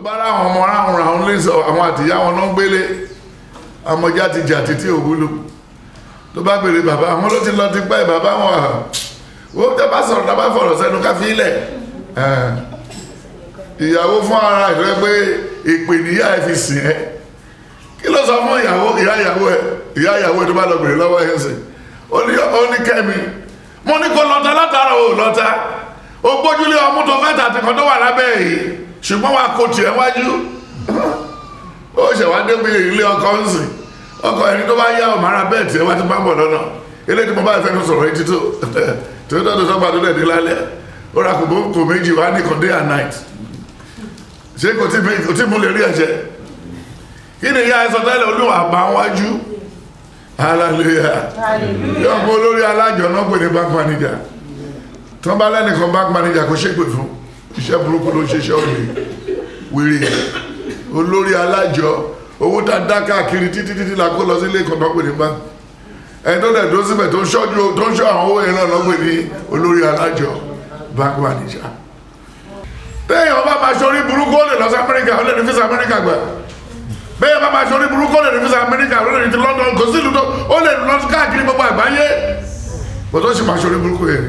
bá ráwọn ọmọ ráhùn ráhùn lè sọ àwọn àtìyá wọn náà gbélé ọmọjá ti jà títí òwúlò tó bá bèrè bàbá àwọn ló ti lọ ti pẹ́ bàbá wọn à ó tẹ́ bá sọ̀rọ̀ tá bá fọ̀rọ̀ sẹ́nu ká fi ilẹ̀ ìyàwó fún ara ìfẹ́ pé ìpè níyà ẹ fi sìn ẹ́ kí ló sọ fún ìyàwó ìyá ìyàwó ẹ ìyá ìyàwó ẹ tó bá lọ bèrè lọ́wọ́ ẹ̀ sìn ó ní ó ní kẹ́mi mo ní kó lọ́ta látara ò lọ́ta ó gbójúlé ọmú tó fẹ́ tàbí kan tó wà lábẹ́ yìí ṣùgbọ́n wa kò tiẹ̀ wájú ó ṣèwádé bí ilé ọkọ ń sìn ọkọ ẹni tó bá yá ọmọ ara bẹ́ẹ̀ tiẹ̀ wá ti bá ń bọ̀ lọ́nà ilé tí mo bá fẹ́ fi sọ̀rọ̀ etí tó tó tó tó sọ́gbà tó dẹ̀ dé lálẹ́ ó ra kò kò méjì wá ní kò day and night ṣé kò tí kò tí mo lè rí ẹ̀jẹ̀ kí ni ìyá ẹsọ tẹ́lẹ̀ olúwa bá wájú hallelujah yóò mú olórí alájọ náà pè ní bank manager tí wọ́n bá lẹ́nìkan bank manager kò ṣépè fún iṣẹ́ burúkú ló ń ṣiṣẹ́ òní wèrè olórí alájọ owó tá a dá káàkiri títí títí la kó lọ sí ilé ìkan náà pè ní bank ẹni tó dẹ̀ dó síbẹ̀ tó ń ṣọ́jú tó ń ṣọ́ àwọn owó yẹn náà náà pè ní olórí alájọ bank manager téèyàn bá máa ṣorí burúkú ó lè lọ sí amẹ́ríkà ó lè ní fíìsì amẹ́ríkà gbà bẹ́ẹ̀ bá máa ṣorí burúkú ó lè ní fíìsì amẹ́ríkà ó lè ní ti london kò sí ìlú tó ó lè lọ káàkiri gbogbo àgbáyé kò tó sì máa ṣorí burúkú yẹn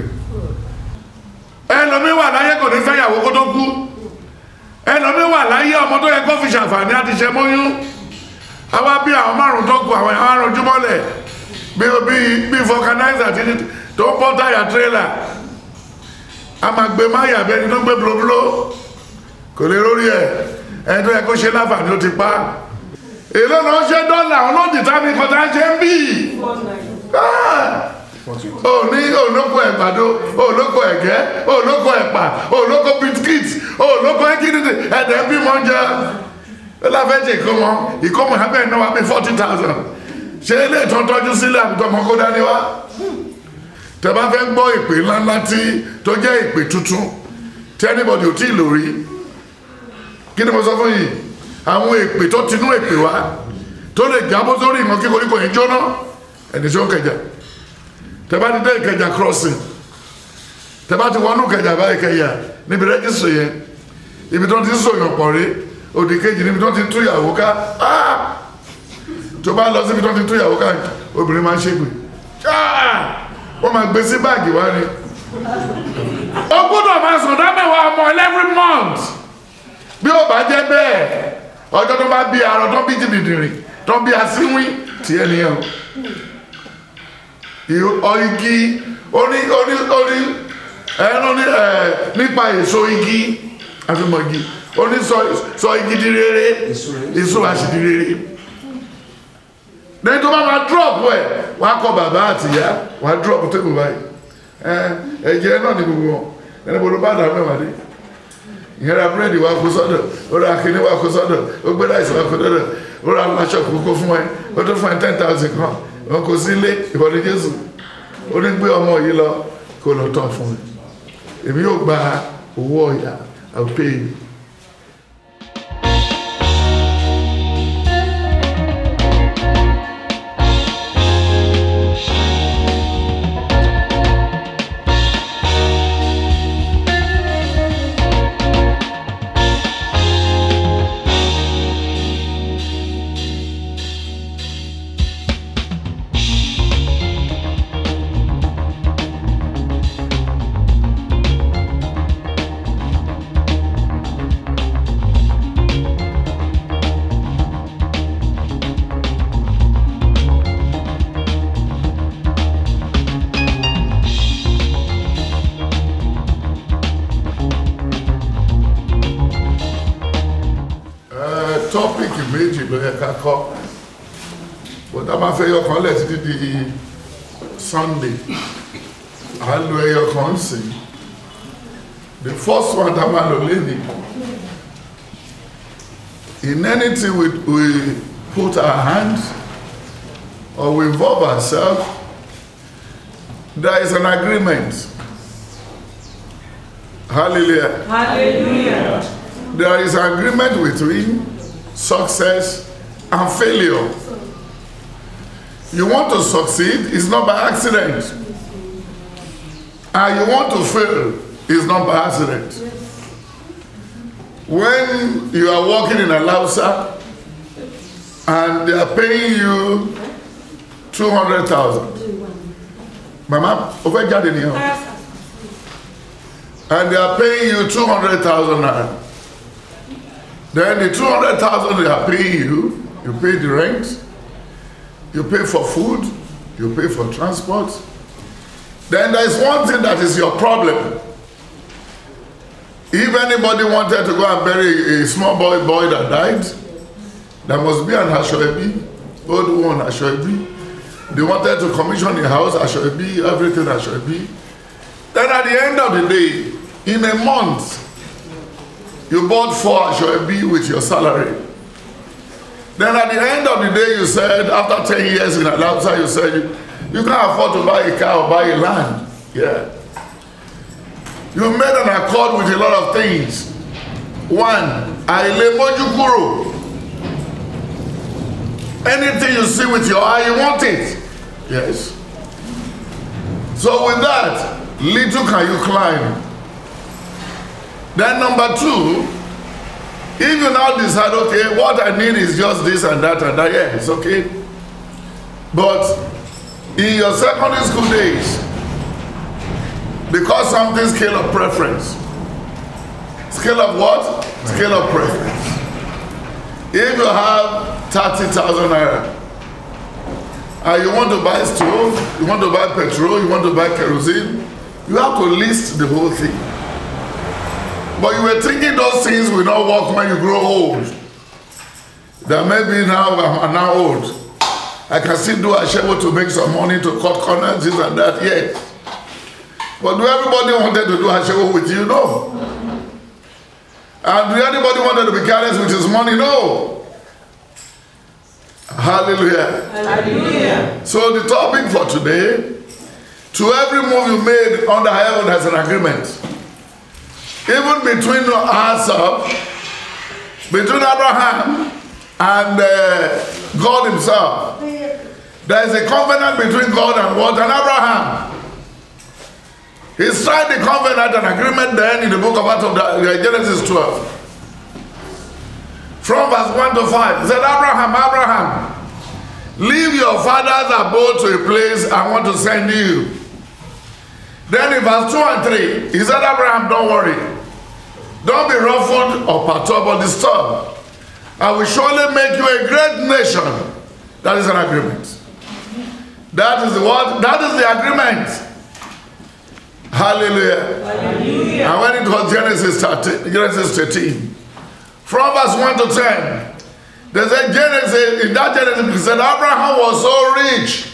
ẹlòmí wà láyé kò ní fẹ́yàwó kó tó kú ẹlòmí wà láyé ọmọ tó yẹ kó fi ṣàǹfààní àti ṣe mọ́yún àwa bí àwọn márùn tó kù àwọn àwọn arùn jùmọ́lẹ̀ bí bí bí vulcanizer ti tó ń bọ́ táyà tírélà a máa gbé máyà bí ẹni tó gbé blóbló kò lè rórí ẹ ẹni tó yẹ kó ṣe láǹfààní ó ti pa èló ló ń ṣe dọ́là olóòdì tàbí kọta ṣe ń bí òní olóko ẹ̀gbàdo olóko ẹ̀gẹ́ olóko ẹ̀pà olóko biskit olóko ẹ̀kínídì ẹ̀dẹ̀ bí mọ́ jẹ́ ó láfẹ́ jẹ́ ìkómọ ìkómọ abẹ́ náà wà bí forty thousand ṣe ilé ìtàn tọ́jú sílẹ̀ àbíkọ́mọ kó dání wá tẹ bá fẹ́ gbọ́ ìpè ńláńlá tí tó jẹ́ ìpè tuntun tí anybody ò tí ì lò rí kí ni mo sọ fún yìí àwọn èpè tó tinú èpè wá tó lè jábọ́ sórí ìmọ̀ kí koríko yìí jóná ẹni tí ó kẹjà tẹ bá ti dé ìkẹjà crossing tẹ bá ti wọnú kẹjà bá ìkẹyà níbi rẹ́gísítì yẹn ibi tó ti ń sòyàn pọ̀ rí òdì kejì níbi tó ti tú ìyàwó ká tó bá lọ síbi tó ti tú ìyàwó ká obìnrin máa ń ṣègbè wọ́n máa gbé sí báàgì wá ni. ó gbọ́dọ̀ máa sùn dámẹ́wàá ọmọ every month bí ó bá jẹ́ bẹ́ẹ̀ ọjọ́ tó bá bí arọ tó bí jìbìdìrì tó bí asínwín tiẹ̀ nìyẹn o igi oní oní oní ẹnu ní ẹ nípa èso igi àfihàn igi oní sọ sọ igi di rere èso àṣì di rere lẹ́yìn tó bá máa drop ẹ̀ wọ́n á kọ bàbá àtìyá wọ́n á drop tébù báyìí ẹ̀jẹ̀ náà ní gbogbo wọn ẹni bolo bá dà mẹ́wàá dé ìyẹn ra búrẹ́dì wa kó sọ́dọ̀ ó ra akíní wa kó sọ́dọ̀ ó gbé láìsí wa kó sọ́dọ̀ ó ra aláṣọ kókó fún ẹ ó tó fún ẹ ten thousand kan wọn kò sí ilé ìwọlé jésù ó ní gbé ọmọ yìí lọ kó lọ tọ́ fún mi èmi yóò gba owó ọ̀yà I will pay you. tọ́pìkì méjì ló yẹ ká kọ́ bọ́dá máa fẹ́ yọkan lẹ̀ títí di sunday à ń lo ẹyọ kan sí the first one tá a máa lò lénìí in anything we, we put our hands or we involve ourselves there is an agreement hallelujah Hallelujah. there is an agreement between success and failure. You want to succeed, it's not by accident. And you want to fail, it's not by accident. when you are working in a Lausa and they are paying you 200,000. Mama, over jáde nìyẹn. o. And they are paying you 200,000 naira. Then the 200,000 they are paying you, you pay the rent, you pay for food, you pay for transport. Then there is one thing that is your problem. If anybody wanted to go and bury a small boy boy that died, there must be an Ashoebi, old one Ashoebi. They wanted to commission a house, Ashoebi, everything Ashoebi. Then at the end of the day, in a month, you bought four Ashoebi with your salary. Then at the end of the day, you said, after 10 years in Alausa, you said, you, you can't afford to buy a car or buy a land. Yeah. You made an accord with a lot of things. One, àìlè mójú kúrò. Anything you see with your eye, you want it. Yes. So with that, little can you climb. Then number two, if you now decide, okay, what I need is just this and that and that, yeah, it's okay. But in your secondary school days, because something scale of preference. Scale of what? Scale of preference. If you have 30,000 naira and you want to buy stove, you want to buy petrol, you want to buy kerosene, you have to list the whole thing. But you were thinking those things will not work when you grow old. That maybe now I'm now old. I can still do a shovel to make some money to cut corners, this and that, yes. But do everybody wanted to do a shovel with you? No. And do anybody wanted to be careless with his money? No. Hallelujah. Hallelujah. So the topic for today, to every move you made under heaven has an agreement. Even between ourselves, between Abraham and uh, God himself, there is a covenant between God and what? And Abraham. He signed the covenant and agreement then in the book of Acts of the, uh, Genesis 12. From verse 1 to 5. He said, Abraham, Abraham, leave your father's abode to a place I want to send you. Then in verse 2 and 3, he said, Abraham, don't worry. Don't be ruffled or perturbed or disturbed. I will surely make you a great nation. That is an agreement. That is the what? That is the agreement. Hallelujah. Hallelujah. And when it was Genesis 13, Genesis 13, from verse 1 to 10, they said Genesis, in that Genesis, it said Abraham was so rich.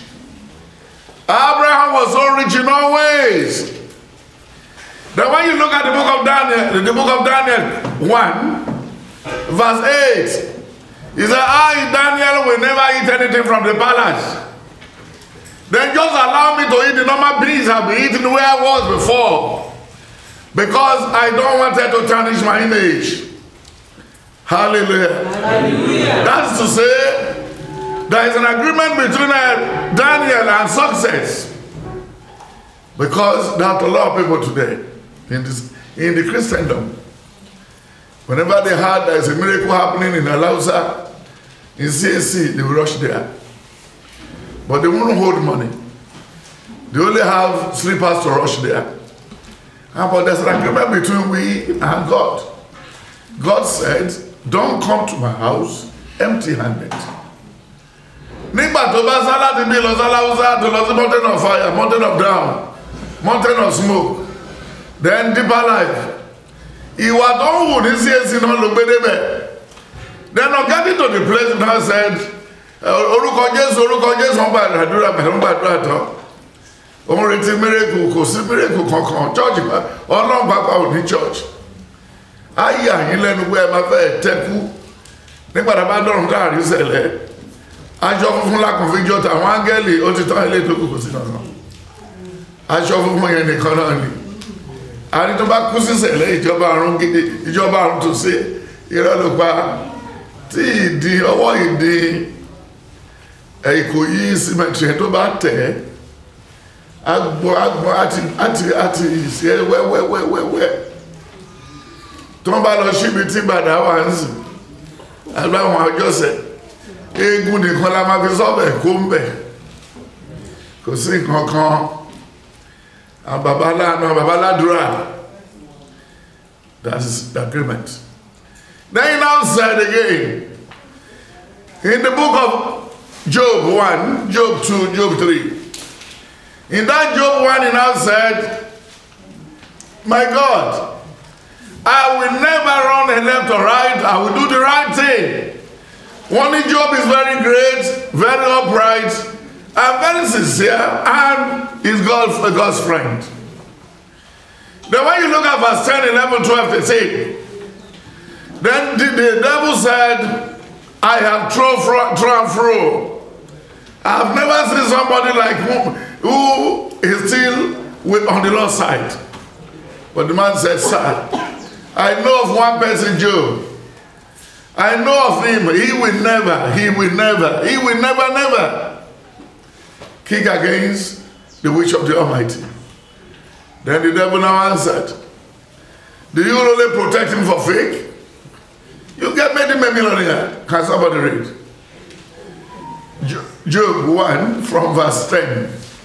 Abraham was so rich in all ways. Then when you look at the book of Daniel, the book of Daniel 1, verse 8, he said, I, Daniel, will never eat anything from the palace. Then just allow me to eat the normal beans I've been eating where I was before. Because I don't want it to tarnish my image. Hallelujah. Hallelujah. That's to say, there is an agreement between uh, Daniel and success. Because there are a lot of people today in, this, in the Christendom. Whenever they heard there is a miracle happening in Alausa, in CAC, they will rush there. But they won't hold money. They only have slippers to rush there. And but there's an agreement between we and God. God said, Don't come to my house empty handed. Nígbà tó bá sá láti bí lọ sáláúsá tó lọ sí mountain of fire, mountain of down, mountain of smoke, then deeper life. Ìwà tó ń wù ní CAC náà ló gbé débẹ̀. Then on getting to the place now said, orúkọ Jésù orúkọ Jésù wọn gbàdúrà pẹ̀lú gbàdúrà tán. Òun retí mírèkù kò sí mírèkù kankan church ọlọ́run pápá ò ní church. Ayé àyín lẹ́nu pé ẹ máa fẹ́ tẹ́kú nígbà tá a bá dọ̀rùn káàrí sẹ̀lẹ̀. Aṣọ funfun lákùn fi jọ tàwọn áńgẹ́lì ó ti tán ilé tó kù kò sí kankan. Aṣọ funfun yẹn nìkan náà ni. Àní tó bá kú sí sẹ̀lẹ̀ ìjọba àrùn gidi ìjọba àrùn tó ṣe irọ́ ló pa tí ìdí ọwọ́ ìdí Ìkòyí símẹ́ntì yẹn tó bá tẹ̀ ẹ́ agbọn agbọn àti àti àti ìṣe wẹ́wẹ́wẹ́wẹ́ tó ń bá lọ síbi tí gbàdá wà ń sìn agbáwọn àjọsẹ̀ eégún nìkan la máa fi sọ́bẹ̀ kó ń bẹ̀ kò sí nǹkan kan àbàbálànà àbàbáládùúrà that is the agreement then he now said again in the book of Job 1 Job 2 Job 3 in that Job 1 he now said my God I will never run a left or right I will do the right thing one Job is very great very upright and very sincere and is God's, God's friend. Then when you look at verse 10, 11, 12, 13, then the, the devil said, I have thrown fro, thrown fro. I've never seen somebody like whom, who is still with, on the Lord's side. But the man said, Sir, I know of one person, Job. I know of him. He will never, he will never, he will never, never kick against the wish of the Almighty. Then the devil now answered, Do you only protect him for fake? You get made him a millionaire. Can somebody read? Jo- Job 1 from verse 10.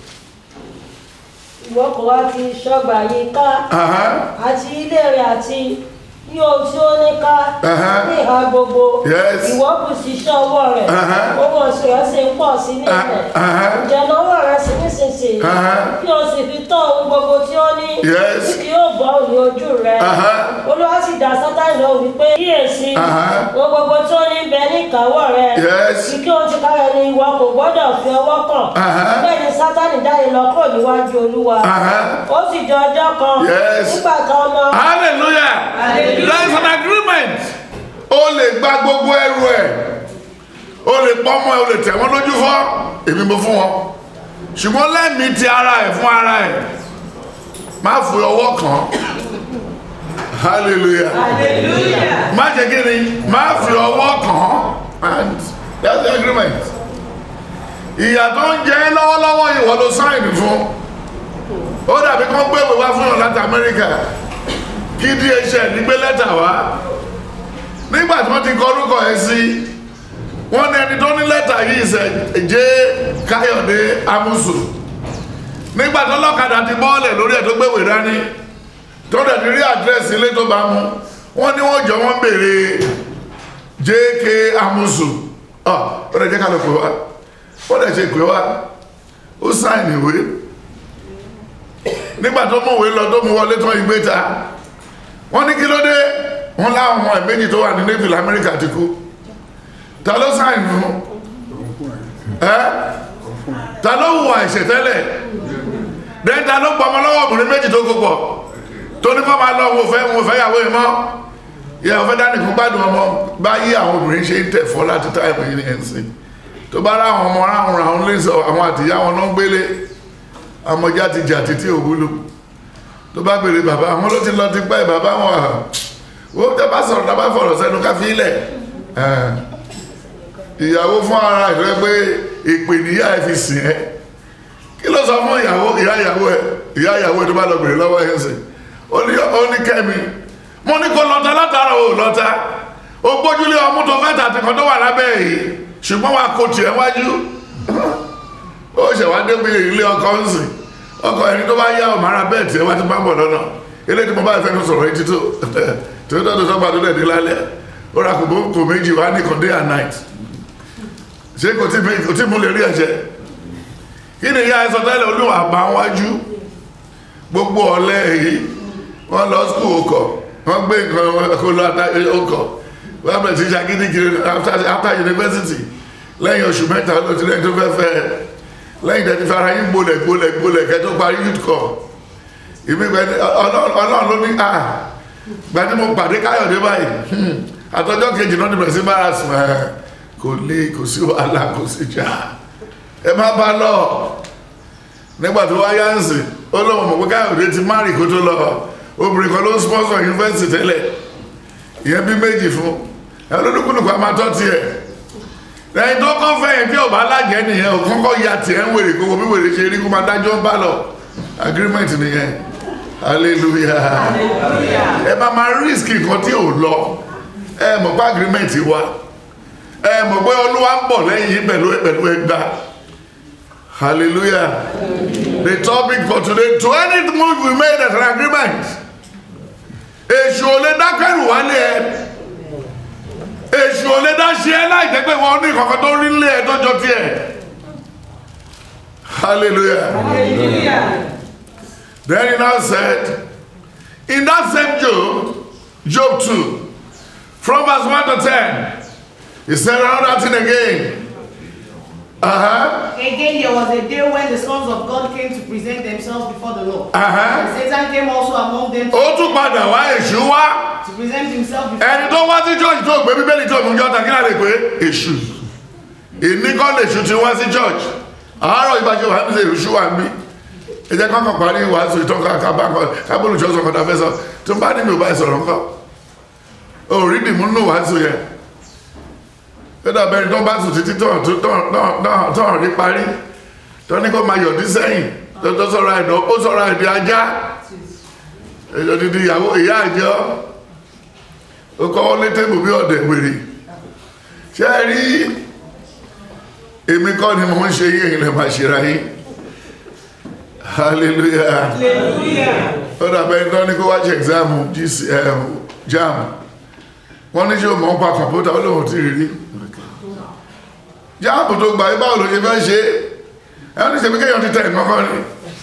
ìwọ kò wá ti ṣọgbà yìí ká Uh-huh. àti ilé rẹ̀ àti ní ohun tí ó ní ká Uh-huh. ní ìhà gbogbo Yes. ìwọ kù sí iṣẹ́ ọwọ́ rẹ̀ Uh-huh. owó oṣù rẹ̀ sì ń pọ̀ sí ní ilẹ̀ Uh-huh. ìjẹ̀nà ọwọ́ rẹ̀ sì nísinsìnyí Uh-huh. kí o sì fi tọ́ ohun gbogbo tí ó ní Yes. tí kì yóò bọ́ òní ojú rẹ̀ Uh-huh. olúwa sì dá sátánì lọ wípé kíyèsí Uh-huh. ohun gbogbo tí ó ní bẹ ní ìkáwọ́ rẹ̀ Yes. kí kí ohun ti kárẹ̀ ni ìwọ kò gbọ́dọ̀ fi ọwọ́ kàn Uh-huh. bẹ́ẹ̀ ni sátánì jáde lọ kúrò níwájú olúwa Uh-huh. ó sì di ọjọ́ kan Yes. nígbà kan ọmọ Hallelujah. Hallelujah. There is an agreement. O lè gba gbogbo ẹrù ẹ̀. O lè pọ́nmọ́ ẹ̀, o lè tẹ̀ wọ́n lójú fọ́. Èmi mo fún wọn. Ṣùgbọ́n lẹ́mìí ti ara ẹ̀ fún ara ẹ̀. Má fi ọwọ́ kàn án. Hallelujah. Hallelujah. Má ṣe kí ni? Má fi ọwọ́ kàn án. And that's the agreement. Ìyà tó ń jẹ ẹ́ lọ́wọ́lọ́wọ́ ìwọ ló sáìnì fún. Ó dàbí kán gbé ìwé wá fún ọ láti Amẹ́ríkà kí DHL ní gbé lẹ́tà wá nígbà tí wọ́n ti kọ orúkọ ẹ̀ sí wọ́n ní ẹni tó ní lẹ́tà yìí ṣe jẹ́ Káyọ̀dé Amusu nígbà tó lọ́kadà ti bọ́ọ̀lẹ̀ lórí ẹ̀ tó gbéwèé dání tó dẹ̀ ti rí àdírẹ́sì ilé tó bá mú wọ́n ní wọ́n jọ wọ́n béèrè JK Amusu ọ̀ ó dẹ̀ jẹ́ ká lọ pè wá ó dẹ̀ ṣe pè wá ó sáìn ìwé nígbà tó mú òwe lọ tó mú wọlé tán ìgbé ta wọ́n ní kí ló dé wọ́n láwọn ọmọ ẹ̀ méjì tó wà ní navy lamẹ́ríkà ti kú ta ló sáìn fún ẹ́ ta ló hùwà ẹ̀ṣẹ̀ tẹ́lẹ̀ dẹ́n ta ló pọmọ lọ́wọ́ obìnrin méjì tó kó pọ̀ tó ní kọ́ máa lọ wo fẹ́ wo fẹ́ yàwó ẹ̀ mọ́ ìyàwó fẹ́ dání fún gbádùn ọmọ bá yí àwọn obìnrin ṣe ń tẹ̀ fọ́ láti táìmù yìí ẹ̀ ń sìn tó bá rá àwọn ọmọ ráhùn ráhùn lè sọ àwọn àtìyá wọn náà ń gbélé ọmọjá ti jà títí òwúlò tó bá bèèrè bàbá àwọn ló ti lọ ti pẹ́ bàbá wọn à ó tẹ́ bá sọ̀rọ̀ tàbá fọ̀rọ̀ sẹ́nu ká fi ilẹ̀ ìyàwó fún ara ìfẹ́ pé ìpè níyà ẹ̀ fi sìn ẹ́ kí ló sọ fún ìyàwó ìyá ìyàwó ẹ̀ ìyá ìyàwó ẹ̀ tó bá lọ bèèrè lọ́wọ́ ẹ̀ sìn ó ní ó ní kẹ́mi mo ní kó lọ́ta látara ò lọ́ta ó gbójúlé ọmú tó fẹ́ tàtí kan tó wà lábẹ́ yìí ṣùgbọ́n wa kò tiẹ̀ wájú ó ṣẹ̀wá débi ilé ọkọ̀ ń sìn ọkọ̀ ẹni tó bá yá ọmọ ara bẹ́ẹ̀ tí ẹ wá ti bá ń bọ̀ lọ́nà ilé tí mo bá fẹ́ sọ̀rọ̀ etí tó tó tó tó sọ́gbà tó dẹ̀dẹ̀ lálẹ́ ó ra kò méjì wá ní kàn day and night ṣé kò tí kò tí mú lè rí ẹ̀ṣẹ̀ kí ni ìyá ẹsọ tẹ́lẹ̀ olúwa bá wájú gbogbo ọ̀lẹ́ èyí wọ́n lọ skul ọkọ̀ wọ́n gbé nǹkan kó lọ ọkọ̀ wọ́n bẹ̀rẹ̀ sí ṣagídí kiri after university lẹ́yìn oṣù mẹ́ta ló ti lẹ́yìn tó fẹ́ fẹ́ ẹ lẹ́yìn tẹ́tí fara yín gbolẹ̀ gbolẹ̀ gbolẹ̀ kẹ́ tó parí youth corps ìmí gbẹ ọlọ́run ló ní à gbàdí mo pàdé káyọ̀dé báyìí àtọ́jọ́ kejì náà ní bẹ̀rẹ̀ sí bára sùn ẹ̀ kò lè kò sí wàhálà kò sí jà ẹ má bá lọ nígbà tó wáyá ń sìn ó lọ́wọ́ mọ̀ pé káyọ̀dé ti márì kó tó lọ obìnrin kan ló ń sponsor university tẹ́lẹ̀ ìyẹn bí méjì fún ẹ lódúkúlùkù a máa tọ́ tiẹ̀ ẹni tó kọ́ fẹ́ yẹn tí ọba alájẹ nìyẹn ò kọ́kọ́ ya tiẹ̀ ń wèrè kó bí wèrè ṣe rí kó máa dájọ́ ń bá lọ agreement nìyẹn hallelujah Hallelujah. ẹ bá máa risk nǹkan tí ò lọ ẹ mọ̀ pé agreement wa ẹ mọ̀ pé olúwa ń bọ̀ lẹ́yìn pẹ̀lú pẹ̀lú ẹgbà hallelujah the topic for today to any move we made as an agreement èṣù ò lè dákẹ́rù wálé ẹ èṣù ò lè dá ṣe ẹ láì jẹ́ pé wọ́n ní kankan tó rí lé ẹ tọ́jọ́ tiẹ̀ hallelujah. Hallelujah. Then he now said, in that same Job, Job 2, from verse 1 to 10, he said another thing again. Uh-huh, Again, there was a day when the sons of God came to present themselves before the Lord. uh-huh. And Satan came also among them to, Ó tún padà wá èṣù wá. to present himself before Ẹni tó wá sí church tó gbé bíbélì tó mú jọta kí láti pé èṣù. Ìní kọ́ lèṣù ti wá sí church. Àárọ̀ ìbáṣe wà nílé èṣù wà ń bí. Ẹ jẹ́ kọ́kàn parí wàásù ìtàn kábàlù jọ́sọ̀ kọ́ta fẹ́ sọ. Tó bá ní mi ò bá ẹ sọ̀rọ̀ ńkọ́. Òrí dìmú nù wàásù yẹn. ó dàbẹ́ tó bá sùn títí tán tán tán rí parí tó ní kó máa yọ̀dí sẹ́yìn tó tó sọ̀rọ̀ ẹ̀dọ́ ó sọ̀rọ̀ ẹ̀dí ajá èyí dídí ìyàwó ìyá àjọ ó kọ́ lé tébù bí ọ̀dẹ̀ wèrè ṣé ẹ rí èmi kọ́ ni mo ń ṣe yí èyí lè máa ṣe ra yín hallelujah Hallelujah. ó dàbẹ́ tó ní kó wá ṣe exam GC, eh, jam wọ́n ní ṣe o mọ̀ ń pa kọ̀mpútà ó lóun ti rí rí jáàpù tó gbà yí báwo ló ṣe fẹ́ ṣe ẹni ní ṣebí kéèyàn ti tẹ̀ nǹkan ni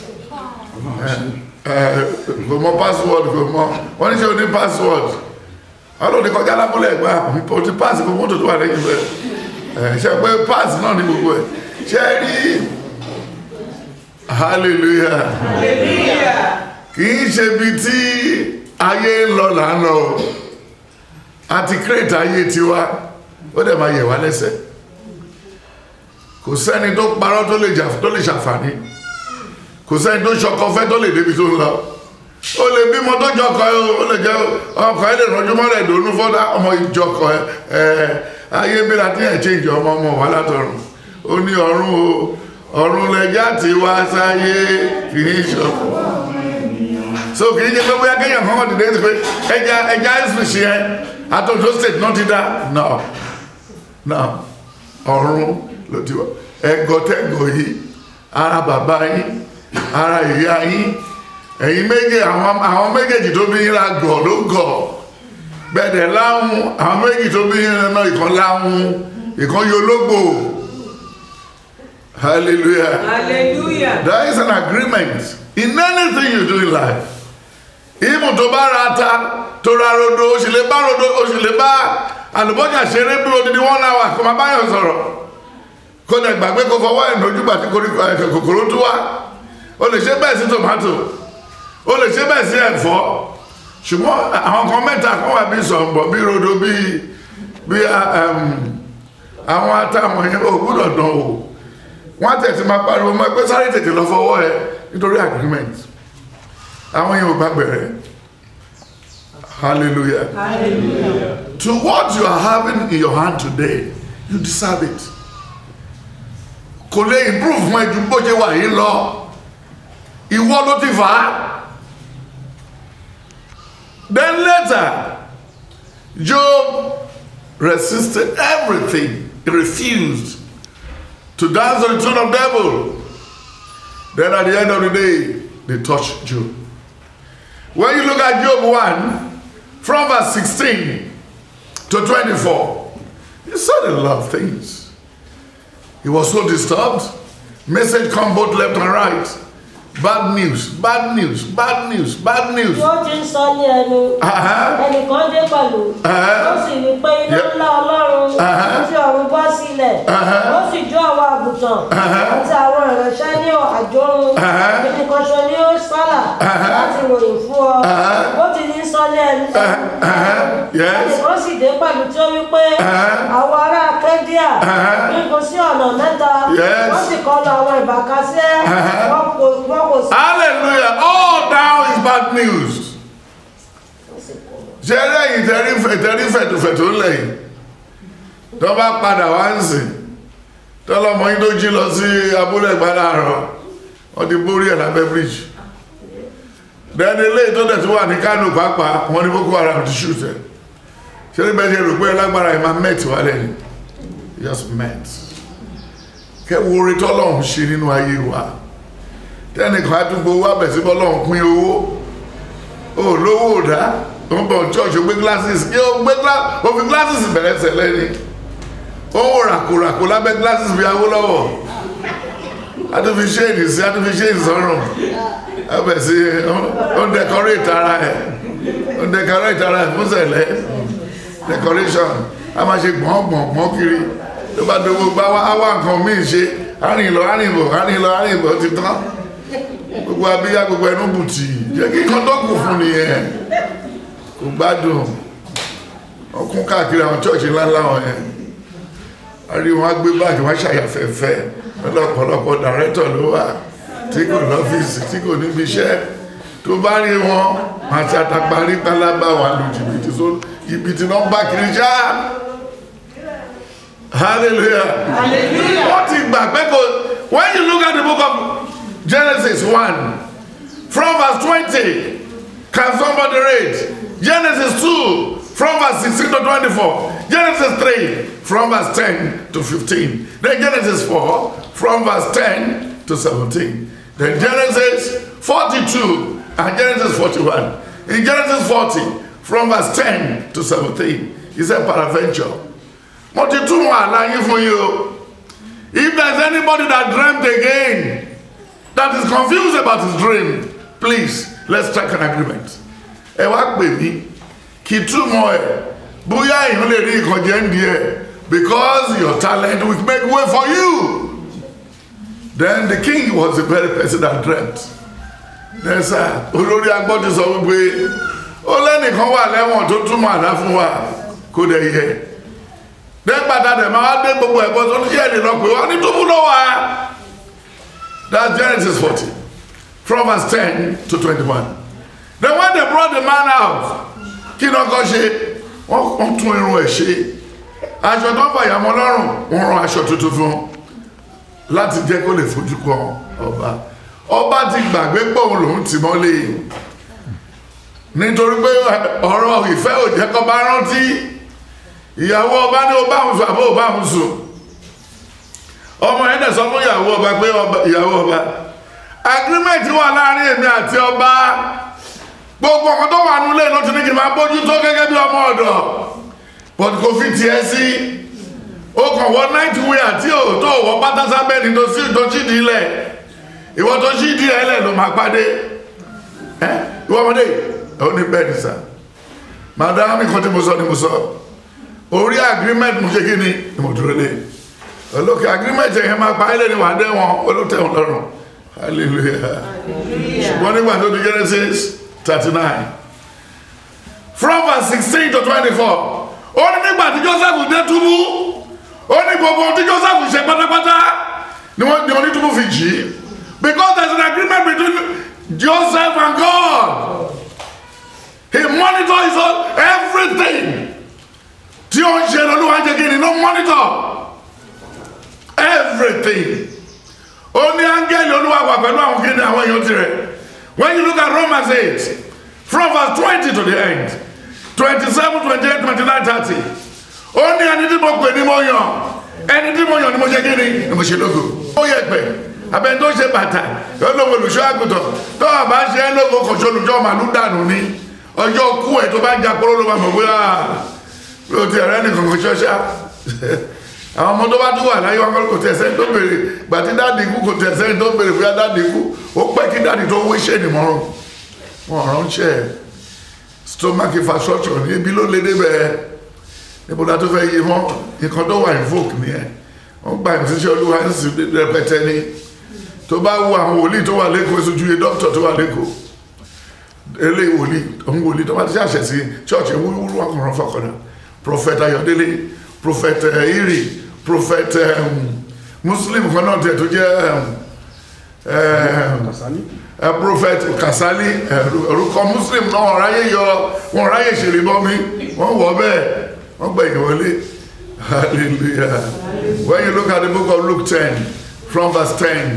Ẹ, ẹ, kò mọ password kò mọ wọ́n ní ṣe o ní password wọ́n ló ní kọjá lábúlẹ̀ ẹ̀gbá o ti pass kò mọ́tò tó wà lẹ́yìn bẹ́ẹ̀ ẹ, ṣe pé pass náà ní gbogbo ẹ̀ ṣe rí hallelujah Hallelujah. kì í ṣe bí tí ayé ń lọ là ń lọ o àti kírètì ayé tiwa ó dẹ̀ máa yẹ̀ wá lẹ́sẹ̀ kò sẹ́ni tó parọ́ tó lè jà tó lè ṣàǹfààní kò sẹ́ni tó ṣọkọ fẹ́ tó lè débi tó ń lọ ó lè bímọ tó jọkọ ẹ ó lè jẹ ọkọ ẹ lè rọjú mọ́lẹ̀ ìdòwú fọ́dá ọmọ ìjọkọ ẹ ẹ ayé bí la ti ẹ̀ ṣe ìjọ ọmọ ọmọ wà látọ̀run ó ní ọ̀run o ọ̀run lẹ́jà tí wá sáyé kì í ṣọkọ so kì í ṣe pé bóyá kéèyàn kankan dìde ti pé ẹja ẹja ẹsùn ẹ àtọ̀tọ̀ state náà ti dá no no ọ̀run ló ti wá ẹgọtẹgọ yìí ara bàbá yín ara ìyá yín ẹ̀yin méje àwọn àwọn méjèèjì tó bí yín la gọ̀ ló gọ̀ gbẹ̀dẹ̀ láhùn àwọn méjì tó bí yín náà ìkan láhùn ìkan yológbò hallelujah. Hallelujah. There is an agreement in anything you do in life. Ìmù tó bá ra ata tó ra rodo, o sì lè bá rodo, o sì lè bá àlùbọ́jà ṣeré bí odidi one hour kò máa báyọ̀ sọ̀rọ̀. Kó dẹ̀ gbàgbé kó fọwọ́ ẹ̀ lójú gbà tí koríko ẹ̀ kòkòrò tó wá. O lè ṣe bẹ́ẹ̀ sí tòmátò. O lè ṣe bẹ́ẹ̀ sí ẹ̀fọ́. Ṣùgbọ́n àwọn kan mẹ́ta kan wà bí sọ̀ǹbọ̀ bí rodo bí bí àwọn ata wọ̀nyẹn ò gbúdọ̀ dán o wọ́n tẹ̀sí máa pariwo mọ́ ẹgbẹ́ sáré tètè lọ fọwọ́ ẹ nítorí agreement àwọn yẹn ò bá bẹ̀rẹ̀ hallelujah Hallelujah. to what you are having in your hand today you deserve it kò lè improve fún ẹjú bó ṣe wà yìí lọ ìwọ ló ti fà á then later Job resisted everything he refused to dance on the throne of devil. Then at the end of the day, they touched Job. When you look at Job 1, from verse 16 to 24, he said a lot of things. He was so disturbed. Message come both left and right. Bad news, bad news, bad news, bad news. tí ó ti ń sọ ní ẹnu Uh-huh. ẹnìkan dé pẹ̀lú Uh-huh. ó sì rí pé iná Yep. ńlá ọlọ́run Uh-huh. tí ọ̀run bọ́ sílẹ̀ Uh-huh. ó sì jó àwọn àgùntàn Uh-huh. àti àwọn ìránṣẹ́ ní àjọrun Uh-huh. ẹnìkan ṣo ni ó sálà Uh-huh. láti ròyìn fún ọ Uh-huh. ó ti ní sọ ní ẹnu Uh-huh. Yes. ẹnìkan sì dé pẹ̀lú tí ó wí pé Uh-huh. àwọn ará kẹ́díà Uh-huh. gígùn sí ọ̀nà mẹ́ta Yes. wọ́n sì kọlu àwọn ìbàkásẹ́ Uh-huh. wọn kò wọn kò sí. Hallelujah. All down is bad news. ṣe lẹ́yìn tẹ́rí tẹ́rí fẹ̀tùfẹ̀tù lẹ́yìn tó bá padà wá ń sìn tọ́lọ́mọ yín tó jí lọ sí abúlé ìgbàláàrọ̀ wọ́n ti borí ẹ̀ lábẹ́ bíríjì dẹni ilé tó dẹ̀ tó wà ní Kánò pàápàá wọn ní Boko Haram ti ṣùtẹ̀ ṣe ní bẹ́ẹ̀ ṣe rò pé lágbára ẹ̀ máa mẹ́tì wá lẹ́yìn just met kẹwo orí tọ́lọ́hún ṣe nínú ayé wa tẹ́nìkan àdúgbò wa bẹ̀ sí bọ́lọ́hún pín owó ó lówó ò dá ó ń bọ̀ church ó gbé glasses kí ó gbé ó fi glasses bẹ̀rẹ̀ tẹ̀lé ni ó ń wò ràkòràkò lábẹ́ glasses bí Awólọ́wọ̀ adúfi ṣéèdì sí adúfi ṣéèdì sọ́rùn abẹ̀ sí ó ń decorate ara ẹ̀ ó ń decorate ara ẹ̀ fún sẹ̀lẹ̀ decoration a máa ṣe gbọ̀ngbọ̀n gbọ̀n kiri tó bá dogo bá wá nǹkan míì ṣe arìn lọ arìn bọ̀ arìn lọ arìn bọ̀ ti tán gbogbo abíyá gbogbo ẹnu bùtì jẹ́ kí kan tó kù fún nìyẹn kò gbádùn ọkùn káàkiri àwọn chọ́ọ̀chì ńláńlá wọn yẹn a rí wọn gbé báàgì wọn ṣàyàfẹ́fẹ́ lọ́pọ̀lọpọ̀ dàrẹ́tọ̀ ló wà tí kò lọ́fíìsì tí kò níbi iṣẹ́ tó bá rí wọn àti àtàparí pálábá wà lù jìbìtì tó jìbìtì náà bá kiri ṣáá hallelujah Hallelujah. wọ́n ti gbà pé kò when you look at the book of Genesis one from verse twenty can somebody read Genesis two from verse sixteen to twenty-four Genesis three from verse ten to fifteen then Genesis four from verse ten to seventeen then Genesis forty-two and Genesis forty-one in Genesis forty from verse ten to seventeen he said peradventure mo ti túmọ̀ àlá yín fún yín o if there is anybody that dreamt again that is confused about his dream please let's strike an agreement ẹ wá pè mí kí túmọ̀ ẹ bóyá èèyàn lè rí ìkànjẹ́ ń di ẹ because your talent will make way for you then the king was the very person that dreamt then sir olórí agbọ́dọ̀ sọ wípé ó lẹ́nìkan wà lẹ́wọ̀n tó túmọ̀ àlá fún wa kó dẹ̀ yẹ nígbàtà dẹ̀ máa dé gbogbo ẹ̀kọ́ tó ní ṣẹ́ẹ̀dì lọ pé wọ́n ní túbú ló wà that's Genesis 40 from verse 10 to 21 then when they brought the man out kí ni ọkọ ṣe wọ́n wọ́n tún irun ẹ̀ ṣe aṣọ tó ń fàyàmọ́ lọ́rùn wọ́n rán aṣọ tuntun fún láti jẹ́ kó lè fojú kan ọba ọba ti gbàgbé pé òun lòún tì mọ́lé nítorí pé ọ̀rọ̀ ìfẹ́ ò jẹ́ kó bá rántí ìyàwó ọba ní ó bá ń sùn àbó bá ń sùn ọmọ yẹn dẹ̀ sọ fún ìyàwó ọba pé ọba- ìyàwó ọba agreement wà láàrin èmi àti ọba gbogbo ọkọ tó wà nílé ló ti ní kí n máa bójú tó gẹ́gẹ́ bí ọmọ ọ̀dọ̀ but kò fi tiẹ̀ sí ó kàn wọ night wear tí ò tó wọ pátá sábẹ́ ní tó sí tó sí di ilẹ̀ ìwọ tó sí di ilẹ̀ ló máa pàdé ẹ ìwọ ọmọdé ó ní bẹ́ẹ̀ ní sá madam nǹkan tí mo sọ ni mo sọ orí agreement mo ṣe kí ni ìmọ̀dúró lé olókè agreement yẹn máa pa ilé ni wà á dẹ́wọ̀n olótẹ̀wọ̀n lọ́rùn hallelujah ṣùgbọ́n nígbà tó di Genesis thirty nine from verse sixteen to twenty-four ó ní nígbà tí Joseph dé túbú ó ní gbogbo ohun tí Joseph ṣe pátápátá ni wọ́n ní onítúbú fi jì í because there is an agreement between Joseph and God he monitors his own everything tí ó ń ṣe lọ́lúwa jẹ́ kí ni no monitor everything ó ní áńgẹ́lì olúwa wà pẹ̀lú àwọn kí ni àwọn èèyàn tirẹ̀ when you look at Romans eight from verse twenty to the end twenty-seven twenty-eight twenty-nine thirty ó ní ẹni tí mo pè ní mo yàn ẹni tí mo yàn ni mo ṣe kí ni ni mo ṣe lógo ó yẹ pé abẹni tó ṣe bàtà yóò lówó olùṣọ́ àgùntàn tó a bá ṣe é lógo kò ṣe olùṣọ́ màálù dànù ni ọjọ́ kú ẹ̀ tó bá ń jà kóró ló máa mọ̀ bóyá ló ti ẹ̀rẹ́ nìkan kò ṣọ́ṣá àwọn ọmọ tó bá tún wà láyé wọn kò tẹ̀sẹ̀ tó béèrè gbàtí dáàdì ikú kò tẹ̀sẹ̀ tó béèrè bóyá dáàdì ikú ó pẹ́ kí dáàdì tó wé ṣe nìmọ̀ràn wọn ránṣẹ́ stomach infrastructure ní ibi ló lé débẹ̀ níbo la tó fẹ́ yé mọ́ nǹkan tó wà invoke nìyẹn wọ́n gba ìfisíṣẹ́ olúwa ń sì rẹpẹtẹ ní tó bá wo àwọn wòlíì tó wà lẹ́kọ̀ọ́ ìsojú yẹ dókítà tó wà lẹ́kọ̀ọ́ eléyìí wòlíì òun wòlíì tó bá ti ṣàṣẹ sí church wúrúwúrú wọn kàn rán fọkànlá prophet ayọ̀délé prophet eh, iri prophet um, muslim kan náà tẹ̀ tó jẹ́ um, um, eh, prophet kasali eh, orúkọ muslim náà wọ́n ráyè yọ wọ́n ráyè ṣèrè bọ́ mi wọ́n wọ́ bẹ́ẹ̀ wọ́n gbẹ̀yìn wọlé hallelujah when you look at the book of luke ten from verse ten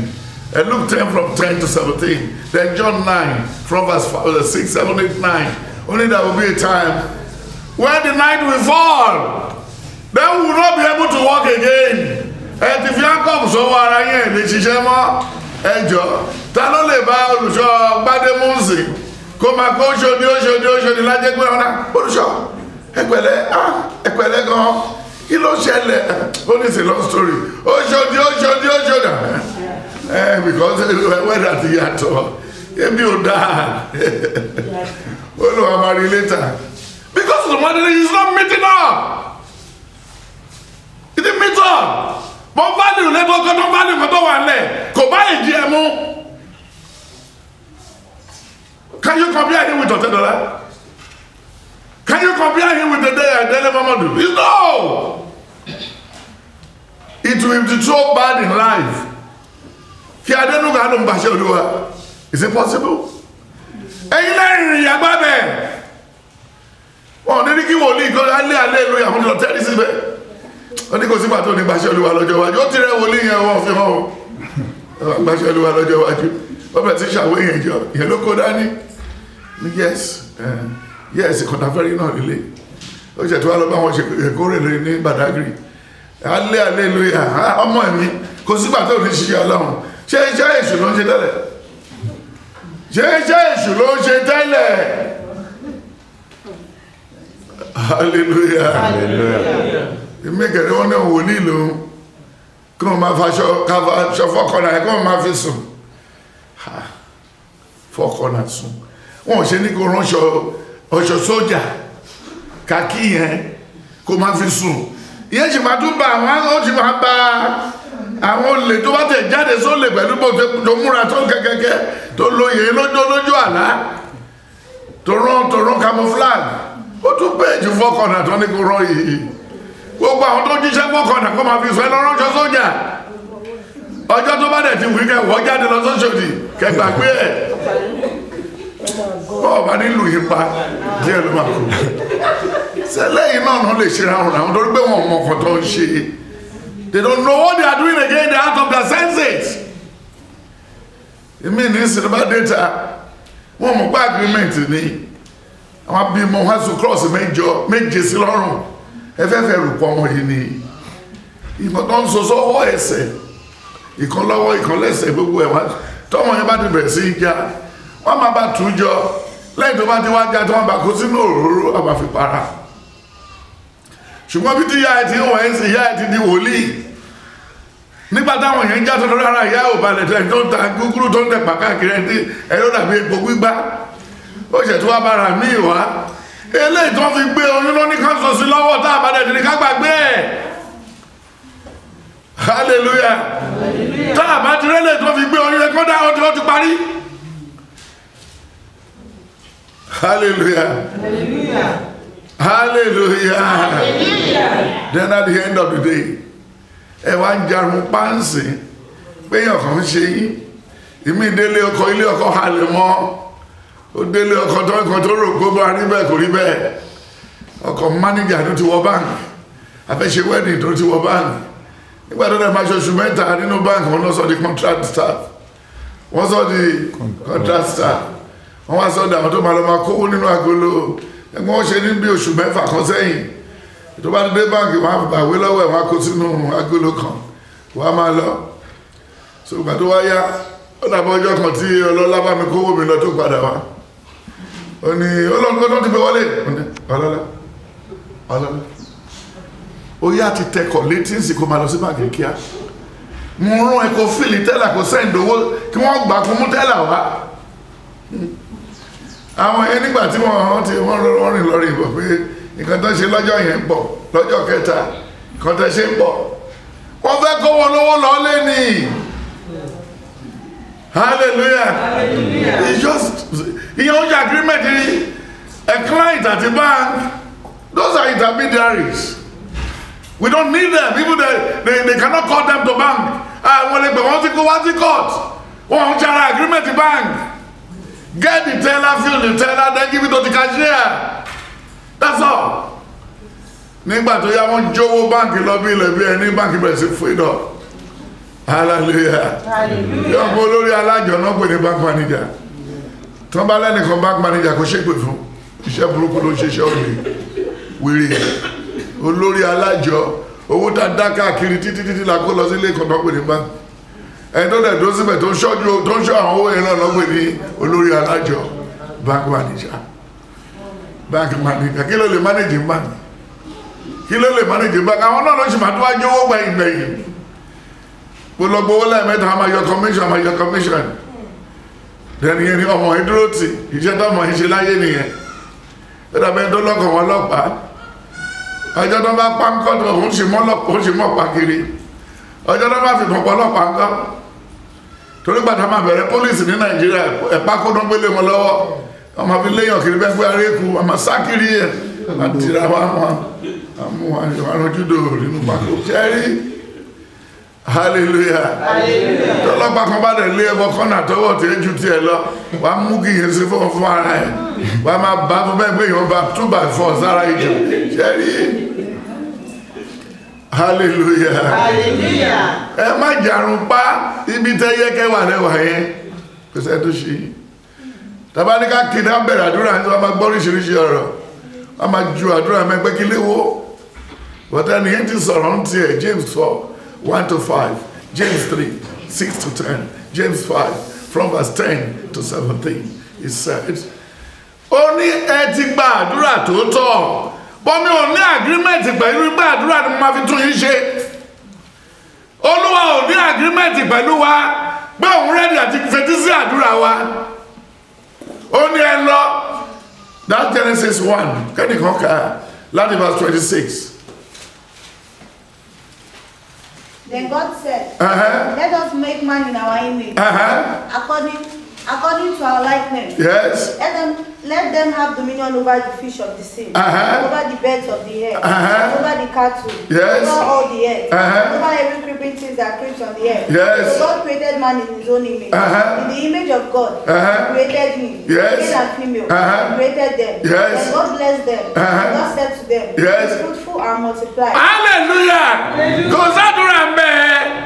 And Luke 10 from 10 to 17. Then John 9 from verse 5, uh, 6, 7, 8, 9. Only there will be a time when the night will fall. Then we will not be able to walk again. Ẹ ti fi áńkọ̀mù sọ́wọ́ ara yẹn lè ṣiṣẹ́ mọ́ ẹjọ́. Ta ló lè bá olùṣọ́ Gbádémúsì kó máa kó ṣòdì óṣòdì óṣòdì lájẹ́ pé ọ̀nà olùṣọ́ ẹ̀pẹ̀lẹ́ ah, ẹ̀pẹ̀lẹ́ gan-an kí ló ṣẹlẹ̀ ó ní sí long story óṣòdì óṣòdì óṣòdì ẹ̀ because wẹ́dà ti yàtọ̀ ebi ò dáa ó lọ́wọ́ máa rí later because the money is not meeting up it didn't meet up mo value lẹ́tọ́ kọ́ tó value kọ́ tó wà lẹ̀ kò bá ìdí ẹ̀ mú can you compare him with ọ̀tẹ́dọ̀lá can you compare him with the day Dele Momodu it's no it will be so bad in life kí Adénúgà ló ń bàṣẹ Olúwa is it possible ẹ̀yin lẹ́rìn ìrìn àgbà bẹ́ẹ̀ wọn ò ní kí wòlíì kọ́ alẹ́ alẹ́ lóyè àwọn ọ̀tẹ́ ní síbẹ̀ wọ́n ní kò sígbà tó ní gbàṣẹ Olúwa lọ́jọ́ iwájú ó ti rẹ́ wòlíì yẹn wọ́n fi hàn ó gbàṣẹ Olúwa lọ́jọ́ iwájú wọ́n bẹ̀rẹ̀ sí ṣàwé yẹn jọ ìyẹn ló kó dání ní yes eh, yes kọ̀tàfẹ́rí náà lílé ó ṣe tó wá lọ bá wọn ṣe ìkórè lórí ní Badagry alẹ́ alẹ́ lóyè ọmọ mi kò sígbà tó ní ṣiṣẹ́ Ọlọ́run ṣé iṣẹ́ èṣù ló ń ṣe tẹ́lẹ̀ ṣé iṣẹ́ èṣù ló ń ṣe tẹ́lẹ̀ hallelujah èmi kẹ̀rẹ́ wọn náà wòlíì lòun kí wọ́n máa faṣọ káfọ fọ́kànnà ẹ̀ kí wọ́n máa fi sùn Ha, fọ́kànnà sùn wọn ò ṣe ní kó ránṣọ ọṣọ sójà kàkí yẹn kó máa fi sùn ìyẹn sì máa tún bá àwọn ó sì máa bá àwọn olè tó bá tẹ̀ jáde sólè pẹ̀lú bó tó múra tó kẹ́kẹ́kẹ́ tó lóye lójó lójú àlá tó rán tó rán camouflage ó tún bẹ́ẹ̀ ju fọ́kànnà tó ní kó rán yìí gbogbo àwọn tó jíṣẹ́ fọ́kànnà kó máa fi sọ ẹ lọ ránṣọ sójà ọjọ́ tó bá dẹ̀ ti wí kẹ́ wọ́ jáde lọ sóṣòdì kẹgbàgbé ẹ̀ bọ́ọ̀ bá nílùú yìí pa díẹ̀ ló máa kú sẹ́lẹ̀ yìí náà náà lè ṣe ráhùn àwọn torí pé wọn mọ̀ ọkọ̀ tó ń ṣe they don't know what they are doing again they are out of their senses èmi ní sinimá data wọn mọ̀ pé agreement ni àwọn abímọ wọn sùn cross mẹ́jọ méje sí lọ́rùn ẹfẹ́fẹ́ rù pọ̀ wọn yìí ni ìmọ̀ tó ń so sọ́wọ́ ẹsẹ̀ ìkan lọ́wọ́ ìkan lẹ́sẹ̀ gbogbo ẹ̀ wá tọ́mọ yẹn bá ti bẹ̀rẹ̀ sí í já wọ́n máa bá tù ú jọ lẹ́yìn tó bá ti wá já tí wọ́n bá kó sínú òróró àbá fi para ṣùgbọ́n bí tí ìyá ẹ ti ń wọ̀ ẹ́ sí ìyá ẹ ti di wòlíì nígbà táwọn èèyàn já tó lọ́ra ìyá ò balẹ̀ tẹ̀ tó ń ta gúgúrú tó ń tẹ̀ pàkáàkiri ẹ̀ ẹ̀ ló dàbí epo gbígbá ó ṣẹ̀ tó wá bára míì wá eléyìí tó fi gbé oyún ló ní ká sọ sí lọ́wọ́ tá a bá dẹ̀ ní ká gbàgbé ẹ̀ hallelujah tá a bá ti rẹ́lẹ̀ tó fi gbé oyún yẹn kó dá ó ti ó ti parí hallelujah hallelujah then at the end of the day ẹ wá ń jarun páǹsì péyàn kan ṣe yín ìmí délé ọkọ ilé ọkọ halẹ̀ mọ́ ó délé ọkọ tó nǹkan tó rò kó bá rí bẹ́ẹ̀ kò rí bẹ́ẹ̀ ọkọ mánéjà tó ti wọ báńkì àfẹ́ṣe wedding tó ti wọ báńkì nígbà tó dẹ̀ máa ṣoṣù mẹ́ta nínú báńkì wọn lọ sọ di contract staff wọ́n sọ di contract staff wọ́n wá sọ di àwọn tó máa lọ máa kówó nínú agolo ẹgbẹ́ wọn ṣe ní bí oṣù mẹ́fà kan sẹ́yìn tó bá dé báńkì wọn á gbàwé lọ́wọ́ ẹ̀ wọn á kó sínú agolo kan wọn á máa lọ so ìgbà tó wá yá ó dàbọ̀ ọjọ́ kan tí ọlọ́lá bá mi kówó mi lọ tó padà wá ó ní ọlọ́run tó ti gbé wọlé ọlọ́lá ọlọ́lá ó yá ti tẹkọ̀ létí ń sì kó máa lọ sí báńkì kíá mo rún ẹ kó fìlì tẹ́là kó sẹ́ǹdì owó kí wọ́n gbà kó mú tẹ́là wá àwọn yẹn nígbà tí wọ́n ti wọ́n rìn lọ́rìn ìbọ̀ pé nǹkan tó ṣe lọ́jọ́ yẹn ń bọ̀ lọ́jọ́ kẹta nǹkan tó ṣe ń bọ̀ wọ́n fẹ́ kó wọn lówó lọ́lé ni hallelujah it's just ìyẹn oúnjẹ agreement ni a client àti bank those are intermediaries we don't need them people they they, they cannot call them to bank ah wọ́n lè gbẹ̀ wọ́n ti kó wá sí court wọ́n ń ṣara agreement bank get the teller fill the teller then give it to the cashier that's all nígbà tó yá wọ́n jówó báǹkì lọ bí ilẹ̀ bí ẹni báǹkì bẹ̀rẹ̀ sí fún ìdọ̀ hallelujah yọ ọmọ olórí alájọ náà pè ní bank manager tí wọ́n bá lẹ́nìkan bank manager kò ṣépè fún iṣẹ́ burúkú ló ń ṣiṣẹ́ òní wèrè olórí alájọ owó tá a dá káàkiri títí títí la kó lọ sí ilé ìkọ̀tọ́ pè ní bank ẹni tó dẹ̀ tó síbẹ̀ tó ń ṣọ́jú tó ń ṣọ́ àwọn owó yẹn náà lọ́pẹ́ ní olórí alájọ bank manager bank manager kí ló lè manage bank kí ló lè manage bank àwọn náà ló ṣì máa tó wá jówó gbẹ̀yìn gbẹ̀yìn gbogbo owó lẹ́ẹ̀mẹ́ta a máa yọ commission a máa yọ commission lẹ́nu yẹn ni ọmọ yẹn dúró tì iṣẹ́ tó ọmọ yẹn ṣe láyé nìyẹn ó dàbẹ́ tó lọ́kàn wọn lọ́pàá ọjọ́ tó bá pa ńkọ́ tó òun ṣe mọ́ lọ́pàá òun ṣe mọ́ pa kiri ọjọ́ tó bá fi pọ̀pọ̀ lọ́pàá ńkọ́ torí gbàtà máa bẹ̀rẹ̀ pólísì ní nàìjíríà ẹ̀pá kó tó ń gbélé wọn lọ́wọ́ ọmọ fi léyàn kiri bẹ́ẹ̀ pé aréku ọmọ sákiri ẹ̀ àtìrà wa mọ́ àmú àrùjúdò nínú pàkó ṣẹ́rí hallelujah tọ́lọ́pàá kan bá dẹ̀ lé ẹbọ kọ́nà tọwọ́ tí ju tiẹ̀ lọ wàá mú kí yẹn sí fún fún ara ẹ̀ wàá máa bá fún bẹ́ẹ̀ pé yẹn bá two by four sára ìjọ ṣẹ́rí hallelujah Hallelujah. ẹ má jàrún pa ibi tẹ́ yẹ kẹwàá lẹ́wà yẹn kò sẹ́ tó ṣe tàbá ní ká kí náà bẹ̀rẹ̀ àdúrà ní wọ́n máa gbọ́ oríṣiríṣi ọ̀rọ̀ wọ́n máa ju àdúrà mẹ́gbẹ́ kí léwó bọ́tá ni yẹn ti sọ̀rọ̀ ń tiẹ̀ James four one to five James three six to ten James five from verse ten to seventeen he said ó ní ẹ ti gba àdúrà tó tọ́ bọ́mí ò ní àgírímẹ̀tì pẹ̀lú gbà àdúrà ni mo máa fi tún yín ṣe olúwa ò ní àgírímẹ̀tì pẹ̀lú wa pé òun rẹ́dí àti fetí sí àdúrà wa ó ní ẹ lọ that Genesis one kẹ́nìkan kà láti verse twenty six. Then God said, Uh-huh. Let us make man in our image, Uh-huh. according according to our likeness. Yes. Let them let them have dominion over the fish of the sea, Uh-huh. over the birds of the air, Uh-huh. over the cattle, Yes. over all the earth, Uh-huh. over every creeping thing that creeps on the earth. Yes. So God created man in his own image. Uh-huh. In the image of God, Uh-huh. he created him. Yes. Male and female. Uh-huh. He created them. Yes. And God blessed them. Uh-huh. And God said to them, Yes. Be fruitful and multiply. hallelujah kò sádùrà ń bẹ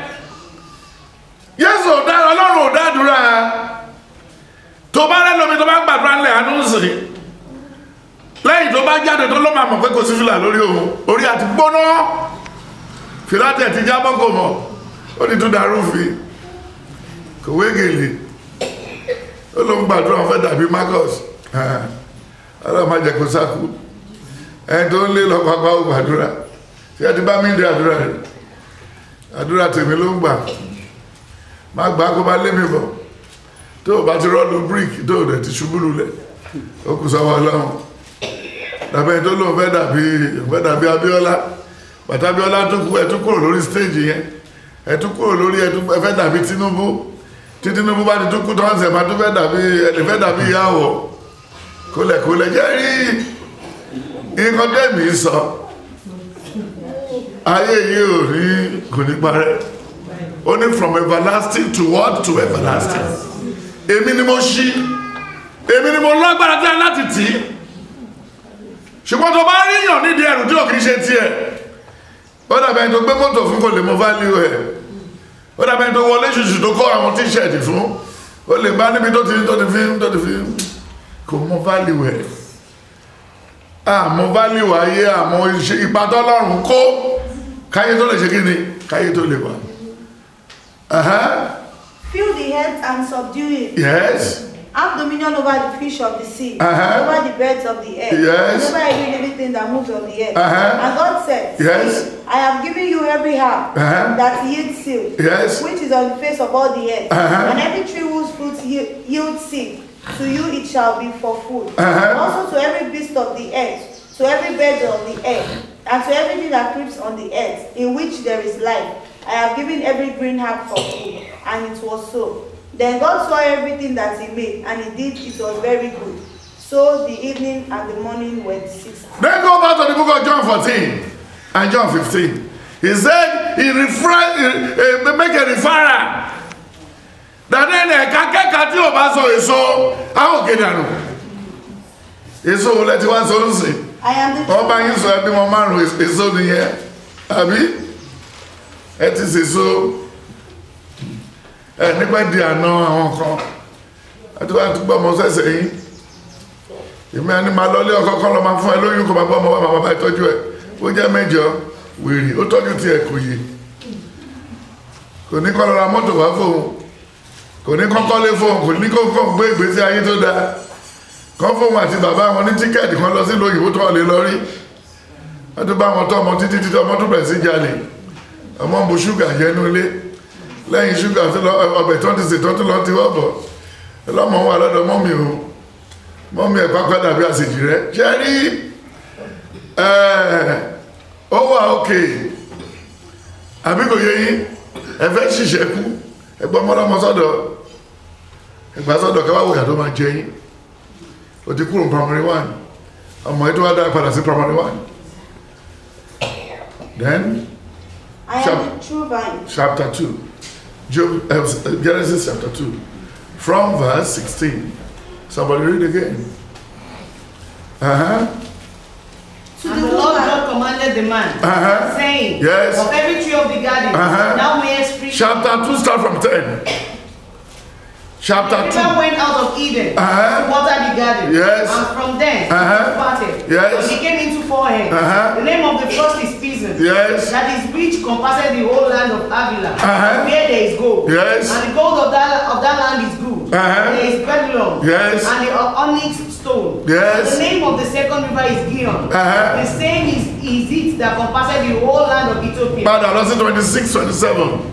Jésù ò dá Ọlọ́run ò dádùrà tó bá rẹ lómi tó bá gbàdúrà ńlẹ̀ àánú sí lẹ́yìn tó bá jáde tó ló máa mọ̀ pé kò sí fìlà lórí òun orí àti gbóná fìlà tẹ̀ ti jábọ́ kò mọ̀ ó ní tún darú fi kò wégele ó ló ń gbàdúrà wọn fẹ́ dàbí Marcus ọlọ́run má jẹ́ kó sáku ẹni tó ń lé lọ pápá ó gbàdúrà tí ẹ ti bá mi ń dé àdúrà rẹ àdúrà tèmi ló ń gbà má gbà kó bá lé mi bọ̀ tó o bá ti rọ́ọ̀lù bíríkì tó o dẹ̀ ti ṣubú lulẹ̀ ó kù sọ́wọ́ ọlọ́run dàbẹ́ tó lóun fẹ́ dàbí fẹ́ dàbí Abíọ́lá bàtà Abíọ́lá tún kú ẹ tún kúrò lórí stéèjì yẹn ẹ tún kúrò lórí ẹ tún ẹ fẹ́ dàbí Tinubu tí Tinubu bá ti tún kú tó ń sẹ̀ máa tún fẹ́ dàbí ẹ lè fẹ́ dàbí ìyàwó kólẹ̀kólẹ̀ jẹ́ rí nǹkan tẹ́mi sọ ayé yìí ò ní kò ní parẹ́ ó ní from everlasting to what to everlasting èmi ni mo ṣí èmi ni mo lágbára tí a láti tì í ṣùgbọ́n tó bá ríyàn nídìí ẹrù tí ò kìí ṣe tiẹ̀ ó dàbẹ̀ tó gbé mọ́tò fún kò lè mọ value ẹ̀ ó dàbẹ̀ tó wọlé ṣùṣù tó kọ́ àwọn tíṣẹ̀tì fún ó lè bá níbi tó ti tó ti fi tó ti fi kò mọ value ẹ̀ àmọ́ value ayé àmọ́ iṣẹ́ ipa tọ́lọ́run kó káyé tó lè ṣe kí ni káyé tó lè wà. Uh-huh. Fill the earth and subdue it. Yes. Have dominion over the fish of the sea, Uh-huh. over the birds of the air, Yes. and over every living thing that moves on the earth. Uh-huh. And God said, Yes. See, I have given you every herb Uh-huh. that yields seed, Yes. which is on the face of all the earth, Uh-huh. and every tree whose fruit ye- yields seed. To you it shall be for food. Uh-huh. Also to every beast of the earth, to every bird of the air, and to everything that creeps on the earth, in which there is life. I have given every green herb for food. And it was so. Then God saw everything that he made, and indeed it was very good. So the evening and the morning were the sixth. Then go back to the book of John 14 and John 15. He said, he refrain, he, he make a referral. That then ẹ̀ka kẹ́ka tí o bá sọ èso, a ó gé dànù. Èso wo lẹ ti wá sọ ń sìn? I am the Wọ́n bá yín sọ ẹbí wọn márùn-ún èso nìyẹn. Àbí? Ẹ ti sèso. ẹ nípa di àná àwọn kan àti wá gbọ́ ọmọ sẹ́sẹ̀ yín èmi àní máa lọlé ọkọ kan lọ máa fún ẹ lóyún kó máa gbọ́ ọmọ wa máa bá ìtọ́jú ẹ ó jẹ́ mẹ́jọ wèrè ó tọ́jú tiẹ̀ kò yé kò ní kọ́ lọ ra mọ́tò wá fóun kò ní kọ́kọ́ lé fóun kò ní kọ́kọ́ gbé ìgbésí ayé tó dáa kọ́ fóun àti bàbá wọn ní tíkẹ́ẹ̀tì kan lọ sí lóyìnbó tó lè lọ rí wọ́n tún bá wọn tọ́ ọmọ títí títí ọmọ tó bẹ̀rẹ̀ sí jalè ọmọ ń bu ṣúgà jẹ́nu ilé lẹ́yìn ṣúgà tó lọ ọbẹ̀ tó ti sè tó tún lọ ti wọ́bọ̀ ọlọ́mọ wà lọ́dọ̀ mọ́mì o mọ́mì ẹ̀ pápá dàbí àṣejì rẹ̀ ṣe rí ó wà òkè àbí kò yẹ yín ẹ fẹ́ ṣiṣẹ́ kú ẹgbọ́n mọ́lọ́mọ sọ́dọ̀ ẹgbà sọ́dọ̀ kẹwàá wòyà tó máa jẹ yín o ti kúrò primary one ọmọ yìí tó wá dá padà sí primary one then I am Sure. the true vine. chapter 2 Job, uh, Genesis chapter 2 from verse 16 somebody read again uh-huh To And the the Lord woman, God commanded the man, Uh-huh. saying, Yes. Of every tree of the garden, Uh-huh. thou mayest freely. chapter 2 start from 10 chapter The river 2 went out of Eden Uh-huh. to water the garden. Yes. And from thence Uh-huh. it parted. Yes. So he came into four heads. Uh-huh. The name of the first is Pison. Yes. That is which compasses the whole land of Avila, Uh-huh. where there is gold. Yes. And the gold of that of that land is good. Uh-huh. There is Babylon. Yes. And the onyx stone. Yes. The name of the second river is Gion. Uh-huh. The same is, is it that compasses the whole land of Ethiopia. padà lọ sí 26 27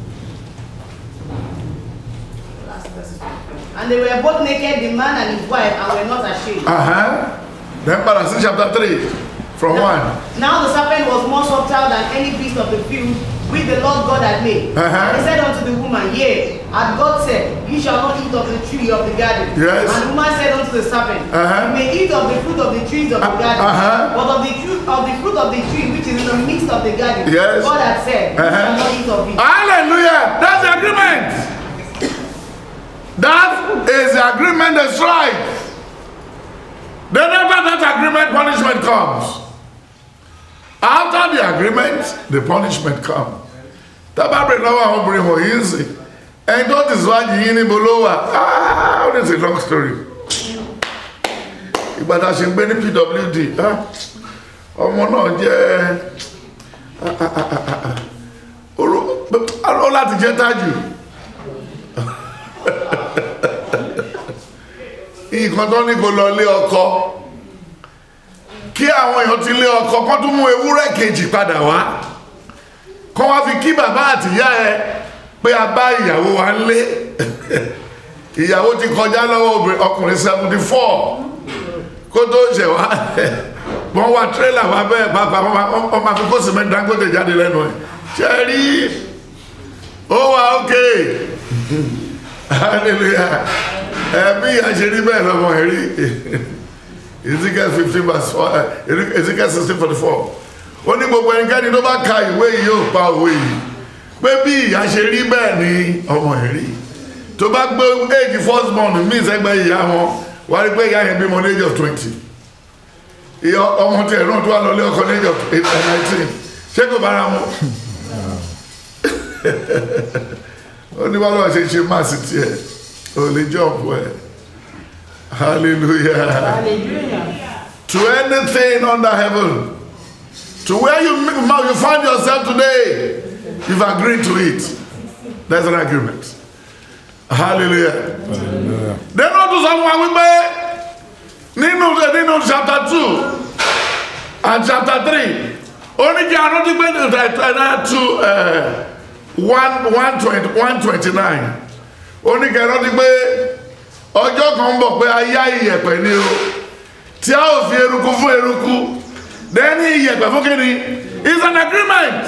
And they were both naked, the man and his wife, and were not ashamed. uh-huh then padà sí chapter 3 from 1 Now the serpent was more subtle than any beast of the field which the Lord God had made. Uh-huh. And he said unto the woman, Yea, had God said, Ye shall not eat of the tree of the garden. Yes. And the woman said unto the serpent, Uh-huh. You may eat of the fruit of the trees of the Uh, garden, uh-huh. but of the fruit of the fruit of the tree which is in the midst of the garden, Yes. God had said, You Uh-huh. shall not eat of it. hallelujah that's the agreement that is the agreement that's right then after that agreement punishment comes after the agreement the punishment come tábàbí lọ́wọ́ àwọn obìnrin wọ̀nyí ń sìn ẹni tó ti síwájú yín níbo ló wà ah it is a long story ìgbà tá a ṣe ń gbé ní pwd ah, ọmọ náà jẹ́ ó láti jẹ́ tájù nǹkan tó ní kó lọ lé ọkọ kí àwọn èèyàn ti lé ọkọ kó tún mú ewúrẹ́ kejì padà wá kó wá fi kí bàbá àtìyá ẹ pé a bá ìyàwó wa ń lé ìyàwó ti kọjá lọ́wọ́ obìnrin ọkùnrin seventy four kó tó ṣẹ̀ wá wọ́n wá tírélà wá bẹ́ẹ̀ pàápàá wọ́n máa- wọ́n máa fi kó sìmẹ́ntì Dangote jáde lẹ́nu ẹ̀ ṣe rí ó wà ókè hallelujah ẹbí àṣírí bẹ́ẹ̀ lọ́mọ ẹ̀rí Ezekiel fifteen verse four eh, Ezekiel sixteen forty four ó ní gbogbo ẹnikẹ́ni tó bá ka ìwé yìí yóò pa òwe yìí pé bí ìyá ṣe rí bẹ́ẹ̀ ni ọmọ ẹ̀rí tó bá gbé age first born mí sẹ́gbẹ́ ìyá wọn wá rí pé ìyá yẹn bímọ ní age of twenty ìyá ọmọ tí ẹ̀rọ tó wà lọ lé ọkọ ní age of nineteen ṣé kò bára mu ó ní bọ́lá ṣe ṣe máa sì tiẹ̀ ò lè jọ́ọ̀bù ẹ̀ hallelujah to anything under heaven to where you, you find yourself today you've agreed to it there's an agreement hallelujah then wọ́n tún sọ fún wa wípé nínú nínú chapter two and chapter three oníjẹ arántí pé ẹ̀ẹ́dá two one one twenty one twenty nine oníjẹ arántí pé ọjọ́ kan ń bọ̀ pé ayá iyẹ̀pẹ̀ ni o tí a ò fi eruku fún eruku then iyẹ̀pẹ̀ fún kíni is an agreement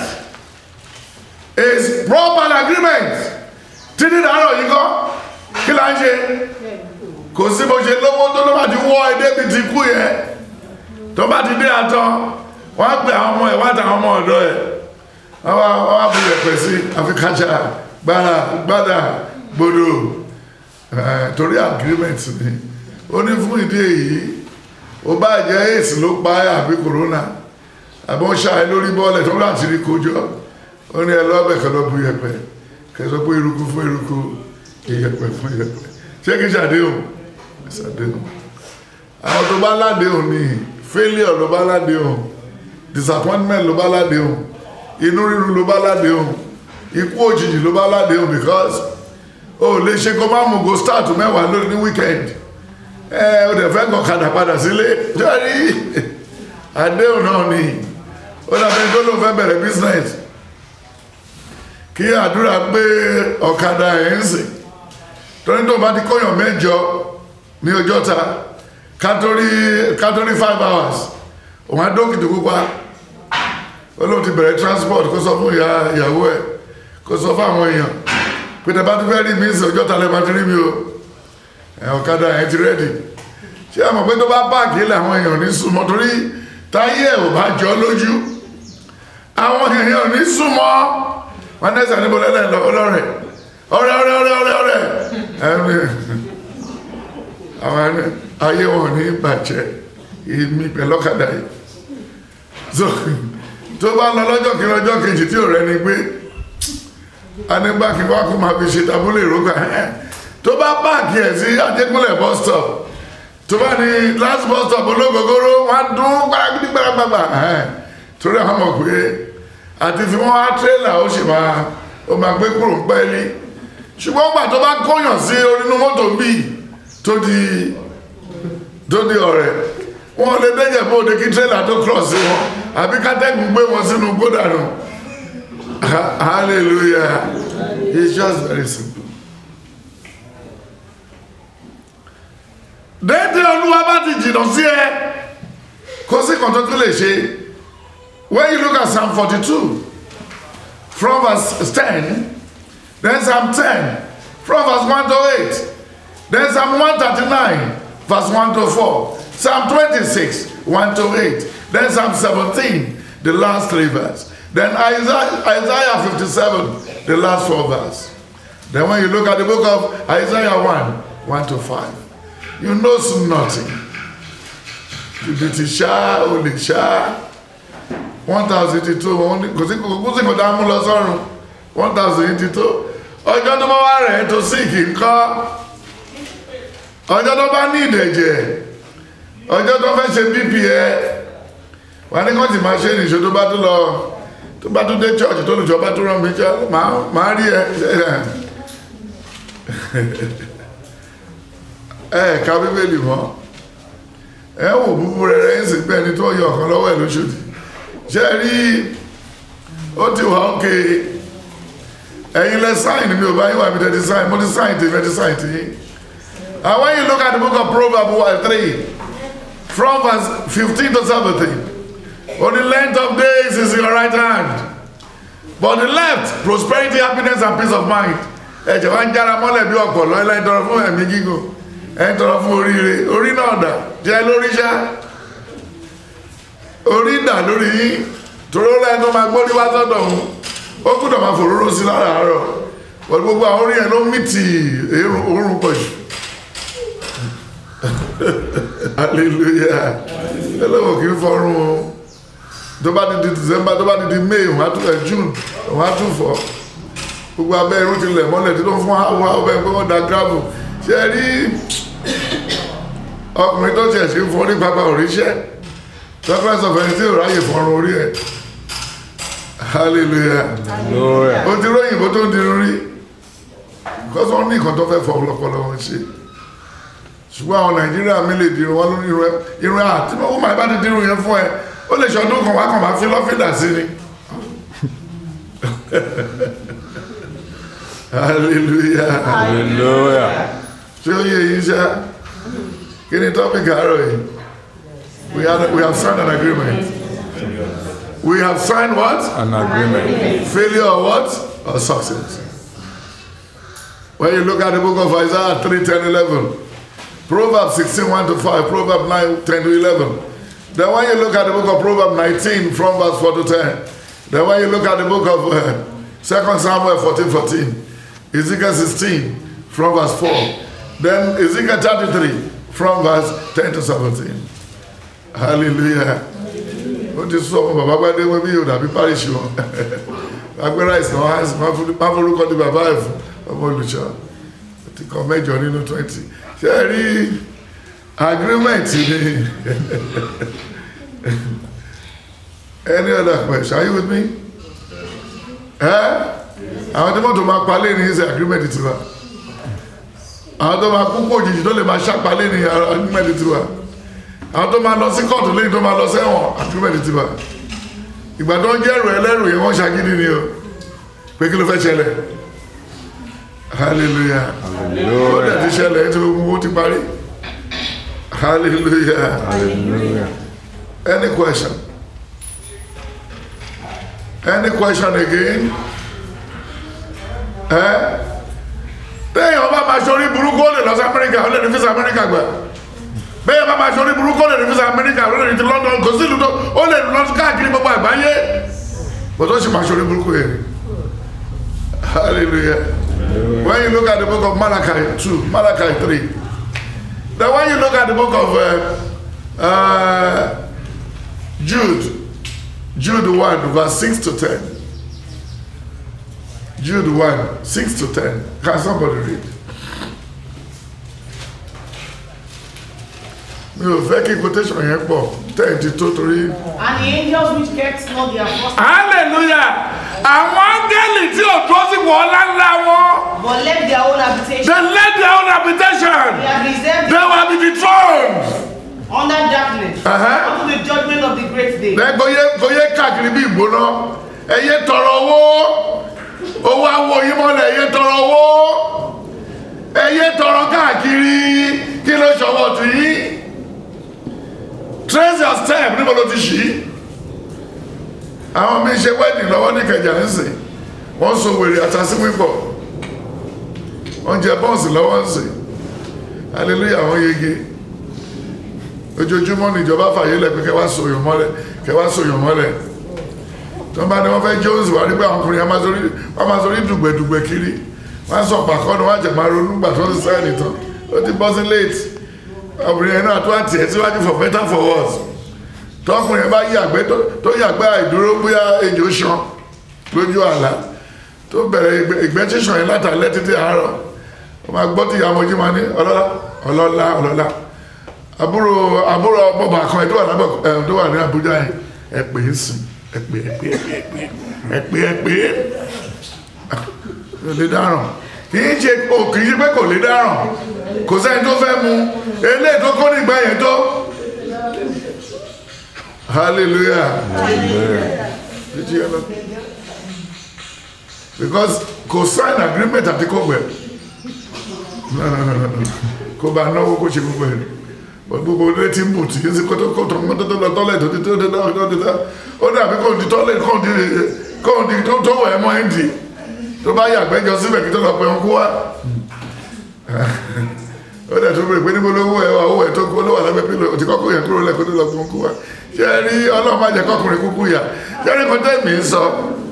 is proper agreement títí dàárọ̀ yìí kọ́ kí la ń ṣe kò sí bó ṣe lówó tó ló bá ti wọ́ ẹ débi ti kú yẹn tó bá ti dé àtọ́ wọ́n á pè àwọn ọmọ ẹ̀ wọ́n á ta àwọn ọmọ ọ̀dọ́ ẹ̀ wọ́n wá wọ́n wá bu yẹ̀pẹ̀ sí àfikájà gbára gbádà gbòdò ẹ̀, torí agreement ni ó ní fún ìdí èyí ó bá jẹ́ èsì ló pa ẹ́ àbí corona àbí wọ́n ṣàì lórí bọ́ọ̀lẹ̀ tó láti rí kójọ ó ní ẹ lọ́bẹ̀ kan lọ bu yẹ̀pẹ̀ kẹsọ pé eruku fún eruku ìyẹ̀pẹ̀ fún ìyẹ̀pẹ̀ ṣé kí ṣàdéhùn ṣàdéhùn àwọn tó bá ládéhùn ni failure ló bá ládéhùn disappointment ló bá ládéhùn inú rírun ló bá ládéhùn ikú òjijì ló bá ládéhùn because o lè ṣe kó má mú go start mẹ́wàá lórí ní weekend ẹ o dẹ̀ fẹ́ gọ̀kadà padà sílé jọ́rí àdéhùn náà ni ó dàbẹ́ tó ló fẹ́ bẹ̀rẹ̀ business kí àdúrà gbé ọ̀kadà ẹ̀ ń sìn torí tó bá ti kóyàn mẹ́jọ ní ọjọ́ ta kátórí kátórí five hours òun á dókìtì pupa ó lóun ti bẹ̀rẹ̀ transport kó sọ fún ìyá ìyàwó ẹ̀ kó sọ fún àwọn èèyàn pé tẹ bá ti fẹ́ rí mi sí ọjọ́ ta lẹ́ máa ti rí mi o ẹ̀ ọ̀kadà ẹ̀ ti rẹ́dì ṣé àmọ̀ pé tó bá páàkì ilẹ̀ àwọn èèyàn ní súnmọ́ torí táyé ẹ̀ ò bá jọ lójú àwọn èèyàn ò ní súnmọ́ wọn nẹ́sà níbo lẹ́lẹ́ lọ ọlọ́rẹ̀ ọ̀rẹ́ ọ̀rẹ́ ọ̀rẹ́ ọ̀rẹ́ ọ̀rẹ́ ẹ̀mí àwọn ẹni ayé wọn ní bàjẹ́ èmi pẹ̀lọ́kadà yìí so tó bá lọ lọ́jọ́ kí lọ́jọ́ kejì tí ò rẹ ni pé anígbàkí wá kó máa fi ṣe tabúlé ìrókà ẹ̀ tó bá páàkì ẹ̀ sí ajégúnlẹ̀ bus stop tó bá ní last bus stop ológogoro wá dún gbáragbí gbáragbàgbà ẹ̀ torí àwọn mọ̀ pé àti fi wọ́n á tírélà ó sì máa ó máa gbé kúrò pẹ́ẹ́lí ṣùgbọ́n gbà tó bá kóyàn sí orínú mọ́tò bíi tó di tó di ọ̀rẹ́ wọn lè dẹ́jẹ̀ bó de kí tírélà tó cross sí wọn àbí kátẹ́gùn gbé wọn sínú gbódànù hallelujah it's just very simple. déédé olúwa bá ti jìnnà sí ẹ kó sí kan tó tún lè ṣe when you look at psalm forty-two from verse ten then psalm ten from verse one to eight then psalm one thirty-nine verse one to four psalm twenty-six one to eight then psalm seventeen the last three verse then isaiah isaiah fifty-seven the last four verse then when you look at the book of isaiah one one to five you know nothing jìbìtì ṣá olè ṣá one thousand eighty two kò sí kò sí kò dá mú lọ sọ́run one thousand eighty two ọjọ́ tó bá wà rẹ̀ tó sì kì í kọ́ ọjọ́ tó bá ní ìdẹ̀jẹ̀ ọjọ́ tó fẹ́ ṣe bp ẹ wà ní kọ́ńtì máa ṣe nìṣó tó bá tó lọ tó bá tó dé church tó lùjọ bá tó rán mi jẹ́ máa rí ẹ ẹ ká bíbélì mọ́ ẹ wò búburú rẹ̀ ń sì pẹ́ ẹni tó yọ ọ̀kan lọ́wọ́ ẹ̀ lóṣòdì ṣe rí ó ti wà ókè ẹ̀yin lẹ sáìn mi ò bá yín wà mí tẹ́tí sáìn mo ti sáìn tí tẹ́tí sáìn tí and when you look at the book of Proverbs one three from verse fifteen to seventeen for the length of days is in your right hand but the left prosperity happiness and peace of mind ẹ̀jẹ̀ wá ń jára mọ́lẹ̀ bí ọ̀pọ̀ lọ́ọ́lá ń tọrọ fún ẹ̀mí gígùn ẹ̀ ń tọrọ fún oríire orí náà dà jẹ́ lórí ṣá orí dà lórí yín torí ó lẹ́nu máa gbórí wá sọ́dọ̀ òun ó gbúdọ̀ máa fòróró sí lára àárọ̀ pẹ̀lú gbogbo àwọn orí ẹ̀ ló mì tì òórùn pọ̀ jù hallelujah ẹlẹ́wọ̀n kì í fọrún o tó bá di di december tó bá di di may òun á tún ẹ̀ june òun á tún fọ́ gbogbo abẹ́ irun ti lẹ̀ mọ́lẹ̀ tí tó ń fún àwọn ọbẹ̀ pé wọ́n da gravel ṣe rí ọkùnrin tó ṣẹ̀ sí fún orí pápá òríṣẹ́ reference of ẹni tí ò ráyè fọ́run orí ẹ̀ hallelujah Hallelujah. ó ti róyìnbó tó ń dirun rí because wọ́n ní nǹkan tó fẹ́ fọ ọlọ́pọlọ wọn ṣe ṣùgbọ́n àwọn nàìjíríà mi lè dirun wọn lórí irun ẹ irun ẹ àti wọ́n máa bá ti dirun yẹn fún ẹ ó lè ṣọdún kan wá kàn máa fi lọ́fíìdà sí ni hallelujah Hallelujah. ṣé ó yẹ yín ṣá kí ni topic àárọ̀ yìí we have we have signed an agreement we have signed what An agreement. failure or what or success when you look at the book of Isaiah 3 10 11 Proverbs 16 1 to 5 Proverbs 9 10 to 11 then when you look at the book of Proverbs 19 from verse 4 to 10 then when you look at the book of uh, 2 Samuel 14 14 Ezekiel 16 from verse 4 then Ezekiel 33 from verse 10 to 17 hallelujah ó ti sọ ọmọ bàbá gbádé wọn bí yóò dàbí parish wọn agbára ìsìn wọn á sì máa fún- máa forúkọ ní bàbá ẹ̀ fún ọmọ olùṣọ́ ti kọ mẹ́jọ nínú twenty ṣe é rí agreement ni any other question are you with me? ẹ́ àwọn tí mọ́tò máa palẹ̀ ní ṣe agreement tiwa àwọn tó máa kúkú òjijì tó lè máa ṣàpalẹ̀ ní agreement tiwa àwọn tó máa lọ sí kóòtù lẹ́yìn tó máa lọ sẹ́wọ̀n agreement tiwa ìgbà tó ń jẹ́ ẹ̀rọ ẹlẹ́rù yẹn wọ́n ṣàgídí ni o pé kí ló fẹ́ ṣẹlẹ̀ hallelujah ó dẹ̀ ti ṣẹlẹ̀ tí owó ti parí hallelujah Hallelujah. any question any question again ẹ téèyàn bá máa ṣorí burúkú ó lè lọ sí amẹ́ríkà ó lè ní fisa amẹ́ríkà gbà bẹ́ẹ̀ bá máa ṣorí burúkú ó lè ní fisa amẹ́ríkà ó lè ní ti london kò sí ìlú tó ó lè lọ káàkiri gbogbo àgbáyé bó tó sì máa ṣorí burúkú yẹn hallelujah when you look at the book of malachi two malachi three then when you look at the book of uh, uh, jude jude one verse six to ten jude one six to ten can somebody read. mi ò fẹ́ kí quotation yẹn pọ̀ tẹ́ẹ̀tì tó torí. And the angels which kept not their first hallelujah àwọn áńgẹ́lì tí ò tó sí wọ́n ńláńlá wọn but left their own habitation. they led their own habitation They have reserved they were be dethroned. under darkness Uh-huh. unto the judgment of the great day. bẹ́ẹ̀ kò yẹ kò yẹ káàkiri bí ìgbóná ẹ yé tọrọ owó owó awo yín mọ́lẹ̀ ẹ yé tọrọ owó ẹ yé tọrọ káàkiri kí ló ṣọwọ́ tì yín trace your step níbo ló ti ṣí àwọn mi ṣe wedding lọ́wọ́ ní kẹjà nísìn wọ́n so wèrè àtàsí wípọ̀ wọ́n jẹ bọ́ọ̀sì lọ́wọ́ ń sìn hallelujah wọ́n yege ojoojúmọ́ ni ìjọba fàyè lẹ̀ pé kẹ́ wá sòyàn mọ́lẹ̀ kẹ́ wá sòyàn mọ́lẹ̀ tó ń bá ní wọ́n fẹ́ jones wà nígbà àwọn ọkùnrin wọ́n máa sọrí dùgbẹ̀dùgbẹ̀ kiri wọ́n sọ pàkọ́ ni wọ́n àjẹ̀ máa ronú gbà tó ń sẹ́yìn nìtàn ó ti bọ́ sí late obìnrin yẹn náà tó àti ẹ̀ síwájú for better for worse tọkùnrin yẹn bá yàgbẹ́ tó- tó yàgbẹ́ àìdúró bóyá ejò ṣan lójú àlá tó bẹ̀rẹ̀ ìgbẹ́- ìgbẹ́ tíṣàn yẹn látàlẹ́ títí àárọ̀ wọ́n máa gbọ́ tí ìyá ọmọjú máa ní ọlọ́lá ọlọ́lá ọlọ́lá àbúrò àbúrò bọ́bà kan ẹ̀ tó wà lábẹ́ ẹ̀ tó wà ní Àbújá yẹn ẹ pè é sìn ẹ pè é pè é pè é ẹ pè é pè é kò lè dáràn kì í ṣe o kì í ṣe pé kò lè dáràn kò sẹ́ni tó fẹ́ mu eléyìí tó kó nígbà yẹn tó hallelujah Did you hear that? because kò sign agreement àti kò gbẹ no no no no no kò bá náwó kó ṣe gbogbo ẹ̀ bọ́ gbogbo ilé tí ń bù tí yín sí kótó kótó mọ́tò tó lọ tọ́lẹ̀ tó ti tó ti tó ti tó ó dàbí kò di tọ́lẹ̀ kò di kò di tó tó wẹ̀ mọ́ ẹ̀ ń di tó bá yàgbẹ́ jọ síbẹ̀ kí tó lọ pé wọn kú wá ó dẹ̀ tó bèrè pé níbo lówó ẹ̀ wà owó ẹ̀ tó kú ló wà lábẹ́ pílò òtí kọ́kọ́ yẹn kúrò lẹ́kọ́ tó lọ pé wọn kú wá ṣé ẹ rí ọlọ́run má jẹ́ kọ́kùnrin kúkú yà ṣé ẹ rí kó tẹ́ẹ̀mì ń sọ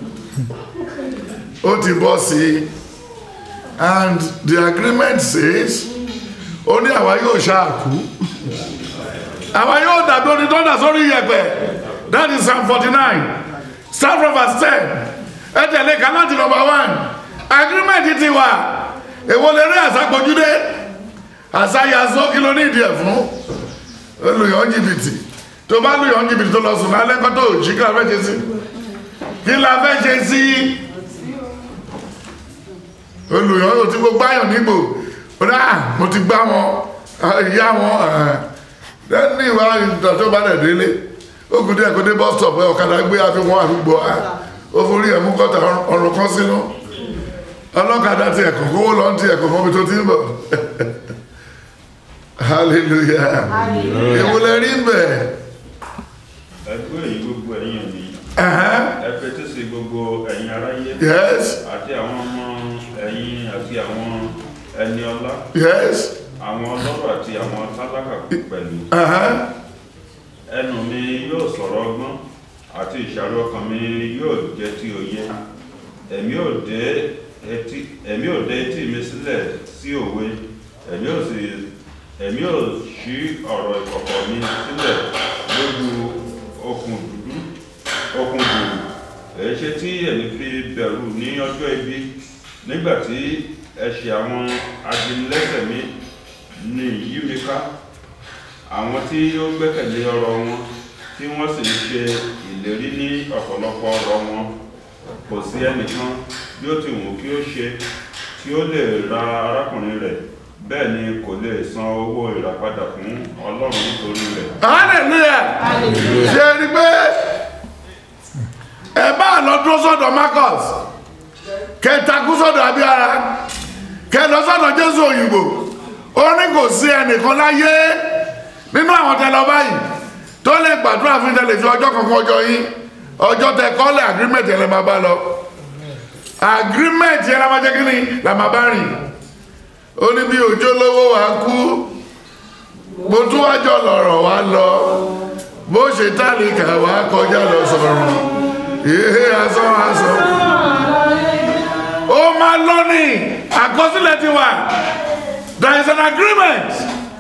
ó ti bọ́ sí i and the agreement says ó ní àwa yóò ṣáàkú àwa yóò dàbí oní tó dà sórí yẹ̀pẹ̀ that is psalm forty nine start from verse ten ẹ tẹ̀lé ká láti number one agreement ti wà èwo lè rí àsápọ̀júdé àsáyàsó kí ló ní ìdí ẹ̀ fún olùyọ̀ jìbìtì tó bá lùyọ̀ jìbìtì tó lọ sùn lálẹ́ kọ́ tó jí kí la fẹ́ ṣe sí kí la fẹ́ ṣe sí olùyọ̀ yóò ti gbogbo ayọ̀ nígbò rà mo ti gbá wọn ìyá wọn lẹ́ni ìwà ìgbà tó bá dẹ̀ délé ó kù díẹ̀ kó dé bus stop ẹ̀ ọ̀kadà gbé àfihàn àdúgbò ó forí ẹ̀ mú kọ́tà ọ̀rùn kan sínú ọlọ́kadà ti ẹ̀kọ́ kówó lọ ti ẹ̀kọ́ mọ́bi tó ti ń bọ̀ hallelujah èwo lẹ rí bẹ̀ ẹgbẹ́ èyí gbogbo ẹ̀yin mi ẹ̀hẹ́n, ẹ fetí sí gbogbo ẹ̀yin aráyé yes àti àwọn ọmọ ẹ̀yin àti àwọn ẹni ọlá yes àwọn ọlọ́rọ̀ àti àwọn tálákà pẹ̀lú ẹ̀hẹ́n, ẹnu mi yóò sọ̀rọ̀ ọgbọ́n àti ìṣàrò ọkàn mi yóò jẹ́ ti òye èmi ò dé etí èmi ò dé etí mi sílẹ̀ sí òwe èmi ò sì èmi ò ṣí ọ̀rọ̀ ìkọ̀kọ̀ mi sílẹ̀ lójú okùn dúdú okùn dùdú èyí ṣe tí ẹ̀yin fi bẹ̀rù ní ọjọ́ ibi nígbà tí ẹ̀ṣẹ̀ àwọn ajínigbẹ́sẹ̀ mi ní yí mi ká àwọn tí ó gbẹ́kẹ̀lé ọ̀rọ̀ wọn tí wọ́n sì ń ṣe ìlérí ní ọ̀pọ̀lọpọ̀ ọ̀rọ̀ wọn kò sí ẹnìkan bí ó ti wù kí ó ṣe tí ó lè ra arákùnrin rẹ̀ bẹ́ẹ̀ ni kò lè san owó ìràpadà fún ọlọ́run nítorí rẹ̀ hallelujah ṣe ni pé ẹ bá lọ dúró sọ́dọ̀ marcus kẹtakú sọ́dọ̀ abíára kẹlọ sọ́dọ̀ jésù òyìnbó ó ní kò sí ẹnìkan láyé nínú àwọn tẹlọ báyìí tó lè gbàdúrà fún tẹlẹ fi ọjọ́ kankan ọjọ́ yín ọjọ́ tẹ kọ́lẹ̀ agreement yẹn lè máa bá lọ agreement yẹn la máa jẹ́ kí ni la máa bá rìn ó ní bí òjò lówó wa kú mo tún wájọ lọ̀rọ̀ wá lọ bó ṣe tálíkà wá kọjá lọ sọ̀rọ̀ ìhé asán asán ó máa lọ ní àkọsílẹ̀ ti wà there is an agreement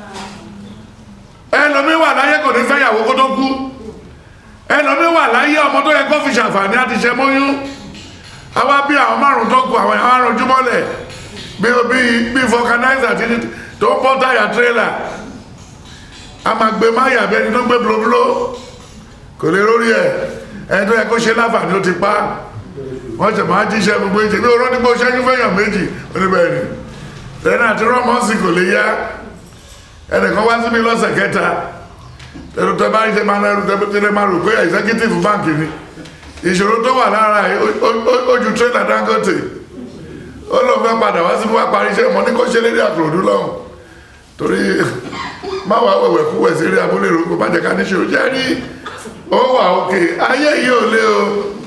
ẹlòmí wà láyé kò ní fẹ́yàwó kó tó kú ẹlòmí wà láyé ọmọ tó yẹ kó fi ṣàǹfààní àti ṣe mọ́yún àwa bí àwọn márùn tó kù àwọn àwọn arànjú mọ́lẹ̀ bí bí bí fọkanáìsà tí tó ń bọ́ táyà tírélà a máa gbé máyà bẹni tó gbé blóbló kò lè rórí ẹ ẹni tó yẹ kó ṣe láǹfààní ó ti pa wọ́n ṣe máa jíṣẹ́ gbogbo ìṣe bí oró nígbó ṣẹ́yún fẹ́yàn méjì oníbẹ̀rẹ̀ lẹ́nà àti rọ́mọ́sì kò lè yá ẹnìkan wá síbi lọ́sẹ̀ kẹta ẹ̀rù tẹ bá ń ṣe máa ń ẹrù tẹ tẹ máa rò pé executive bank ni ìṣòro tó wà lára ẹ̀ ó ju trailer dangote ó lóun fẹ́ padà wá síbi wá parí iṣẹ́ mọ́ ní kó ṣe lédè àkùrọ̀dú lọ́hùn torí má wàá wẹ̀wẹ̀ kú wẹ̀ sí eré abúlé ìrókò má jẹ́ ká ní ṣòro jẹ́ rí ó wà òkè ayé yìí ò lé o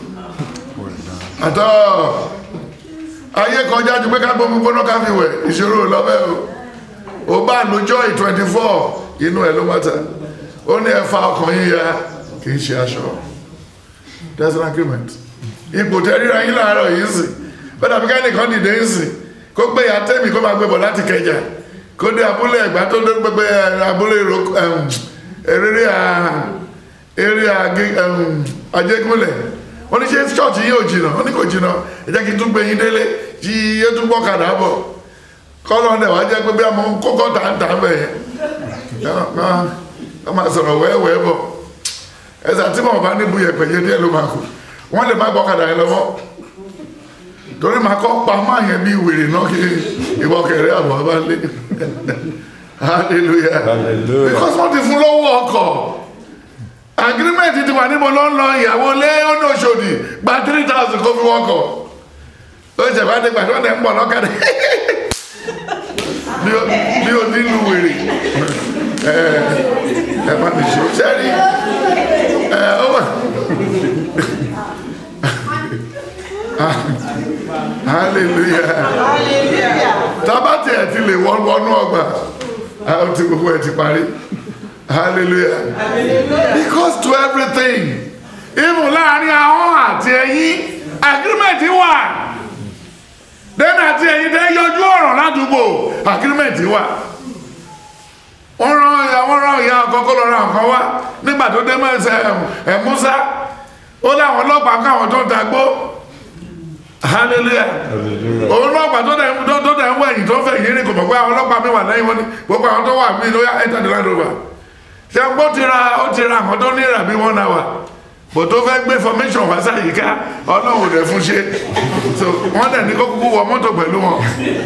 àtọ́ ayé kọjá ju pé ká gbómi gbóná ká fi wẹ̀ ìṣòro lọ́bẹ̀ o ò bá lójọ́ ì twenty four inú ẹ̀ ló mọ́ta ó ní ẹ̀fà ọkàn yín ya kì í ṣe aṣọ that's an agreement ipò tẹ ríra yín láàárọ̀ yìí sì bẹ́ẹ̀ dàbí ká nìkan dìde ń sìn kó gbé ya tẹ́mì kó máa gbé bọ̀ láti kẹjà kó dé abúlé ẹ̀gbá tó dé gbẹgbẹ abúlé eré eré ajégúnlẹ̀ wọ́n ní ṣe ṣọ́ọ̀tì yóò jìnà wọ́n ní kò jìnà ẹ jẹ́ kí n tún gbé yín délé tí yé tún gbọ́ kàdá bọ̀ kọ́lọ́ ọ̀dẹ̀ wá jẹ́ pé bí a mọ kókó tà ń tà ń bẹ̀ yẹn wọ́n máa sọ̀rọ̀ wẹ́wẹ́ bọ̀ ẹ̀sà tí wọ́n bá níbu yẹ̀pẹ̀ yẹn díẹ̀ ló máa kù wọ́n lè má gbọ́ kàdá yẹn lọ́wọ́ torí máa kọ́ pa máa yẹn bí wèrè náà kí ìwọ kẹrẹ àbọ̀ bá lé hallelujah Hallelujah. because wọ́n ti fún lọ́wọ́ ọkọ̀ agreement ti wà níbo ló ń lọ ìyàwó lé ọ̀nà òṣòdì gba three thousand kó fi wọ́kọ̀ ó ṣe bá dé gbàdúrà tẹ̀ ń bọ̀ lọ́kàdé bí o ní lu wèrè ẹ ẹ má mi ṣe sẹ́rí ẹ ó wà hallelujah tábàtì ẹ̀ ti lè wọ́n wọnú ọgbà àwọn tí gbogbo ẹ̀ ti parí hallelujah because to everything even láàrin ahọ́n àti ẹ̀yìn agreement wà then àti ẹ̀yìn tẹ́ yọjú ọ̀rọ̀ ládùúgbò agreement wà wọ́n rán ìyá wọ́n rán ìyá ọkọ̀ kó lọ ra nǹkan wá nígbà tó dé mọ́ ẹsẹ̀ ẹ̀ Musa ó láwọn ọlọ́pàá káwọn tó ń tagbó hallelujah òun ọlọ́pàá tó dẹ̀ tó tó dẹ̀ ń wọ ẹ̀yìn tó fẹ́ yìí ni kò mọ̀ pé àwọn ọlọ́pàá mi wà lẹ́yìn wọn ni gbogbo àwọn tó wà mí ló yá enter the land rover ṣe ń gbó ti ra ó ti ra àwọn tó ní ìrà bí one hour bò tó fẹ́ gbé formation wá sáyìíká ọlọ́run ò dẹ̀ fún ṣe so wọ́n dẹ̀ ní kó kúkú wọ mọ́tò pẹ̀lú wọn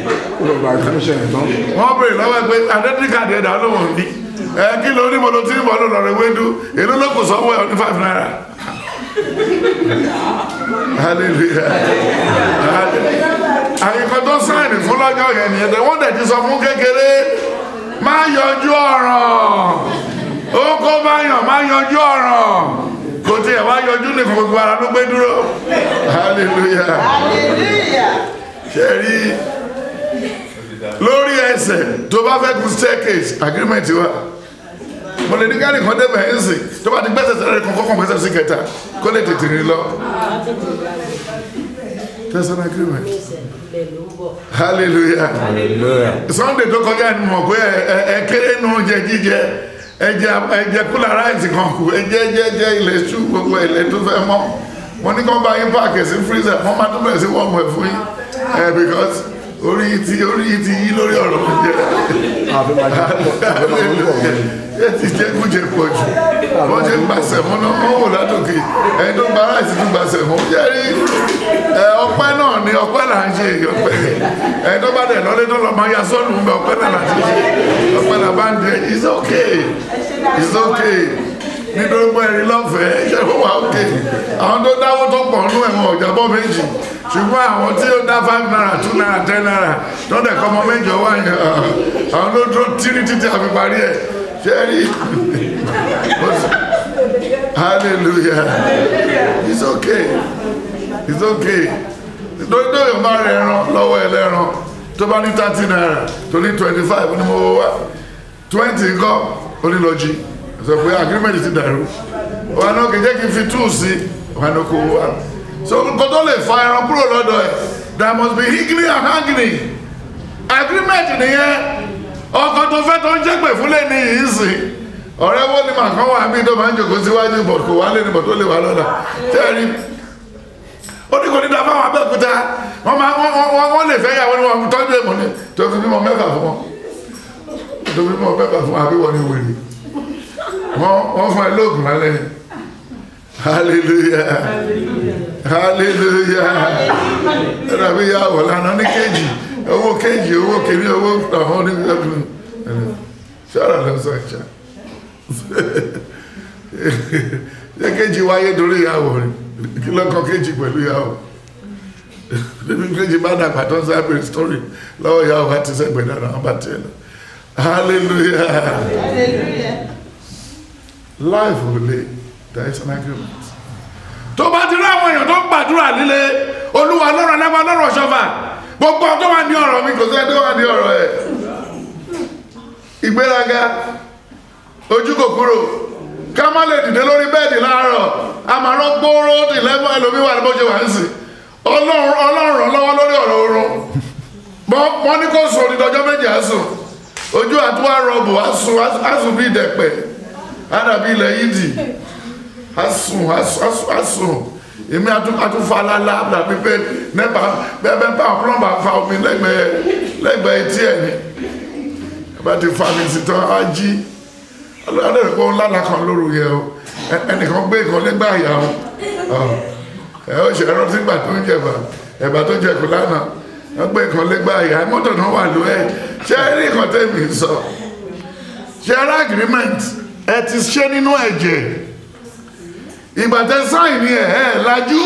wọ́n béèrè lọ́wọ́ pé identity card ẹ̀dá olóhùn ní ẹ kí ló ní mo lo tí mo lò lọ́rọ̀ ewédú èló ló kù sọ́wọ́ ẹ̀ ní five naira hallelujah àyíkọ́ tó sáìnì fún lọ́jọ́ yẹn nìyẹn tẹ wọ́n dẹ̀ ti sọ fún kékeré má yọjú ọ̀ràn ó kó bá yàn má yọjú ọ̀ràn kò tí ẹ̀ wá yọjú nìkan gbogbo ara ló gbé dúró hallelujah ṣe rí lórí ẹsẹ̀ tó bá fẹ́ kún staircase agreement wa mo lè ní gáàrí kan débẹ̀ ẹ̀ ń sìn tó bá ti gbẹ́sẹ̀ sẹ́rẹ̀ kan kọ́kàn gbẹ́sẹ̀ sí kẹta kó lè tètè rìn lọ that's an agreement hallelujah Hallelujah. sunday tó kọjá ni mo pé ẹ ẹ kéré nu oúnjẹ jíjẹ ẹjẹ ẹjẹ kúlà ráìsì kan kù ẹjẹ ẹjẹ ẹjẹ ilẹ̀ ṣú gbogbo ilẹ̀ tó fẹ́ mọ́ mo ní kán bá yín páàkì sí freezer wọ́n máa tún bẹ̀rẹ̀ sí wọ́ọ̀mù ẹ̀ fún yín ẹ̀ because orí yìí ti orí yìí ti yí lórí ọ̀rọ̀ mi jẹ́ àfi máa jẹ́ àfi máa ń bọ̀ wọ́n ni. ẹ ti jẹ́ kújẹ pọ̀ jù wọ́n ṣe ń gba sẹ̀mọ́ náà wọ́n wò látòkè ẹni tó gba aláìsí tún gba sẹ̀mọ́ jẹ́ rí ẹ ọpẹ́ náà ni ọpẹ́ là ń ṣe ọpẹ́ ẹni tó bá dẹ̀ lọ́lé tó lọ́ máa ya sọ́ọ̀nù ń bẹ ọpẹ́ náà là ń ṣe ọpẹ́ là bá ń jẹ it's okay it's okay nítorí pé ẹni lọ́fẹ̀ẹ́ ṣe fún wa okay àwọn tó dáwó tó pọ̀ nú ẹ̀wọ̀n ọ̀jàbọ̀ méjì ṣùgbọ́n àwọn tí ó dá five naira two naira ten naira tó dẹ̀ kọ́ ọmọ mẹ́jọ wá yẹn àwọn ló dúró tírí títí àfi parí ẹ̀ ṣe rí hallelujah it's okay it's okay nítorí tó yóò bá rẹ̀ ẹran lọ́wọ́ ẹlẹ́ran tó bá ní thirty naira tó ní twenty five ní mo wá twenty nǹkan onílọ́jì sọ pé agreement ti dàrú wà náà kì í jẹ́ kí n fi two sí wà náà kó wá so nǹkan tó lè fa ẹran kúrò lọ́dọ̀ ẹ̀ there must be higgling and hanging agreement nìyẹn ọkọ tó fẹ́ tó ń jẹ́pẹ̀ fúnlẹ̀ ní yìí sìn ọ̀rẹ́ wo ni màá kán wà bí tó máa ń jòkó síwájú bọ̀ kò wá lé ní bọ̀ tó lè wà lọ́la tẹ́ẹ̀rí ó ní kò ní dá fáwọn abẹ́òkúta wọ́n máa wọ́n wọ́n wọ́n lè fẹ́ yàwó ni wọ́n tọ́jú èmọ̀ ni tó fi bímọ mẹ́fà fún wọn tó fi bímọ mẹ́fà fún wọn àbí wọ́n ní wèrè wọ́n wọ́n fún ẹ lóògùn lálẹ́ ni hallelujah hallelujah ẹ̀rọ àbí yàwó lánàá ní kéjì owó kéjì owó kìíní owó àwọn onígbàgbọ́n ṣọ́ra lọ sọ ìṣá ṣé kéjì wáyé torí ìyàwó rẹ̀ kí lọ́kọ̀ kéjì pẹ̀lú ìyàwó níbi kéjì bá dàgbà tó ń sábẹ̀ story lọ́wọ́ ìyàwó wa ti sẹ́gbẹ̀ẹ́ dára wọn bá tiẹ̀ lọ hallelujah life ò le there is an agreement tó bá ti rí àwọn èèyàn tó ń gbàdúrà líle olúwa lọ́rọ̀ lẹ́gbàá lọ́rọ̀ ṣọ́fà gbogbo tó wà ní ọ̀rọ̀ mi kò sẹ́ tó wà ní ọ̀rọ̀ ẹ̀ ìgbéraga ojú kòkòrò ká má lè dìde lórí bẹ́ẹ̀dì láàárọ̀ a máa rán gbóró ìlẹ́mọ̀ ẹlòmí wà ní bó ṣe wà ń sìn ọlọ́run ọlọ́run lọ́wọ́ lórí ọ̀rọ̀ oorun wọ́n ní kó sùn onídọ́jọ́ méjì àsùn ojú àtúwà rọ̀bù àsùn bí ìdẹ̀pẹ̀ ádàbí ilẹ̀ yídì àsùn àsùn èmi àtúfàlálà dàbí pé nẹ́bà bẹ́ẹ̀ bá plọ́mbà fa omi lẹ́gbẹ̀ẹ́ lẹ́gbẹ̀ẹ́ etí ẹ̀ ni bá ti fa mi sí tán á jí ọlọ́dẹ̀ pé ó lálàá kan lóru yẹ o ẹnìkan gbé ìkan nígbà àyà o ẹ ó ṣe ẹran tí gbà tó ń jẹba ẹ̀bà tó jẹ kù lánàá wọ́n gbé ìkan nígbà àyà mọ́tò náà wà ló ẹ̀ ṣé ẹ rí nǹkan tẹ́mi sọ ṣe ẹ rí agreement ẹ ti ṣe nínú ẹ̀jẹ̀ ìgbà tẹ sáìn ni ẹ̀ ẹ̀ lajú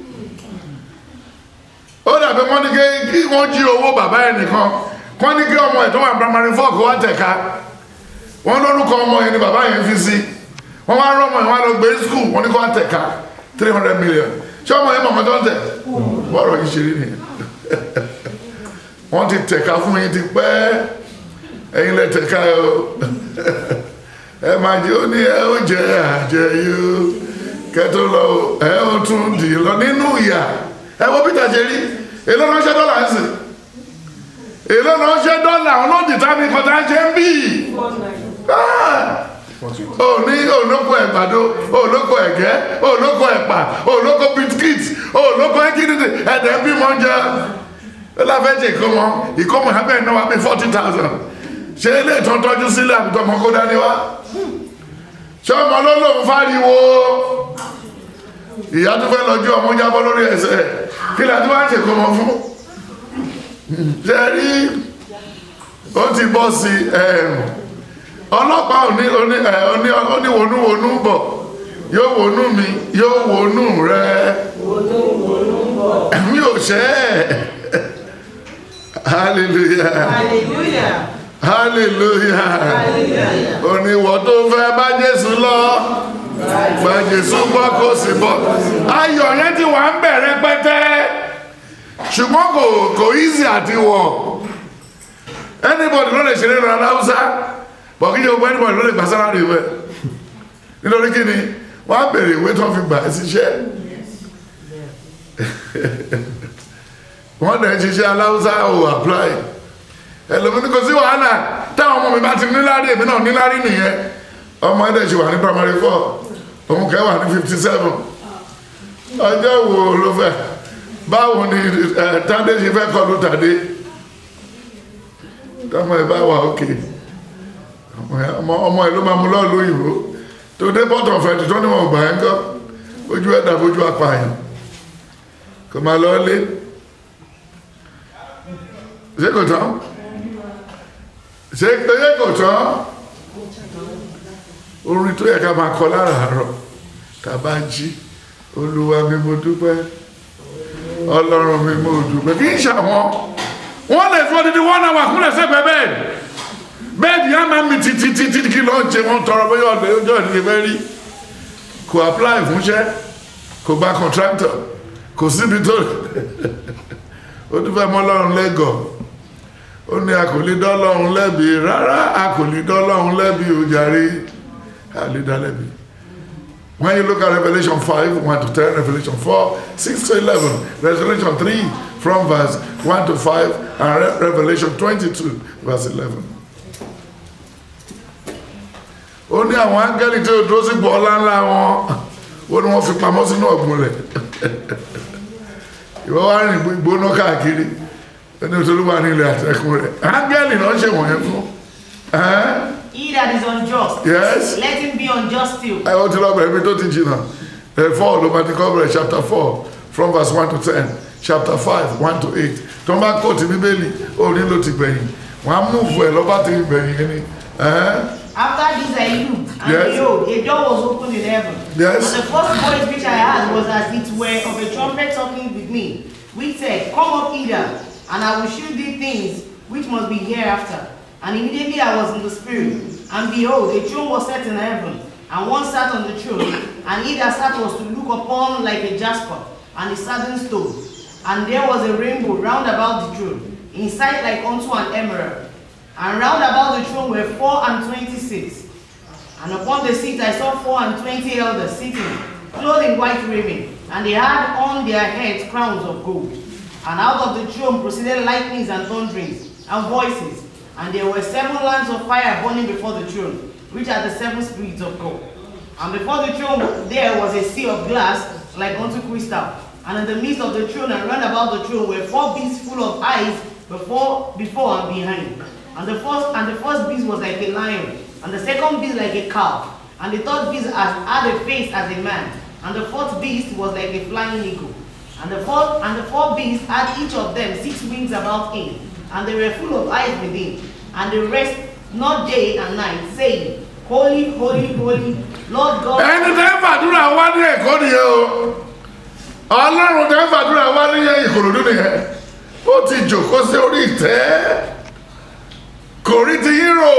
ó dàbí wọ́n ní kí wọ́n jí owó bàbá ẹ̀ nìkan wọ́n ní kí ọmọ ẹ̀ tó wà primary four kó wá tẹ̀ka wọ́n lórúkọ ọmọ yẹn ni bàbá yẹn fi sí wọ́n wá rọ́mọ yẹn wá lọ gbé skul wọ́n ní kó wá tẹ̀ka three hundred million ṣé ọmọ yẹn mọ̀mọ́ tó ń tẹ̀ bọ́ọ̀rọ̀ yìí ṣe rí nìyẹn wọ́n ti tẹ̀ka fún yín ti pẹ́ ẹ̀yin lẹ tẹ̀ka ẹ o ẹ máa jẹ́ ó ní ẹ ó jẹ́ àjẹyó kẹtó lọ ẹ ó tún dì lọ nínú ìyà ẹ wo Peter ṣe rí èló ránṣẹ́ dọ́là ń sìn èló ránṣẹ́ dọ́là ọlọ́dì tàbí kọta ṣe ń bí òní olóko ẹ̀gbàdo olóko ẹ̀gẹ́ olóko ẹ̀pà olóko biskit olóko ẹ̀kídìdì ẹ̀dẹ̀ bí mọ́ jẹ́ láfẹ́jẹ̀ ìkọ́mọ ìkọ́mọ abẹ́ náà wà bí forty thousand ṣé ilé ìtàn tọ́jú sílẹ̀ àbítọ́ ọmọ kó dání wá ṣé ọmọ ló lòun fáriwo ìyá tó fẹ́ lọ́jọ́ ọmọ jábọ́ lórí ẹsẹ̀ kí ni àti wá ń ṣèkọ́mọ fún ṣe rí ó ti bọ́ sí ọlọ́pàá oníwonúwonú bọ̀ yóò wonú mi yóò wonú rẹ mi ò ṣẹ́ ẹ̀ hallelujah Hallelujah. hallelujah oníwọ̀ tó fẹ́ bá Jésù lọ gba Jésù gbọ́ kó sì bọ́ ayọ̀ yẹn ti wà ń bẹ̀rẹ̀ pẹ́tẹ́ ṣùgbọ́n kò kò easy àti wọ̀ anybody ló lè ṣeré lọ aláwùsá bọ̀ kí ni gbogbo anybody ló lè gbà sára rè wẹ̀ nítorí kí ni wọ́n á bèrè ìwé tó fi gbà síṣẹ́ wọ́n dẹ̀ ṣiṣẹ́ aláwùsá ò apply ẹlòmí ní kò sí wàhálà táwọn ọmọ mi bá ti níláárí èmi náà níláárí nìyẹn ọmọ ẹ̀dẹ̀ ṣe wà ní primary four òun kẹ́ wà ní fifty seven ọjọ́ wo ló fẹ́ báwo ni ẹ, tádé ṣe fẹ́ kọlu tàdé tọmọ ẹ bá wà òkè ọmọ ẹ- ọmọ- ọmọ ẹ ló máa mú lọ́ọ̀lù òyìnbó tó dé pọ́tọ̀ fẹ́ẹ̀tì tó níwọ̀n gbà ẹ́ ń kọ́ ojú ẹ̀dá fojú apààyàn kò máa lọ lé ṣé kò tán ṣé ṣé kò tán orin tó yẹ ká máa kọ láràárọ̀ tá a bá jí olúwa mi mo dúpẹ́ ọlọ́run mi mo dúpẹ́ kì í ṣàwọn wọ́n lè fọ́ dídí wọ́n náà wà kúnlẹ̀ sẹ́gbẹ̀ẹ́ bẹ́ẹ̀ bẹ́ẹ̀ni á máa mi títí títí kí lọ́ọ́ ṣe wọ́n tọrọ bóyá ọ̀dọ̀ ọjọ́ ìdílé fẹ́ rí kò apply fúnṣẹ́ kò gba contractor kò síbi tó ó tún fẹ́ mọ́ ọlọ́run lẹ́gọ̀ọ́ ó ní a kò lè dá ọlọ́run lẹ́bi rárá a kò lè dá ọlọ́run lẹ́bi ó jàre a lè dá lẹ́bi. When you look at Revelation 5, 1 to 10, Revelation 4, 6 to 11, Revelation 3 from verse 1 to 5, and Re- Revelation 22, verse 11. Ó ní àwọn áńgẹ́lì tí ó dúró sí ipò ọlá ńlá wọn, ó ní wọ́n fi pamọ́ sínú ọ̀gbun rẹ̀. Ìwọ́ wá rìn gbóná káàkiri, ó ní olúwa ní ilẹ̀ àtẹ̀kùn rẹ̀. Áńgẹ́lì náà ṣe wọ̀nyẹn fún. Ẹ́n? He that is unjust, Yes. let him be unjust still. ẹ ó ti lọ bẹ̀rẹ̀ mi tó ti jìnnà ẹ four ló máa ti kọ́ bẹ̀rẹ̀ chapter four from verse one to ten chapter five one to eight tó ń bá kóòtù bíbélì ó nílò ti gbẹ̀yìn wọ́n á múùfù ẹ̀ lọ́ba ti gbẹ̀yìn yẹn ni ẹ̀hẹ́n. After this I looked, and Yes. behold, a door was opened in heaven. Yes. And the first voice which I heard was as it were of a trumpet talking with me, which said, Come up hither, and I will shew thee things which must be hereafter. And immediately I was in the spirit, and behold, a throne was set in heaven, and one sat on the throne, and he that sat was to look upon like a jasper, and a sardine stone. And there was a rainbow round about the throne, in sight like unto an emerald. And round about the throne were four and twenty seats. And upon the seats I saw four and twenty elders sitting, clothed in white raiment, and they had on their heads crowns of gold. And out of the throne proceeded lightnings and thunderings and voices, and there were seven lamps of fire burning before the throne, which are the seven spirits of God. And before the throne there was a sea of glass like unto crystal. And in the midst of the throne and round about the throne were four beasts full of eyes before, before and behind. And the first and the first beast was like a lion, and the second beast like a calf, and the third beast has, had a face as a man, and the fourth beast was like a flying eagle. And the fourth and the four beasts had each of them six wings about him, and they were full of eyes within, and they rest not day and night, saying, Holy, holy, holy, Lord God. ẹni tẹ́ fàdúrà wá ní ẹ̀kọ́ nìyẹn o ọlọ́run tẹ́ fàdúrà wá ní ìkòròdú nìyẹn ó ti jòkó sí orí ìtẹ́ kò rí ti hírò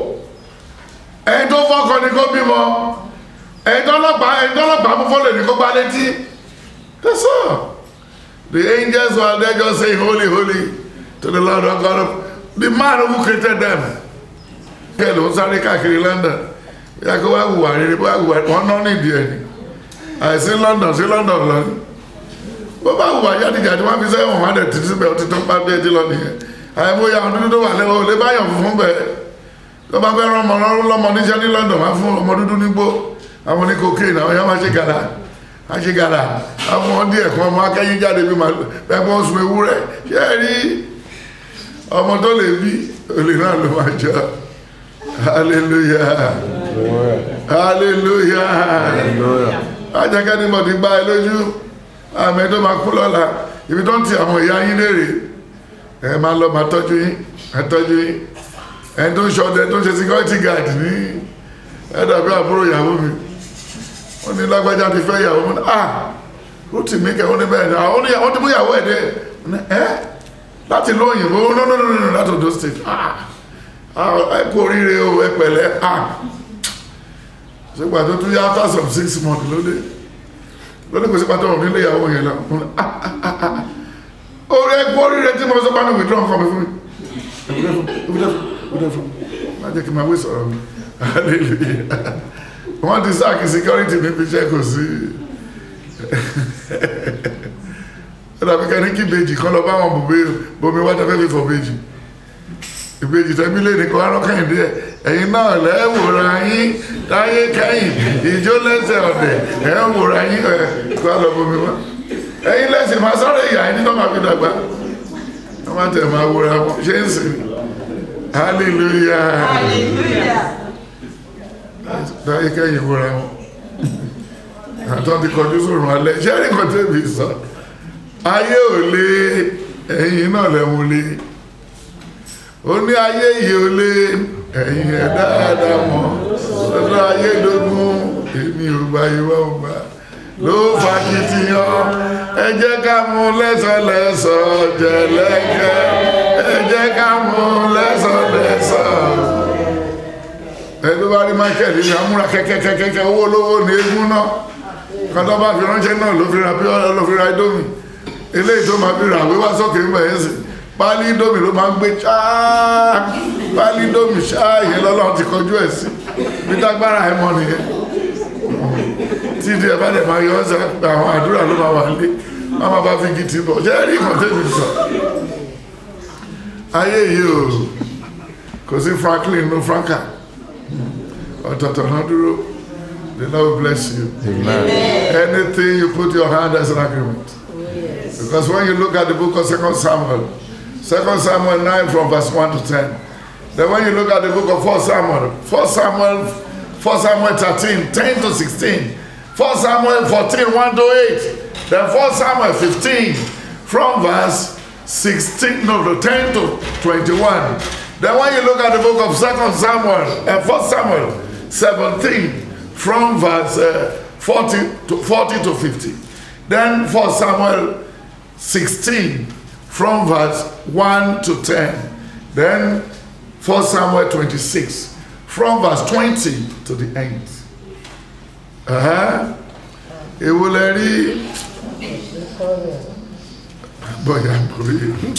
ẹni tó fọ́kọ ni kó bímọ ẹni tó ọlọ́pàá ẹni tó ọlọ́pàá mú fọ́lẹ̀ ní kó gbá létí that's all the angels were there just saying holy holy to the lord our god the man who created them kẹ́ ló ń sáré káàkiri london yà kó wá wùwà rere bó wá wùwà wọn náà nídìí ẹ̀ ni àìsí london sí london lọ ni bó bá wùwà jáde-jáde wọn fi sẹ́wọ̀n wọn dẹ̀ títí síbẹ̀ ó ti tán bá dé jí lọ nìyẹn àìmọye àwọn dúdú tó wà lẹ́wọ̀ ò lè bá yàn funfun bẹ́ẹ̀ tó bá fẹ́ rán ọmọ lọ́mọ níṣẹ́ ní london wá fún ọmọ dúdú nígbó àwọn ní cocaine àwọn yẹn máa ṣe gàdá á ṣe gàdá àwọn ọmọ díẹ̀ kan ọmọ akẹ́yìn jáde bí màlúù bẹ́ẹ̀ wọ́n sun ewúrẹ́ ṣé ẹ rí ọmọ tó lè bí olè náà ló máa jọ hallelujah hallelujah ajẹ́kẹ́ ni mo ti gbá ẹ lójú àmì tó máa kú lọ́la ibi tó ń ti àwọn ìyá yín léèrè ẹ máa lọ máa tọ́jú yín ẹ tọ́jú yín ẹni tó ń ṣọdẹ tó ń ṣe security guard ní ẹ dàbí àbúrò ìyàwó mi wọ́n ní lágbájá ti fẹ́ ìyàwó mi ah rútì mi kẹ́ wọ́n ní bẹ́ẹ̀ ni àwọn ní wọ́n ti mú ìyàwó ẹ̀ dé ẹ́ láti lóyìnbó no no no no láti Ondo state ah ẹ kú oríire o ẹ pẹ̀lẹ́ ah sígbà tó tún yá after some six months lóde lóde kò sí pàtó ọ̀rọ̀ nílé ìyàwó yẹn lọ orí ẹ kú oríire tí mo sọ bá ní withdraw nǹkan mi fún mi ìbúdẹ́ fún mi má jẹ́ kí n máa wé sọ̀rọ̀ mi hallelujah wọ́n ti sáàkì security níbi iṣẹ́ kò sí ẹ dàbí ká ní kí ìbejì kan lọ bá wọn bòbí bomi wá tẹ́fẹ́ fi fọ ìbejì ìbejì tẹ́bí lé ní kó wá rọ́kàn ìdí ẹ̀ ẹ̀yin náà lẹ́wòrán yín táyé kẹ́yìn ìjó lẹ́sẹ̀ ọ̀dẹ̀ ẹ̀ ń wòrán yín ẹ̀ kó a lọ bomi wá ẹ̀yin lẹ́sìn máa sọ̀rọ̀ ìyá yín nígbà máa fi dàgbà wọ́n máa tẹ̀ máa wòrán wọn ṣé ń sìn hallelujah táyé kẹ́yìn wòrán wọn àtọ́ ti kọjú sórun alẹ́ ṣé ẹ̀rí kan tẹ́bi sọ ayé ò lé ẹ̀yin náà lẹ́mu lé ó ní ayé yìí ò lé ẹ̀yin ẹ̀ dáadáa mọ́ lọ́dọ̀ ayé lógún èmi ò gba ìwọ ò gbà ló fàkìtìyàn ẹ jẹ́ ká mú lẹ́sọ̀lẹ́sọ̀ jẹ̀lẹ́kẹ́ ẹ jẹ́ ká mú lẹ́sọ̀lẹ́sọ̀ ẹni tó bá rí michael ní amúra kẹ́kẹ́kẹ́kẹ́ owó olówó ní eégún náà kọ́tọ́ bá fi ránṣẹ́ náà ló fi ra pí ọ́lọ́ ló fi ra idomi eléyìí tó máa fi ra àwé wá sókè ń bẹ̀yẹ́ sí pálí idomi ló máa ń gbé ṣáá pálí idomi ṣáá ìyẹn lọ́lọ́run ti kọjú ẹ̀ sí bí tágbára ẹ̀ mọ́ nìyẹn tí ìdí ẹ̀ bá dẹ̀ máa yọ ọ́sẹ̀ àwọn àdúrà ló máa wà lé má má bá fi gidi bọ̀ ṣé rí ìkàn tẹ́mi sọ ayé yìí o kò sí franklin no franca ọ̀tọ̀ọ̀tọ̀ náà dúró the lord bless you Amen. anything you put your hand as an agreement because when you look at the book of second samuel second samuel 9 from verse 1 to 10 then when you look at the book of 4 samuel 4 samuel 4 samuel 13 10 to 16 4 samuel 14 1 to 8 then 4 samuel 15 from verse 16 no to 10 to 21 then when you look at the book of second samuel and 1 samuel 17 from verse uh, 40 to 40 to 50 then 4 samuel 16 from verse 1 to 10 then 1 samuel 26 from verse 20 to the end uh-huh. èwo lẹ rí bọ́yá borí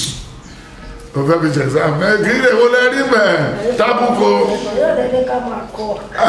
ọ̀fẹ́ fi ṣẹ̀sà mẹ́kì èwo lẹ rí mẹ́ tábùkù yóò dédé ká máa kọ.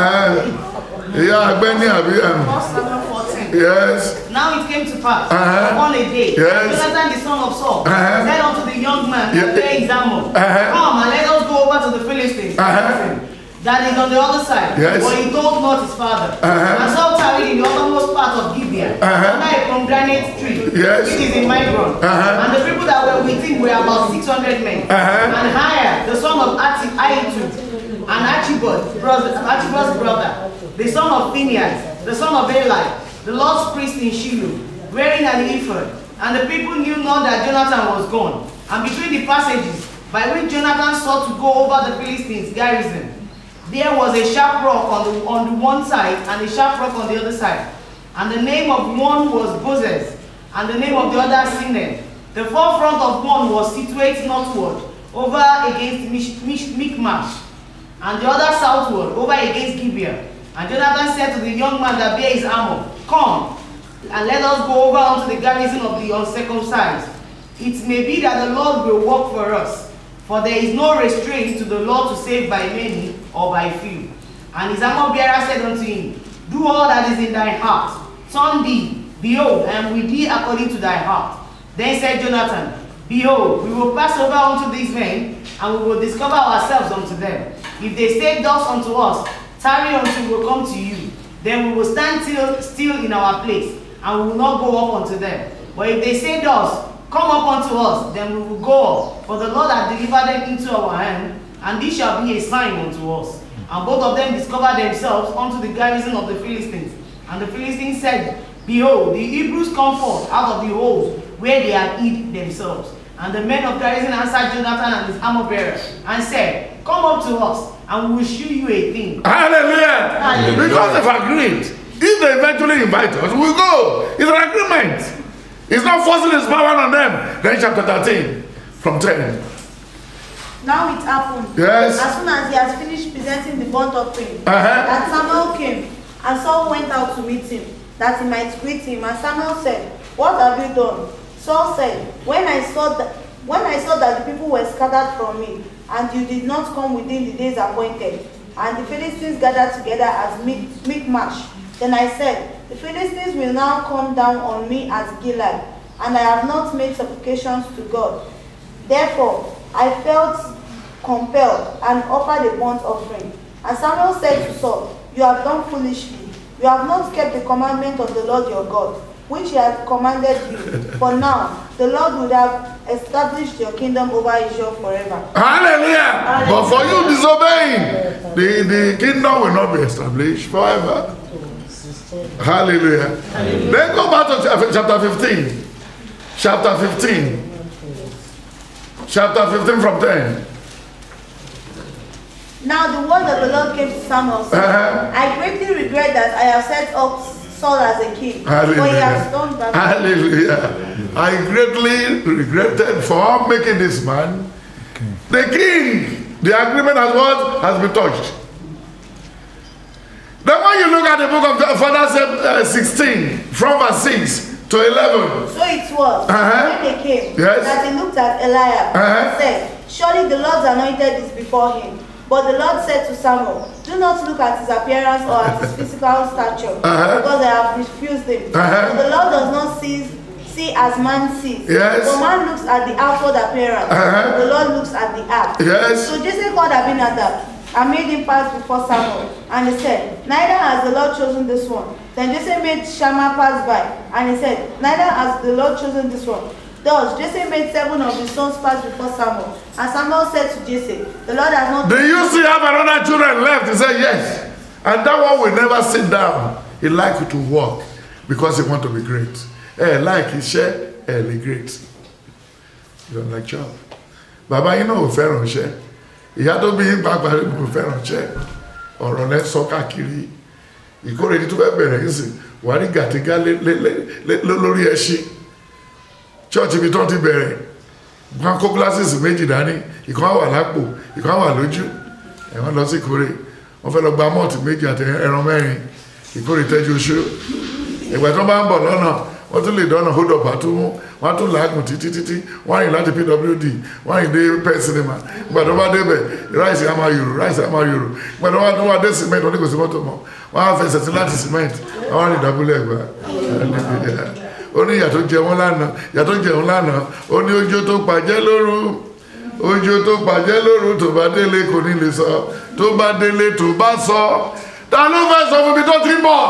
ìyá àgbẹ̀ ní àbí àmì First Samuel 14. yes Now it came to pass Uh-huh. upon a day, Yes. Jonathan the son of Saul Uh-huh. said unto the young man Yeah. that bare his armor, Uh-huh. Come and let us go over to the Philistines. Uh-huh. That is on the other side. Yes. But he told not his father. Uh-huh. And Saul tarried in the uttermost part of Gibeah, Uh-huh. under a pomegranate tree, Yes. which is in Migron. Uh-huh. And the people that were with him were about 600 men. Uh-huh. And Hiah, the son of Ati- Ahitub, and Archibald, brother, Archibald's brother, the son of Phinehas, the son of Eli, the Lord's priest in Shiloh, wearing an ephod. And the people knew not that Jonathan was gone. And between the passages by which Jonathan sought to go over the Philistines' garrison, there was a sharp rock on the, on the one side and a sharp rock on the other side. And the name of one was Bozez, and the name of the other Sinem. The forefront of one was situated northward, over against Mish, Mish, Michmash, and the other southward, over against Gibeah. And Jonathan said to the young man that bare his armor, Come, and let us go over unto the garrison of the uncircumcised. It may be that the Lord will work for us, for there is no restraint to the Lord to save by many or by few. And his armor bearer said unto him, Do all that is in thy heart. Turn thee, behold, I am with thee according to thy heart. Then said Jonathan, Behold, we will pass over unto these men, and we will discover ourselves unto them. If they say thus unto us, Tarry until we will come to you, then we will stand still, still in our place, and we will not go up unto them. But if they say thus, Come up unto us, then we will go up. For the Lord hath delivered them into our hand, and this shall be a sign unto us. And both of them discovered themselves unto the garrison of the Philistines. And the Philistines said, Behold, the Hebrews come forth out of the holes where they had hid themselves. And the men of garrison answered Jonathan and his armor bearer, and said, Come up to us, and we will shew you a thing. Hallelujah. Hallelujah. Because they've agreed. If they eventually invite us, we go. It's an agreement. It's not forcing his power on them. Then chapter 13, from 10. Now it happened. Yes. As soon as he has finished presenting the burnt offering, Uh-huh. that Samuel came, and Saul went out to meet him, that he might greet him. And Samuel said, What have you done? Saul said, When I saw that when I saw that the people were scattered from me, and you did not come within the days appointed, and the Philistines gathered together as Mic- Michmash, then I said, The Philistines will now come down on me as Gilead, and I have not made supplications to God. Therefore, I felt compelled and offered a burnt offering. And Samuel said to Saul, You have done foolishly. You have not kept the commandment of the Lord your God, which he had commanded you. For now, the Lord would have established your kingdom over Israel forever. Hallelujah. But for you disobeying, the, the kingdom will not be established forever. Hallelujah. Then go back to chap- chapter 15. Chapter 15. Chapter 15 from 10. Now the word of the Lord came to Samuel, saying, Uh-huh. I greatly regret that I have set up Saul as a king, for he has done Hallelujah. that. Hallelujah. I greatly regretted for making this man the king. The agreement has what? Has been touched. Then when you look at the book of Father uh, 16, from verse 6 to 11, So it was Uh-huh. when they came Yes. that he looked at Eliab Uh-huh. and said, Surely the Lord's anointed is before him. But the Lord said to Samuel, Do not look at his appearance or at his physical stature, Uh-huh. because I have refused him. Uh-huh. For the Lord does not see, see as man sees. Yes. For man looks at the outward appearance, Uh-huh. but the Lord looks at the heart. Yes. So Jesse called Abinadab and made him pass before Samuel. And he said, Neither has the Lord chosen this one. Then Jesse made Shammah pass by. And he said, Neither has the Lord chosen this one. Thus Jesse made seven of his sons pass before Samuel. And Samuel said to Jesse, The Lord has not Do you still have another children left? He said, Yes. And that one will never sit down. He like to work because he want to be great. Eh, like iṣẹ́ ẹ lè great. You don't like job. Bàbá yín náà ò fẹ́ràn iṣẹ́. Ìyá tó bí yín pàápàá kò fẹ́ràn iṣẹ́. Ọ̀rọ̀ lẹ sọ káàkiri. Ìkórè ní tó fẹ́ bẹ̀rẹ̀ yín sìn. Wàá rí gàtígá lé- lé- lé- lé- lórí ẹṣin. Chọ́ọ̀chì ibi tó ti bẹ̀rẹ̀ wọn kó glasses méjì dání ìkan wà lápò ìkan wà lójú ẹ̀wọ̀n lọ sí ìkórè wọ́n fẹ́ lọ gba mọ́ọ̀tì méjì àti ẹran mẹ́rin ìkórè tẹ́jú oṣù ìgbà tó bá ń bọ̀ lọ́nà wọ́n tún lè dọ́nà hold up àtúmú wọ́n tún làágùn títí títí wọ́n rìn láti pwd wọ́n rìn dé pet cinema ìgbà tó bá débẹ̀ ráìsì á máa yòrò ráìsì á máa yòrò ìgbà tó bá tó wá dé cement wọ́n ní kò sí mọ́tò mọ́ wọ́n á fẹsẹ̀ sí láti cement wọ́n rìn dábúlẹ̀ ẹ̀gbá ó ní ìyà tó jẹ wọn lánàá ìyà tó jẹ wọn lánàá ó ní ojú tó pàjẹ́ lóru ojú tó pàjẹ́ lóru tó bá délé kò ní lè sọ tó bá délé tó bá sọ ta ló fẹ́ sọ fún mi tó ti ń bọ̀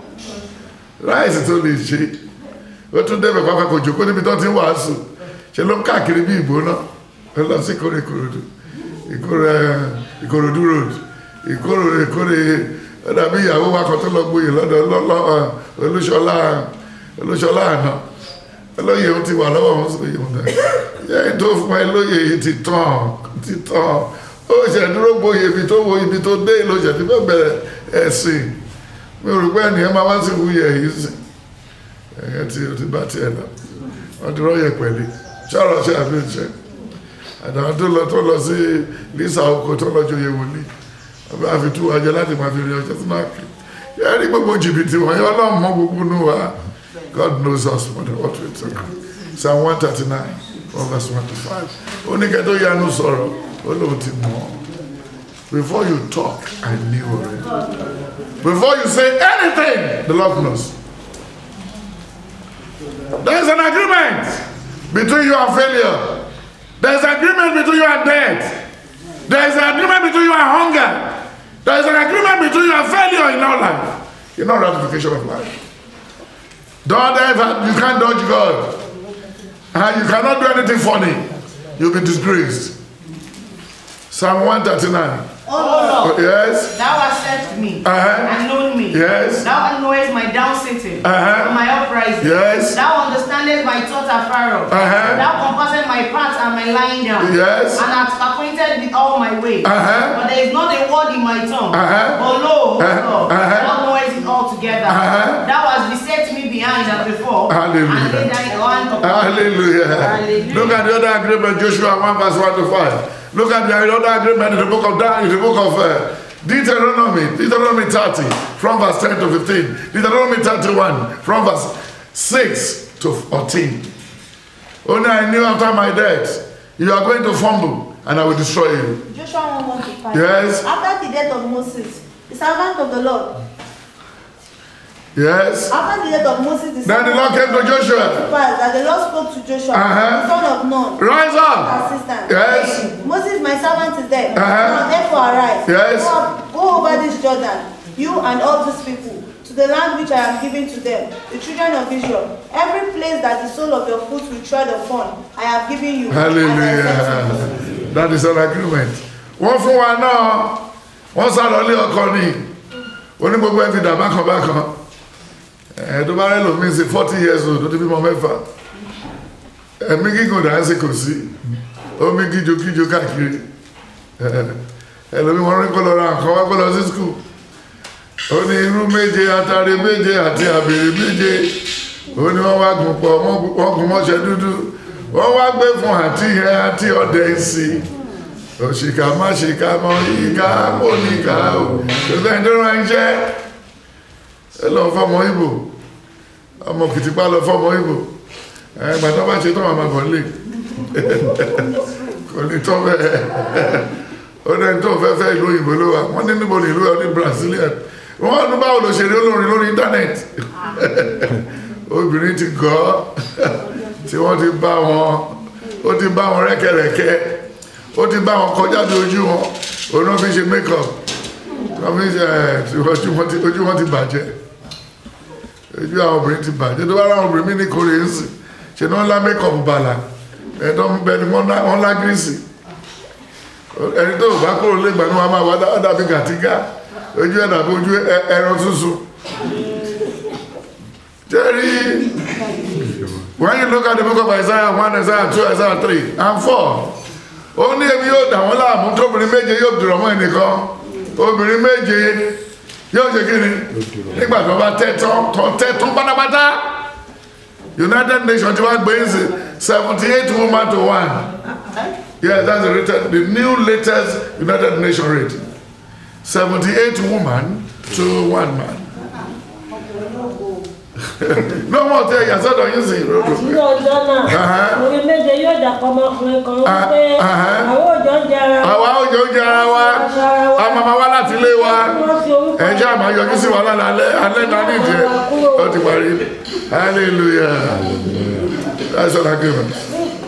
ráìsì tó lè ṣe ó tún débẹ̀ pápá kò jòkó níbi tó ti ń wàásù ṣe ló ń káàkiri bí ìgbóná ó lọ sí ìkórè ìkòròdú ìkórè ìkòròdú road ìkórè ìkórè ó dàbí ìyàwó wa kan tó lọ gboyè lọ́dọ̀ lọ́lọ́ olúṣọlá olúṣọlá àná olóyè ó ti wà lọ́wọ́ wọn sọ yìí wọn dẹ yẹ tó fún ẹ lóyè yìí ti tán ti tán ó ṣe dúró gboyè ibi tó wo ibi tó dé ló ṣe ti fẹ́ bẹ̀rẹ̀ ẹ̀sìn mi ò rò pé ẹnìyẹn máa wá sí wúyẹ yìí sìn ẹ̀yẹ tí o ti bá tiẹ̀ lọ wọ́n ti rọ́yẹ̀ pẹ̀lú ṣọ́ọ̀rọ̀ ṣe àfihàn ṣe àtàwọn tó lọ tó lọ sí lisa oko tó lọ joyè wòlíì wọ́n bá fi tú wájẹ láti máa fi rí ọjọ́ tó máa kí yẹ́n rí gbogbo jìbìtì wọ̀nyí ọlọ́run mọ gbogbo nù wá God knows us more than what we think Psalm one thirty nine one verse one to five oníkẹ́ tó yanu sọ̀rọ̀ ó lóun ti mọ̀ ọ́ before you talk I knew already before you say anything the Lord knows. There is an agreement between you and failure. There is an agreement between you and death. There is an agreement between you and hunger. There is an agreement between you and failure in our life. In our ratification of life. Don't ever, you can't dodge God. And you cannot do anything funny. You'll be disgraced. Psalm 139. Oh Lord, Yes. thou hast searched me Uh-huh. and known me. Yes. Thou knowest my down sitting Uh-huh. and my uprising. Yes. Thou understandest my thought afar off. Uh-huh. Thou compassest my path and my lying down. Yes. And hast acquainted with all my ways. Uh-huh. But there is not a word in my tongue. Uh-huh. But lo, O Uh-huh. Lord, Uh-huh. thou knowest it all together. Uh-huh. Thou hast beset me behind and before. Hallelujah. And laid thine hand upon me. Hallelujah. Hallelujah. Look at the other agreement, Joshua 1 verse 1 to 5. Look at the other agreement in the book of Dan, in the book of uh, Deuteronomy, Deuteronomy 30, from verse 10 to 15. Deuteronomy 31, from verse 6 to 14. Only I knew after my death, you are going to fumble, and I will destroy you. Joshua 1 1 to 5. Yes. After the death of Moses, the servant of the Lord, Yes. after the death of Moses, the Then the Lord came to Joshua. to pass that the Lord spoke to Joshua, Uh-huh. the son of Nun, Rise up. assistant. Yes. saying, Moses, my servant, is dead. Uh-huh. Now therefore arise. Yes. Go up, go go over this Jordan, you and all these people, to the land which I am giving to them, the children of Israel. Every place that the sole of your foot will tread upon, I have given you. and I said to Moses, hallelujah that is an agreement wọ́n fún wa náà wọ́n sá lọ lé ọkọ ní oní gbogbo ẹ̀ ti dà bákan bákan ẹ̀ tó bá rẹ̀ lómi sí forty years old tó ti bímọ mẹ́fà ẹ̀mí gígùn dà ń sí kò sí omi kíjo kíjo káàkiri ẹlòmí wọn rí kó lọ ra nǹkan wá kó lọ sí skul ó ní irú méje atare méje àti àbèrè méje ó ní wọ́n wá gùn pọ̀ wọ́n gùn mọ́ṣẹ́ dúdú wọ́n wá gbé fún àti ìhẹ́ àti ọ̀dẹ̀ sí òṣìkà má ṣìkà mọ́ ìkà mọ́ níkà ó tó sẹ́yìn tó rán iṣẹ́ ẹ lọ fọmọ ìbò ọmọ kìtìpá lọ fọmọ ìbò ẹgbà tó bá ṣe tó màmá bọ̀ lè kò ní tọ́ bẹ́ẹ̀ ó dẹ́ni tó fẹ́ fẹ́ ìlú òyìnbó ló wà wọ́n ní níbo ní ìlú ẹ̀ ní Brazilian wọ́n ní báwo ló ṣe rí olórin lórí íńtánẹ́ẹ̀tì obìnrin ti gọ́ tí wọ́n ti bá wọn ó ti bá wọn rẹ́kẹ̀rẹ́kẹ́ ó ti bá wọn kọjá bí ojú wọn òun náà fi ṣe make-up wọ́n fi ṣe ẹ̀ tí ojú wọn ti ojú wọn ti bàjẹ́ ojú àwọn obìnrin ti bàjẹ́ tó bá rà àwọn obìnrin mí ní kórè ń sìn ṣe ní wọ́n lá make-up bàlà ẹ̀dọ́ ń bẹ ni wọ́n lá gírísì ẹni tó bá kúrò lẹ́gbà ní wọn máa wá dàbí gàtígà ojú ẹ̀ dàbí ojú ẹran túnṣu jerry when you look at the book of Isaiah one Isaiah two Isaiah three and four ó ní ebi yóò dà wọ́n láàmú tóbìnrin méje yóò dùrọ̀ mọ́ ẹnìkan obìnrin méje yóò ṣe kí ni nígbà tó bá tẹ́tọ́ tó tẹ́tọ́ pátápátá United Nations ti wá gbé ń sè seventy eight woman to one. Yes, that's the, rated, the new latest United Nations rating. 78 woman to one man. no more tell you, I said, don't you see? àti ní ọjọ́ náà orí méje yóò dàpọ̀ ọmọkùnrin kan wípé àwọn òjò ń jẹ ara Àwa òjò ń jẹ ara wa, a máa ma wá láti ilé wa, wọ́n fi orúkọ ẹ̀jẹ̀ àmà yọjú sí wa lálẹ́ alẹ́ alẹ́ náà ní ìdí ẹ̀. Ó ti parí. Hallelujah. That's all I give him.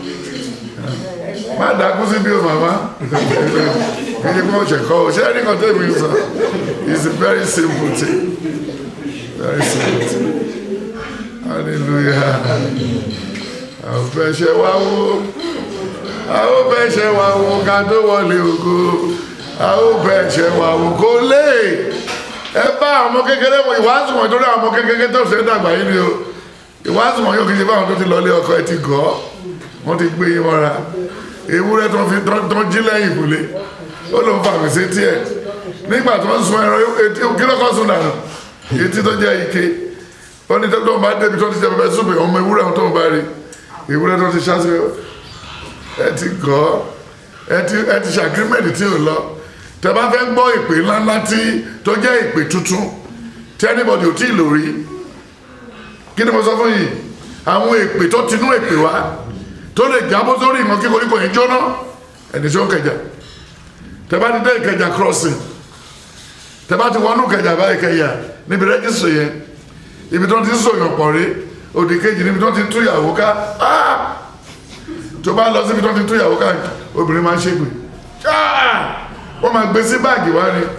Má dákú sí bí o màmá. Ẹni kí wọ́n ṣe kọ́ o, ṣé ẹni kan tẹ́ mi sọ? It's a very simple thing. Very simple thing. Hallelujah. Àwọn fẹ́ ṣe wá wó. Àwọn fẹ́ ṣe wá wó ká tó wọlé ògo. Àwọn fẹ́ ṣe wá wó kó lè. Ẹ bá àwọn ọmọ kékeré wọn ìwádìí wọn torí àwọn ọmọ kékeré tó ṣe dàgbà yìí ni o. Ìwádìí wọn yóò kí n ṣe fáwọn tó ti lọ ilé ọkọ ẹ ti gọ́. Wọ́n ti gbé yín mọ́ra. Ewúrẹ́ tó fi tó jí lẹ́yìn ìkùlé. Ó ló ń fa àmìsí tiẹ̀. Nígbà tó ń sun ẹran etí kí ló kọ́ sun dànù? Etí tó jẹ́ ike wọ́n ní tó bá débi tó ti jẹ pẹpẹ súpè ọmọ ewúrẹ́ tó ń bá rí ewúrẹ́ tó ti ṣáṣe ẹ ti gọ́ ẹ ti ẹ ti ṣàgírímẹ̀tì tí ò lọ tẹ bá fẹ́ gbọ́ ìpè ńláńlá tí tó jẹ́ ìpè tuntun tí anybody ò tí ì lò rí kí ni mo sọ fún yìí àwọn ìpè tó tinú ìpè wá tó lè jábọ́ sórí ìmọ̀ kí koríko yìí jóná ẹni tí ó ń kẹjà tẹ bá ti dé ìkẹjà crossing tẹ bá ti wọnú kẹjà bá ìkẹyà níbi rẹ́gísítì yẹn ibi tó ti ń sòyàn pọ̀ rí òdì kejì níbi tó ti ń túyàwó ká ah! tó bá lọ síbi tó ti ń túyàwó ká obìnrin máa ń ṣègbè Ah! wọ́n máa gbé sí báàgì wá ni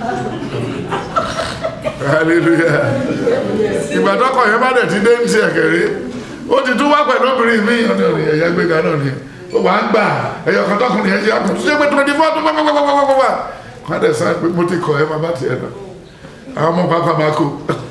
hallelujah ìgbà tọkọ yẹn bá dẹ̀ ti dé ní ti ẹ̀kẹ́rẹ́ ó ti tún wá pẹ̀lú obìnrin mi ọ̀nà ọ̀nà ẹ̀yà gbéga náà ni ó wà á gbà ẹ̀yọ̀ kan tọkùnrin yẹn ṣe àkùn tó ṣe pé twenty four tó pàpàpàpàpàpà wọ́n á dẹ̀ sá pé mo ti kọ̀ ẹ́ máa bá tiẹ̀ lọ àwọn ọmọ pápá máa kó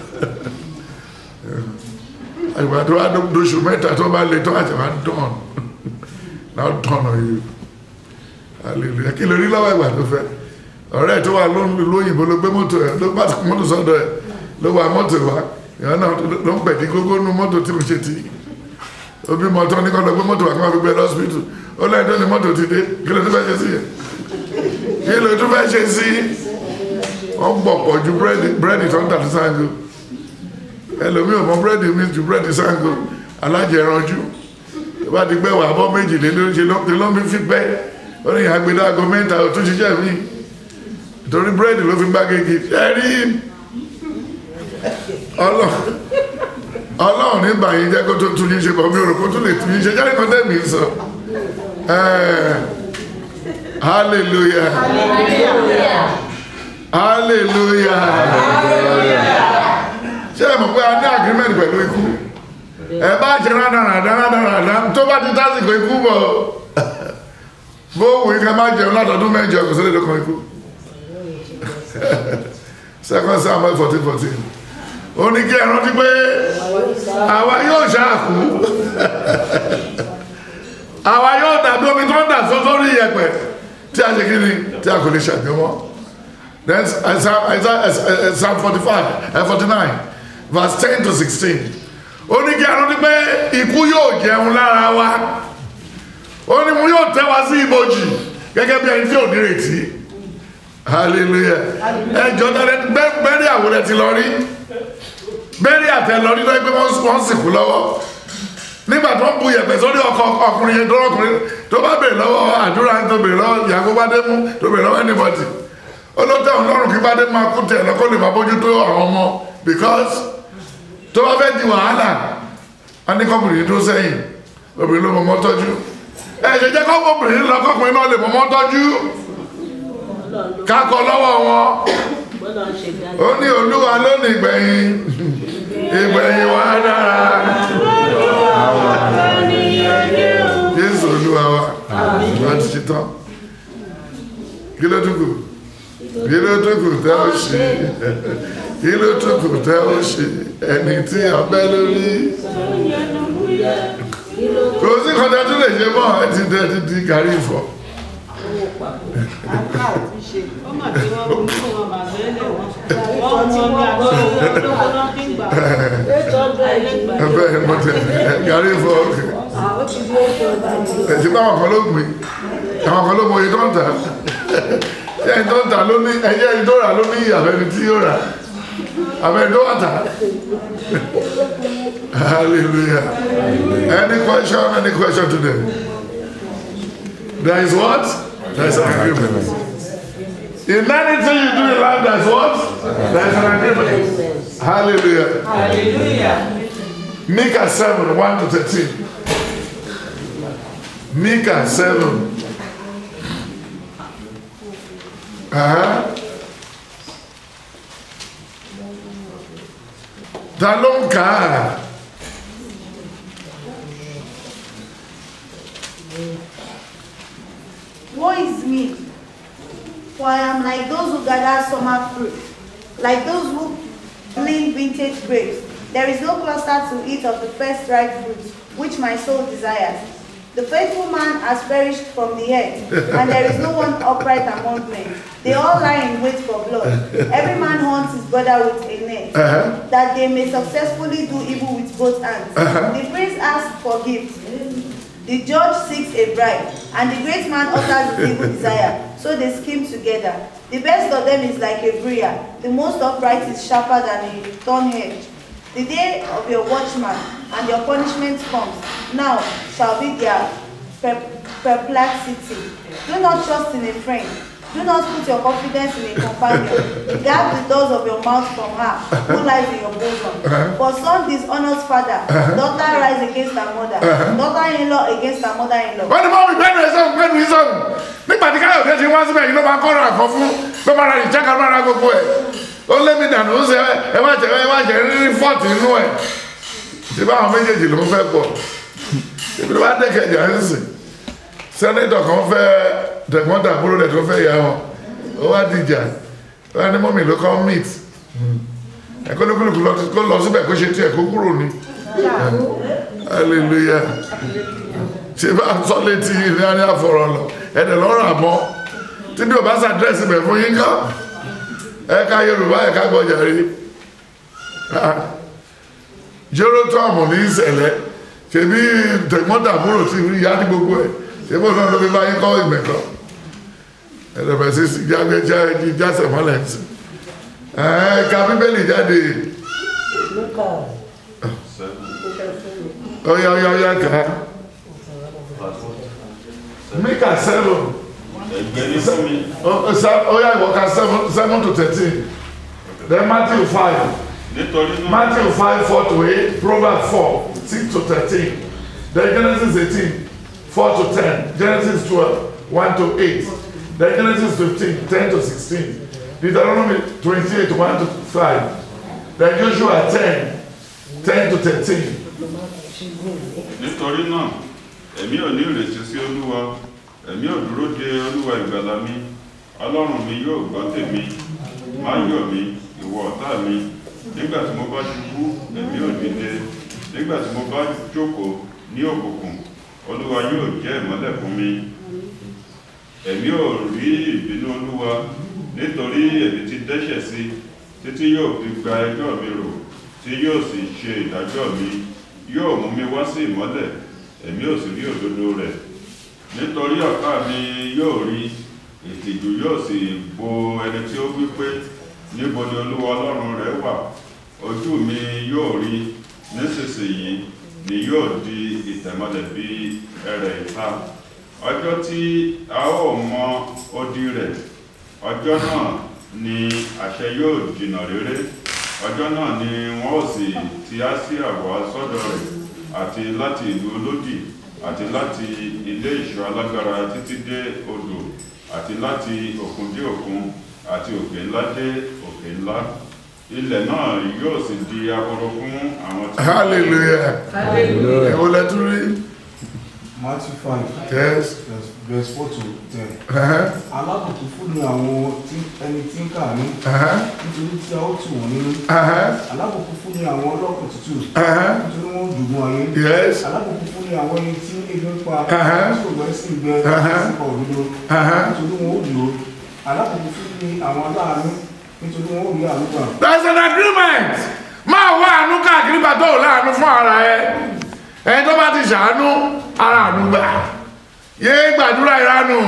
ìgbà tó wá dóṣù mẹ́ta tó bá lè tó àti wá dán náà dán ọ yìí hallelujah kí lórí lọ́wọ́ ìgbà tó fẹ́ ọ̀rẹ́ tó wà lóyìnbó ló gbé mọ́tò ẹ̀ ló bá mọ́tò sọ́dọ̀ ẹ̀ ló wà mọ́tò wá ìyá náà ló ń pẹ̀dí gógó nú mọ́tò tí mo ṣe ti obi mọ́tò ní kọ́ lọ gbé mọ́tò wá kí wọ́n fi gbé lọ́sibítù ó lẹ́yìn tó ní mọ́tò ti dé kí ló tó fẹ́ ṣe sí yẹn kí ló tó fẹ́ ṣe sí wọ́n gbọ̀ pọ̀ ju búrẹ́dì tó ń tà ní Ṣàngó ẹlòmí ò mọ búrẹ́dì mi ju búrẹ́dì Ṣàngó alájẹranjú tó bá ti gbẹ́ wà bọ́ méjìlélógún ṣe ló ń fi fi pẹ́ ó ní àgbèdá aago mẹ́ta ò tún ṣiṣẹ́ mi torí búrẹ́dì ló fi gbágégi ẹ rí ọlọ́run ní bàyí jẹ́ kó tó tún yín ṣe bọ̀ mi ò rò kó tún lè tún yín ṣe jáde kan tẹ́mi sọ hallelujah hallelujah ṣé ẹ mọ̀ pé a ní agreement pẹ̀lú ikú ẹ bá ṣe rádaràdá rádaràdá tó bá ti tásìkò ikú bọ̀ bó wù í ká má jẹun látọdún mẹ́jọ kò sílẹ̀ lókan ikú second samuel fourteen fourteen ó ní kí ẹ rántí pé àwa yóò ṣáàkú àwa yóò dàbí omi tó ń dà sọ sórí iyẹ̀pẹ̀ tí a ṣe kí ni tí a kò lè ṣàgbéwọ́ then Isaiah Isaiah Psalm forty five forty nine verse ten to sixteen ó ní kí a rántí pé ikú yóò jẹun lára wa ó ní mo yóò tẹ́ wa sí ibojì gẹ́gẹ́ bí ẹni tí ò nírètí hallelujah ẹjọ́ tẹ́lẹ̀ bẹ́ẹ̀rẹ̀ àwòrán ti lọ rí bẹ́ẹ̀rẹ̀ àtẹ lọ rí lọ́wọ́ pé wọ́n sìnkú lọ́wọ́ nígbà tó ń bu yẹ̀pẹ̀ sórí ọkọ̀ ọkùnrin yẹn tó ọkùnrin tó bá bèrè lọ́wọ́ àdúrà tó bèrè lọ́wọ́ ìyàgò bá dé mú tó bèrè lọ́wọ́ anybody olóòtú àwọn ọlọ́run kí bá dé máa kú tẹ̀ lọ́kọ́ lè máa bójú tó àwọn ọmọ because tó bá fẹ́ di wàhálà a ní kọ́kùnrin tó sẹ́yìn obìnrin ló mọ̀mọ́ tọ́jú ẹ ṣe jẹ́ kọ́kùnrin lọ kọ́kùnrin náà lè mọ̀mọ́ tọ́jú kákọ lọ́wọ́ wọn ó ní olúwa lónìí ìgbẹ̀yìn ìgbẹ̀yìn wa dára jésù olúwa wa láti ṣe tán kí ló dúkù kí ló dúkù tẹ́ ó ṣe kí ló dúkù tẹ́ ó ṣe ẹni tí ọbẹ̀ lórí kò sí kọjá tó lè ṣe mọ́ ẹ ti dẹ́ ti di gàrí ìfọ̀ ẹbẹ mọtẹ gàrí ìfọ̀ ẹ̀sìn bá àwọn kan ló gbìn àwọn kan ló mọ iye tó ń tà ṣé ẹni tó ń tà ló ní ẹyẹ ẹni tó rà ló ní àbẹni tí yóò rà àbẹni tó wà tà hallelujah any question any question today there is what there is an agreement in anything you do in life there is what there is an agreement hallelujah Hallelujah. Micah 7 1 to 13 Micah 7 uh-huh. ta ló ń kà á Woe is me, for I am like those who gather summer fruit, like those who glean vintage grapes. There is no cluster to eat of the first ripe fruit, which my soul desires. The faithful man has perished from the earth, and there is no one upright among men. They all lie in wait for blood. Every man hunts his brother with a net, Uh-huh. that they may successfully do evil with both hands. Uh-huh. The prince asks for gifts. The judge seeks a bribe, and the great man utters his evil desire. So they scheme together. The best of them is like a briar. The most upright is sharper than a thorn hedge. The day of your watchman and your punishment comes. Now shall be their per- perplexity. Do not trust in a friend. Do not put your confidence in a companion. Guard the doors of your mouth from her who lies in your bosom. For son dishonors father, daughter rise against her mother, daughter-in-law against her mother-in-law. wọ́n ní mọ́ mi gbẹ́nu ẹ̀ sọ́hùn gbẹ́nu yìí sọ́hùn nígbà tí káyọ̀dé ti wá síbẹ̀ yìí ló máa kọ́ra àkọ́ fún ló máa ra ìjẹ́ka ló máa ra gbogbo ẹ̀ ó lé mi dànù ó ṣe ẹ má jẹ ẹ má jẹ rírí fọ́ọ̀tì inú ẹ̀ ṣé báwọn méjèèjì ló ń fẹ́ pọ̀ ibi tó bá dẹ́kẹ̀jà ń sìn sẹ́nẹ́tọ̀ kan fẹ́ tẹ̀gbọ́n tàbúrò rẹ̀ tó fẹ́ yà wọn ó wá dìjà ó wá ní mọ́mì ló kọ́ meet ẹ̀kọ́ ní kúlùkù kó lọ síbẹ̀ kó ṣe tiẹ̀ kó kúrò ní hallelujah ṣe bá sọ létí ní àní àfọ̀rọ̀ lọ ẹ̀dẹ̀ lọ́rọ̀ àmọ́ tí bí o bá sàdírẹ́sì bẹ̀ fún yín kọ́ ẹ̀ka yorùbá ẹ̀ka gbọ́jà rí jéròtọ́ọ̀mù ní ìṣẹ̀lẹ̀ ṣe bí tẹ̀gbọ́ntàbúrò tí ìyá ní gbogbo ẹ̀ ṣe bó náà ló fi bá yín kọ́ ìmẹ̀kọ́ ẹ̀dẹ̀bẹ̀ sí sí jáde jásẹ̀ mọ́lẹ̀ sí ẹ̀ka bíbélì jáde ọ̀yà ọ̀yà ọ̀yà kàá. Mika seven. ẹgbẹ́ ní fún mi Oh, se- oh yeah, work seven, seven to thirteen. Then Matthew five. nítorí náà Matthew five four to eight. Proverbs four six to thirteen. Then Genesis eighteen four to ten. Genesis twelve one to eight. Then Genesis fifteen ten to sixteen. Deuteronomy twenty-eight one to five then Joshua ten ten to thirteen. nítorí náà èmi ò ní ìrètí sí olúwa èmi ò dúró de olúwa ìgbàlà mi ọlọ́run mi yóò gbọ́ tèmi má yọ̀ mí ìwọ ọ̀tá mi nígbà tí mo bá ṣubú èmi ò dìde nígbà tí mo bá jókòó ní òkùnkùn olúwa yóò jẹ́ ìmọ́lẹ̀ fún mi èmi ò rí ìbínú olúwa nítorí èmi ti dẹ́ṣẹ̀ sí títí yóò fi gba ẹjọ́ mi rò tí yóò sì ṣe ìdájọ́ mi yóò mú mi wá sí ìmọ́lẹ̀ èmi ò sì rí òdodo rẹ̀ nítorí ọ̀tá mi yóò rí ìtìjú yóò sì bo ẹni tí ó wí pé níbo ni olúwa ọlọ́run rẹ̀ wà ojú mi yóò rí nísinsìnyí ni yóò di ìtẹ̀mọ́lẹ̀ bí ẹrẹ̀ ìta ọjọ́ tí a ó mọ odi rẹ̀ ọjọ́ náà ni àṣẹ yóò jìnnà réré ọjọ́ náà ni wọ́n ó sì ti Áṣíà wá sọ́dọ̀ rẹ̀ àti láti ìlú olódì àti láti ilé ìṣọ́ alágbára títí dé odò àti láti òkun dé òkun àti òkè ńlá dé òkè ńlá ilẹ̀ náà yóò sì di ahoro fún àwọn tí hallelujah Hallelujah. ẹ̀wọ̀n lẹ́tún rí Matthew five yes verse verse four to ten. ẹ̀hẹ́n, Alábùkún fún ni àwọn tí ẹni tí ń kàánú ẹ̀hẹ́n, nítorí tí a ó tù wọ́n nínú. ẹ̀hẹ́n, Alábùkún fún ni àwọn ọlọ́kàn tútù ẹ̀hẹ́n, nítorí wọ́n dùgbọ́n ayé. yes Alábùkún fún ni àwọn ẹni tí ebi ń pa Ẹ̀hẹ́n. tí òwò ẹ̀sìn gbẹ Ẹ̀hẹ́n. sí òdodo ẹ̀hẹ́n. nítorí wọn ó dúró. Alábùkún fún ni àwọn aláàánú nítorí wọn ó rí àánú gbà. there is an agreement máa wá àánú káàkiri bá tó láàánú fún ara ẹ ẹni tó bá ti ṣàánú ara àánú gbà yéé gbàdúrà ìranù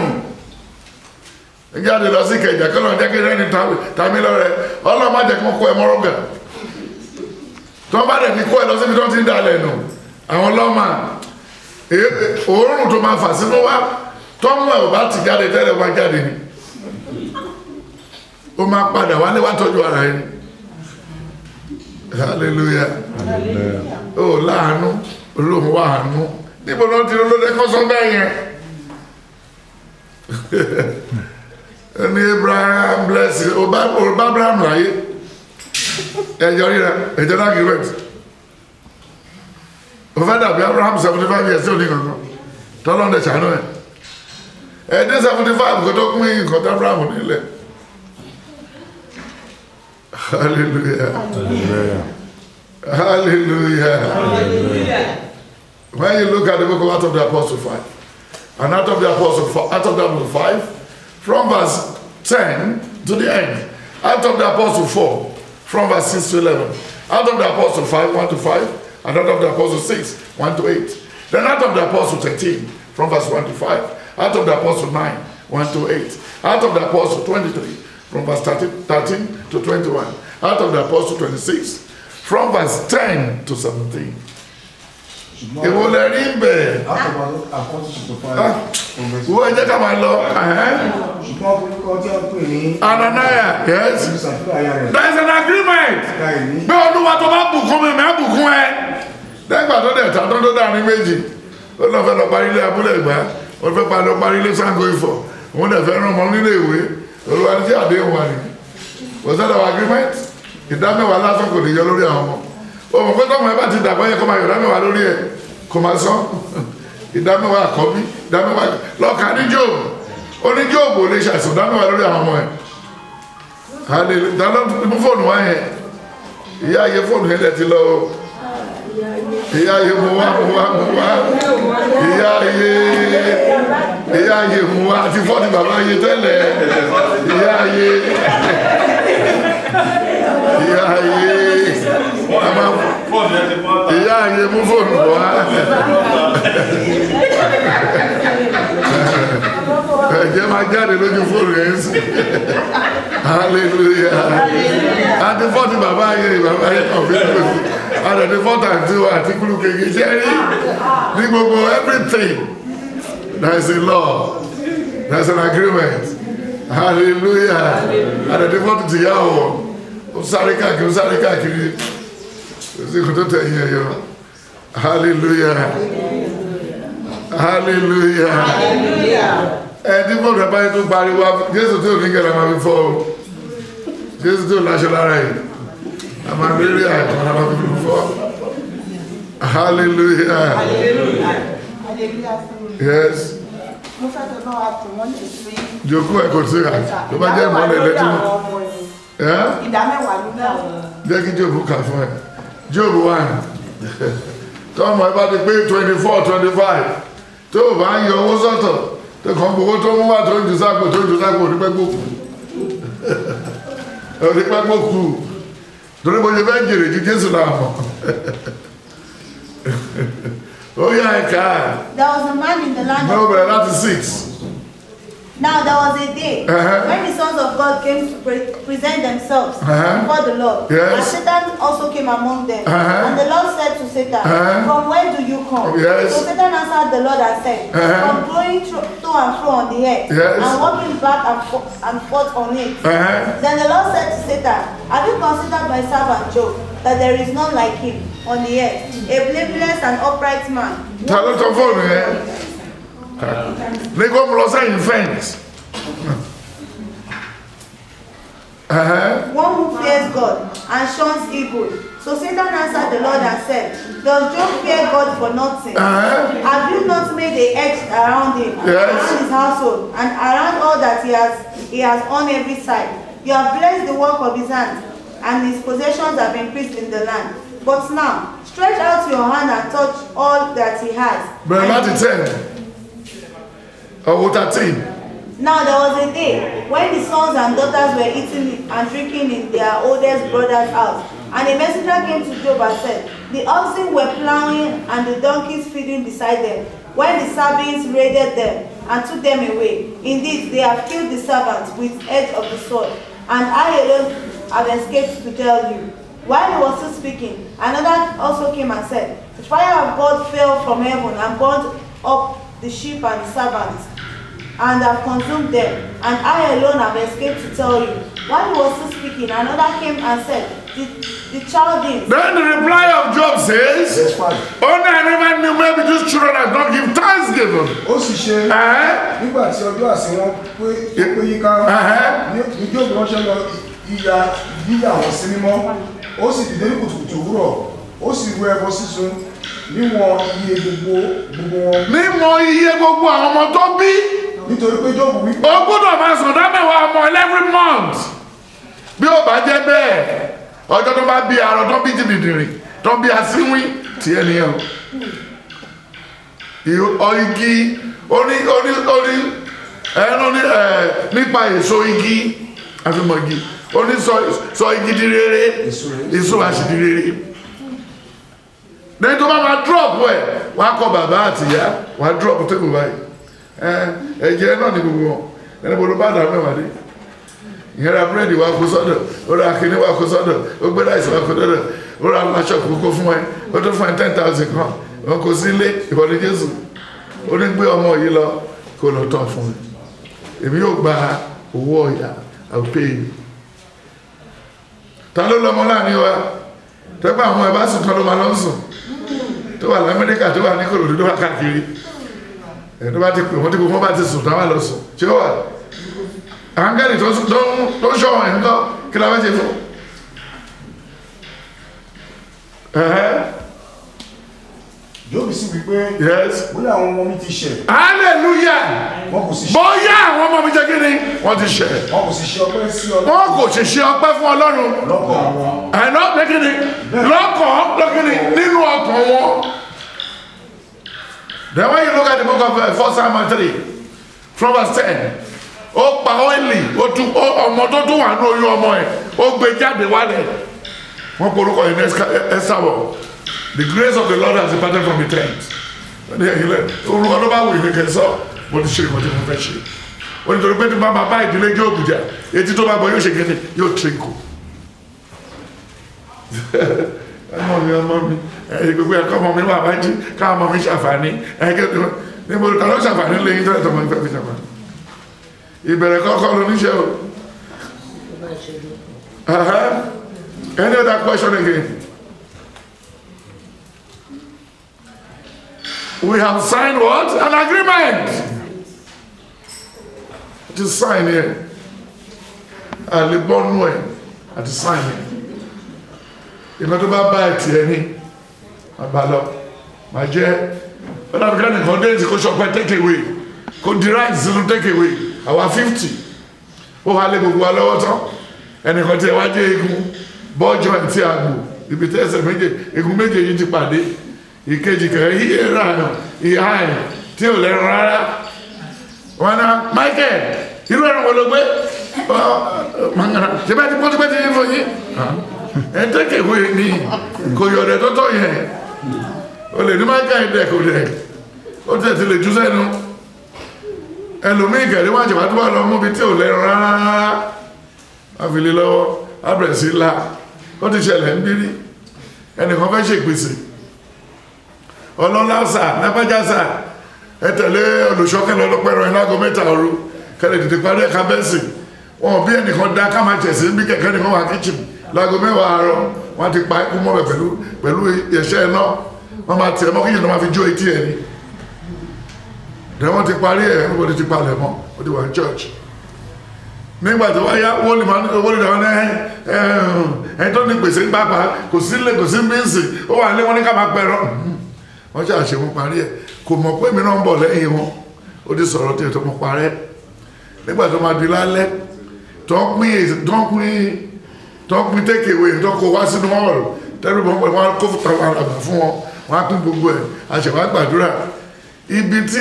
jáde lọ sí kẹjà kọlọ jẹ́ kí rẹ́ni tàmí lọ́rẹ̀ ọlọ́run má jẹ́ kí wọ́n kó ẹ mọ́rọ́gà tó bá dẹ̀ ní kó ẹ lọ síbi tó ti ń dalẹ̀ nù àwọn lọ́mà èé- òórùn tó máa fà sínú wá tọ́mú ẹ̀ ò bá ti jáde tẹ́lẹ̀ wá jáde ni ó máa padà wálé wá tọ́jú ara ẹni hallelujah ó láàánú olóhùn wà àánú níbo ló ti lólóde kọ́ sọ bẹ́ẹ̀ yẹn ẹni abraham bless you ọba ọba abraham láyé ẹjọ ríra ẹjọ náà kì í rẹ̀ ó fẹ́ dàbí abraham seventy five years tí ò ní kankan tọ́lọ́ ń dẹ̀ ṣàánú ẹ̀ ẹ̀ẹ́dẹ́ seventy five kò tó kún yín nǹkan tó abraham nílẹ̀ hallelujah hallelujah when you look at the book of Acts of the Apostle 5, and Acts of the Apostle 4, Acts of the Apostle 5, from verse 10 to the end, Acts of the Apostle 4, from verse 6 to 11, Acts of the Apostle 5, 1 to 5, and Acts of the Apostle 6, 1 to 8. Then Acts of the Apostle 13, from verse 1 to 5, Acts of the Apostle 9, 1 to 8, Acts of the Apostle 23, from verse 13, 13 to 21, Acts of the Apostle 26, from verse 10 to 17. Èwo lẹ rí ń bẹ̀? Látọ̀bọ̀ àkọ́tù tó Ah. five from verse Wo ẹ jẹ́ ká máa lọ. ẹ̀hẹ́n. ṣùgbọ́n orúkọ tí a pè ní Ananiah, yes. ìṣàfihàn aya rẹ̀ There is an agreement. láì ní Pé olúwa tó bá bùkún mi, mẹ́ bùkún ẹ. Lẹ́gbà tó dẹ̀ ta tó tó dàrin méjì. Ó lọ fẹ́ lọ parí ilé abúlé ìgbà. Ó fẹ́ pa lọ parí ilé Sango Ifọ̀. Òun dẹ̀ fẹ́ rán ọmọ nílé ìwé. Olúwa ní sí àdéhùn wa ni. Was that our agreement? Ìdámẹ́wàá lásán kò lè yọ lórí àwọn ọmọ. O mọ̀ pé tọ́mọ ẹ bá ti dàgbọ́ yẹ kó máa yọ ìdámẹ́wàá lórí ẹ̀. Kò máa sán. Ìdámẹ́wàá àkọ́bí. Ìdámẹ́wàá lọ́ọ̀ka ní Jóòbù. Ó ní Jóòbù ò lè ṣàìsàn ìdámẹ́wàá lórí àwọn ọmọ ẹ̀ hallelujah dáná mú fóònù wá yẹn ìyá ayé fóònù yẹn lẹ ti lọ o ìyá ayé mú wá mú wá mú wá ìyá ayé ìyá ayé mú wá àti fóònù bàbá ayé tẹ́lẹ̀ ìyá ayé ìyá ayé a máa fóònù ẹ ti bọ́ ta. ìyá ayé mú fóònù wá ẹ̀jẹ̀ máa jáde lójú fóònù yẹn sí hallelujah àti fọ́ọ̀tì bàbá ayé bàbá ayé kan fi kúrò sí àti fọ́ọ̀tì àti wa àti kúrò kéèké ṣe rí ní gbogbo everything there is a law there is an agreement hallelujah àti fọ́ọ̀tì ti yá wọ̀ ó sáré káàkiri ó sáré káàkiri ó sì kò tó tẹ̀ yín ẹ̀yọ hallelujah hallelujah ẹni fọ́ọ̀tì bàbá yẹn tó pariwo jésù tí ò ní kẹ́lẹ́ máa fi fọ́ o jésù tó láṣọ lára yìí a máa lérí àìkọ́ ara fi fọ́ hallelujah yes mo fẹ́ kẹ́ bá wa tò wọ́n lè fi jòkó ẹ̀ kò sí ra tó bá jẹ́ ìmọ̀lẹ̀ lẹ́tí ẹ́ ìdá mẹ́wàá ló dá wọn. jẹ́ kí jóòbù kà fún ẹ jóòbù wà ní tọ́mọ ẹ bá ti pé twenty four twenty five tó o bá ń yọ owó sọ́tọ̀ tó kàn gbowó tó mú wá tó ń ju sápò tó ń ju sápò onípẹ́gbò onípẹ́gbò kù torí mo ṣe fẹ́ jèrè ju jésù náà mọ̀ ó yá ẹ̀ka There was a man in the land ní of ó bẹ̀rẹ̀ láti six Now there was a day Uh-huh. when the sons of God came to pre- present themselves Uh-huh. before the Lord. Yes. And Satan also came among them. Uh-huh. And the Lord said to Satan, Uh-huh. From where do you come? Yes. So Satan answered the Lord and said, Uh-huh. From going thro- to and fro on the earth Yes. and walking back and, fo- and forth on it. Uh-huh. Then the Lord said to Satan, Have you considered my servant Job, that there is none like him on the earth, a blameless and upright man? ta ló tọ fóònù yẹn ní kó mu lọ sẹ́yìn fẹ́ǹsì. one who fears God and shuns evil. So Satan answered the Lord and said, Does Job fear God for nothing? Uh-huh. Have you not made a hedge around him, Yes. around his household, and around all that he has he has on every side? You have blessed the work of his hands, and his possessions have increased in the land. But now, stretch out your hand and touch all that he has. bẹ̀rẹ̀ And- láti ten ọwọ́ thirteen Now there was a day when the sons and daughters were eating and drinking in their oldest brother's house. And a messenger came to Job and said, The oxen were plowing and the donkeys feeding beside them, when the Sabeans raided them and took them away. Indeed, they have killed the servants with edge of the sword, and I alone have escaped to tell you. While he was still speaking, another also came and said, The fire of God fell from heaven and burned up the sheep and the servants and have consumed them, and I alone have escaped to tell you. While he was still speaking, another came and said, The, the Chaldeans, then the reply of Job says only I never knew maybe these children have not give thanksgiving. ó sì ṣe Uh-huh. nígbà tí ọjọ́ àsìn wọn pé ó pé yíká Uh-huh. ní ní Jóòbù ránṣẹ́ lọ ìyá yíyà wọn sí mímọ́ ó sì dìde ní kùtùkùtù òwúrọ̀ ó sì rú ẹbọ sísun níwọ̀n iye gbogbo gbogbo wọn mímọ iye gbogbo àwọn ọmọ tó bí nítorí pé Jóòbù wípé o gbọ́dọ̀ máa sàn dámẹ́wàá ọmọ every month bí ó bá jẹ́ bẹ́ẹ̀ ọjọ́ tó bá bí arọ tó bí jìbìdìrì tó bí asínwín tí ẹ nìyẹn o Ìhò- ọ igi oní oní oní ẹnu ní ẹ nípa èso igi àfihàn igi oní sọ sọ igi di rere èso àṣì di rere lẹ́yìn tó bá máa drop ẹ̀ wọ́n á kọ bàbá àtìyá wọ́n á drop table báyìí ẹ ẹ̀jẹ̀ náà ní gbogbo wọn ẹni bolo bá dà mẹ́wàá dé ìyẹn ra búrẹ́dì wa kó sọ́dọ̀ ó ra kíní wa kó sọ́dọ̀ ó gbé láìsí wa kó sọ́dọ̀ ó ra aṣọ kókó fún ẹ ó tó fún ẹ ten thousand kan wọn kò sí ilé ìwọlé jésù ó ní gbé ọmọ yìí lọ kó lọ tọ́ fún mi èmi yóò gba owó ọ̀yà àpè yìí ta ló lọmọ láàrin wa tẹ́gbà àwọn ẹ̀ bá sùn tán ló máa lọ sùn tó wà lamẹ́ríkà tó wà ní kòròdú tó wà káàkiri ẹ̀ tó bá ti pè wọ́n tí gbogbo bá ti sùn táwọn lọ sùn ṣé ó wà àǹgẹ́lì tó ń- tó ń- tó ń ṣọ́wọ̀n ẹ̀ ń kọ́ kí la fẹ́ ṣe fún ẹ̀hẹ́ Jóòbù sì wípé yes bóyá àwọn ọmọ mi ti ṣẹ̀ hallelujah wọn kò sì ṣe bóyá àwọn ọmọ mi jẹ́ kí ni wọ́n ti ṣẹ̀ wọn kò sì ṣe ọpẹ́ sí ọ wọ́n kò ṣe ṣe ọpẹ́ fún ọlọ́run lọ́kọ̀ àwọn ẹ̀nà lẹ́kìnní lọ́kàn lẹ́kìnní nínú ọkàn wọn. Then when you look at the book of uh, 1 Samuel 3 from verse 10 ó pa ọ́ìlì ó tún ó- ọmọ tó tún wà ní oyún ọmọ ẹ̀ ó gbé jáde wálẹ̀ wọ́n porúkọ yìí ní Esabod the grace of the Lord has departed from the tent ní ẹ̀yìn lẹ̀ orúkọ ló bá wù yìí kẹ́ sọ mo ti ṣe ìmọ̀ tí mo fẹ́ ṣe ó ní torí pé tí bá máa bá ìdílé yóò bùjà etí tó bá bọ yóò ṣe kéde yóò trínkù ọmọ mi ọmọ mi ẹ̀yìn gbogbo ẹ̀kọ́ ọmọ mi wà wájú káwọn ọmọ mi ṣàǹfààní ẹ̀kẹ́ níbo ta ló ṣàǹfààní lẹ́yìn tó ẹ̀tọ́ ọmọ mi fẹ́ fi ṣàǹfààní ìbẹ̀rẹ̀ kọ́kọ́ ló níṣẹ́ o Uh-huh. any other question again we have signed what an agreement to sign here àlebọ́nú ẹ̀ àti sign yẹn ìkan tó bá bá ẹ̀tì ẹni àbá lọ máa jẹ́ ọ̀dàbíkà nìkan dé ti kó ṣọpẹ́ take away kó di right sínú take away àwa fifty ó wà lé gbogbo wa lọ́wọ́ tán ẹnìkan tí ẹ wá jẹ́ egun bọ́jọ́ àti àgbò ibi tí ẹsẹ̀ méje egun méje yìí ti pàdé ìkejì kẹrẹ yíyẹ rà ìhà ẹ̀ tí ò lẹ́nu rárá wọn náà Michael irú ẹ̀rọ wo ló gbé mangara ṣe bẹ́ẹ̀ ti pọ́n ti pẹ́ ti yín fún yín ẹ̀ ń tẹ́kẹ̀ wé ní kò yọ̀ ọ̀dẹ̀ tó tọ̀ yẹn o lè ní Michael dẹ̀ kò dẹ̀ ó tẹ̀ ti lè jù sẹ́nu ẹlòmíì kẹ̀rí wájú wá tó bá lọ mú bi tí ò lẹ́nu rárá àfìlè lọ́wọ́ abẹ̀rẹ̀sí ńlá ó ti ṣẹlẹ̀ ń bírí ẹnìkan fẹ́ ṣèpèsè ọlọ́lá sà lápájá sà ẹ tẹ̀lé olùṣọ́kẹ́lẹ́ ọlọ́pẹ́rọ ẹ̀ lágọ́ mẹ́ta òru kẹlẹ̀ tètè parí ẹ̀ka bẹ́ẹ̀sì wọn bí ẹnìkan dá ká máa tẹ̀sí bí kẹ̀kẹ́ nìkan wà kíchìn lágọ́ mẹ́wàá àárọ̀ wọn ti pa ikú mọ́ bẹ̀ pẹ̀lú pẹ̀lú ẹ̀ṣẹ́ iná wọn máa tiẹ̀ mọ́ kíyìn náà máa fi jó etí ẹ̀ ni dẹ̀ wọ́n ti parí ẹ̀ wọ́n ti palẹ̀ mọ́ ó ti wà ní church nígbà tó wáyá wọ́n lè máa wọ́n lè dáwọn ẹ̀ tó ní gbèsè ń pápá kò sí lè kò sí bíǹsì ó wà ní wọ́n ní ká máa pẹ̀rọ wọ́n ṣe àṣemú parí ẹ̀ kò mọ̀ pé mi náà ń bọ̀ lẹ́yìn wọn ó ti sọ̀rọ̀ tí ètò mọ̀ parẹ́ nígbà tó máa di lálẹ́ tó ń pín tó ń pín tó ń pín tékèwé tó kó wá sínú ọ̀rọ̀ tẹ́lẹ̀ bọ́ pẹ̀lú wọn kó fún àwọn àgbà fún wọn wọn á pín gbogbo ẹ̀ àṣẹwà gbàdúrà ibi tí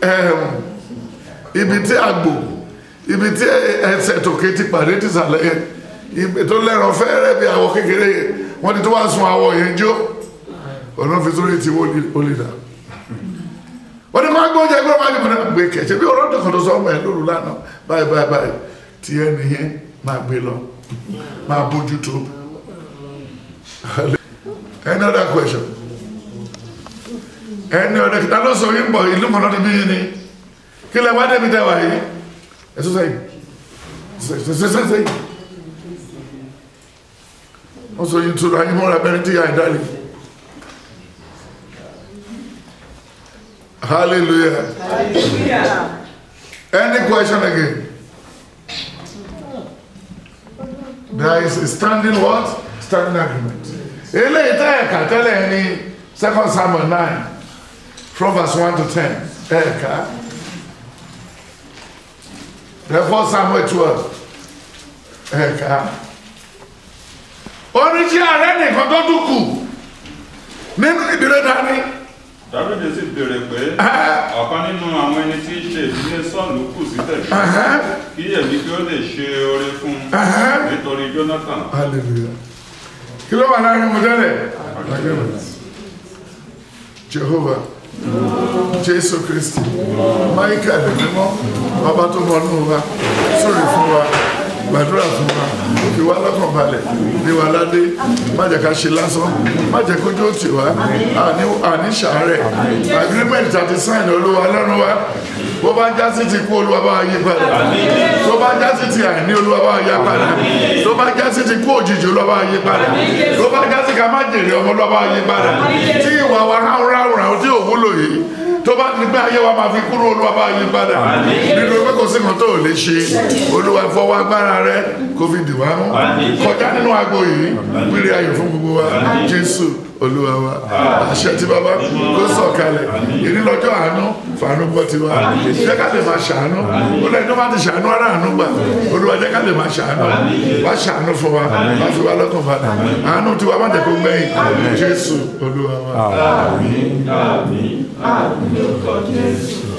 ibi tí àgbò ibi tí ẹsẹ̀ tòkè ti pàdé ti sàlẹ̀ yẹn ibi tó lẹ́ràn fẹ́rẹ́ bí àwọ̀ kékeré yẹn wọ́n ti tó wá sun àwọ̀ yẹn jó ọ̀nà fi sórí ti wọ́n lè dà wọ́n ní kó gbọ́ jẹ́ gbọ́ máa gbé gbé kẹ̀ṣẹ́ bí ọ̀rọ̀ dùn kan tó sọ ọmọ ẹ̀ lóru lánàá báyìí báyìí báyìí tí ẹni yẹn máa gbé lọ máa bójú tó any other question any other kìtà ló sọ yín bọ̀ ìlú kan náà ti bí yín ni kí lẹ wá débi tẹ́ wà yìí ẹ̀sùn sẹ́yìn sẹ́sẹ́ sẹ́yìn wọ́n sọ yín tura yín mọ́ra bẹ́ni tí yà ń dálé hallelujah any question again there is a standing what standing agreement eléyìí tẹ́ ẹ̀ka tẹ́lẹ̀ ní second Samuel nine from verse one to ten ẹ̀ka. Therefore, Samuel 12. Ẹ̀ka. Oníṣẹ́ ààrẹ nìkan tó dúkù nínú ìdílé dání. Dábìdì sì béèrè pé ọ̀kan nínú àwọn ẹni tí í ṣe ìdílé sọ́ọ̀lù kù sí tẹ̀lé kí èmi kí ó lè ṣe oore fún un nítorí Jonathan. Hallelujah. Kí ló wà láàrin mo tẹ́lẹ̀? Jehovah. Jésù Kristi. Michael mímọ́. Bàbá tó mọ nínú wa. Sórí fún wa. Gbàdúrà fún wa. Fi wá lọ́kàn balẹ̀. Ní wa ládé. Má jẹ́ ká ṣe lásán. Má jẹ́ kójú ó tì wá. Àní àní ṣàárẹ̀. Agreement àti sign olúwa lọ́rùn wa. Bó bá já sí ti kú olúwa bá wa yí padà. Tó bá já sí ti àìní olúwa bá wa yá padà. Tó bá já sí ti kú òjijì olúwa bá wa yí padà. Tó bá já sí ká má jèrè ọmọ olúwa bá wa yí padà. Tí ìwà wa ráhùn ráhùn ráhùn tí ò wúlò yìí tó bá ní pé ayé wa máa fi kúrò olúwa bá yí padà nínú pé kò sí nǹkan tó lè ṣe olúwa fọwọ́ agbára rẹ kó fi dì wá mú kọjá nínú agbo yìí wíri ayọ̀ fún gbogbo wa jésù olúwa wa àṣẹ tí bàbá kó sọ̀kalẹ̀ ìní lọ́jọ́ àánú fàánú gbọ́ ti wá jẹ́ ká lè máa ṣàánú olùwà tó bá ti ṣàánú ara àánú gbà olúwa jẹ́ ká lè máa ṣàánú wá ṣàánú fún wa wá fi wá lọ́kàn padà àánú tiwa má jẹ́ kó gbẹ̀yìn jésù olúwa wa. Àmín àmín àmín lórúkọ Jésù.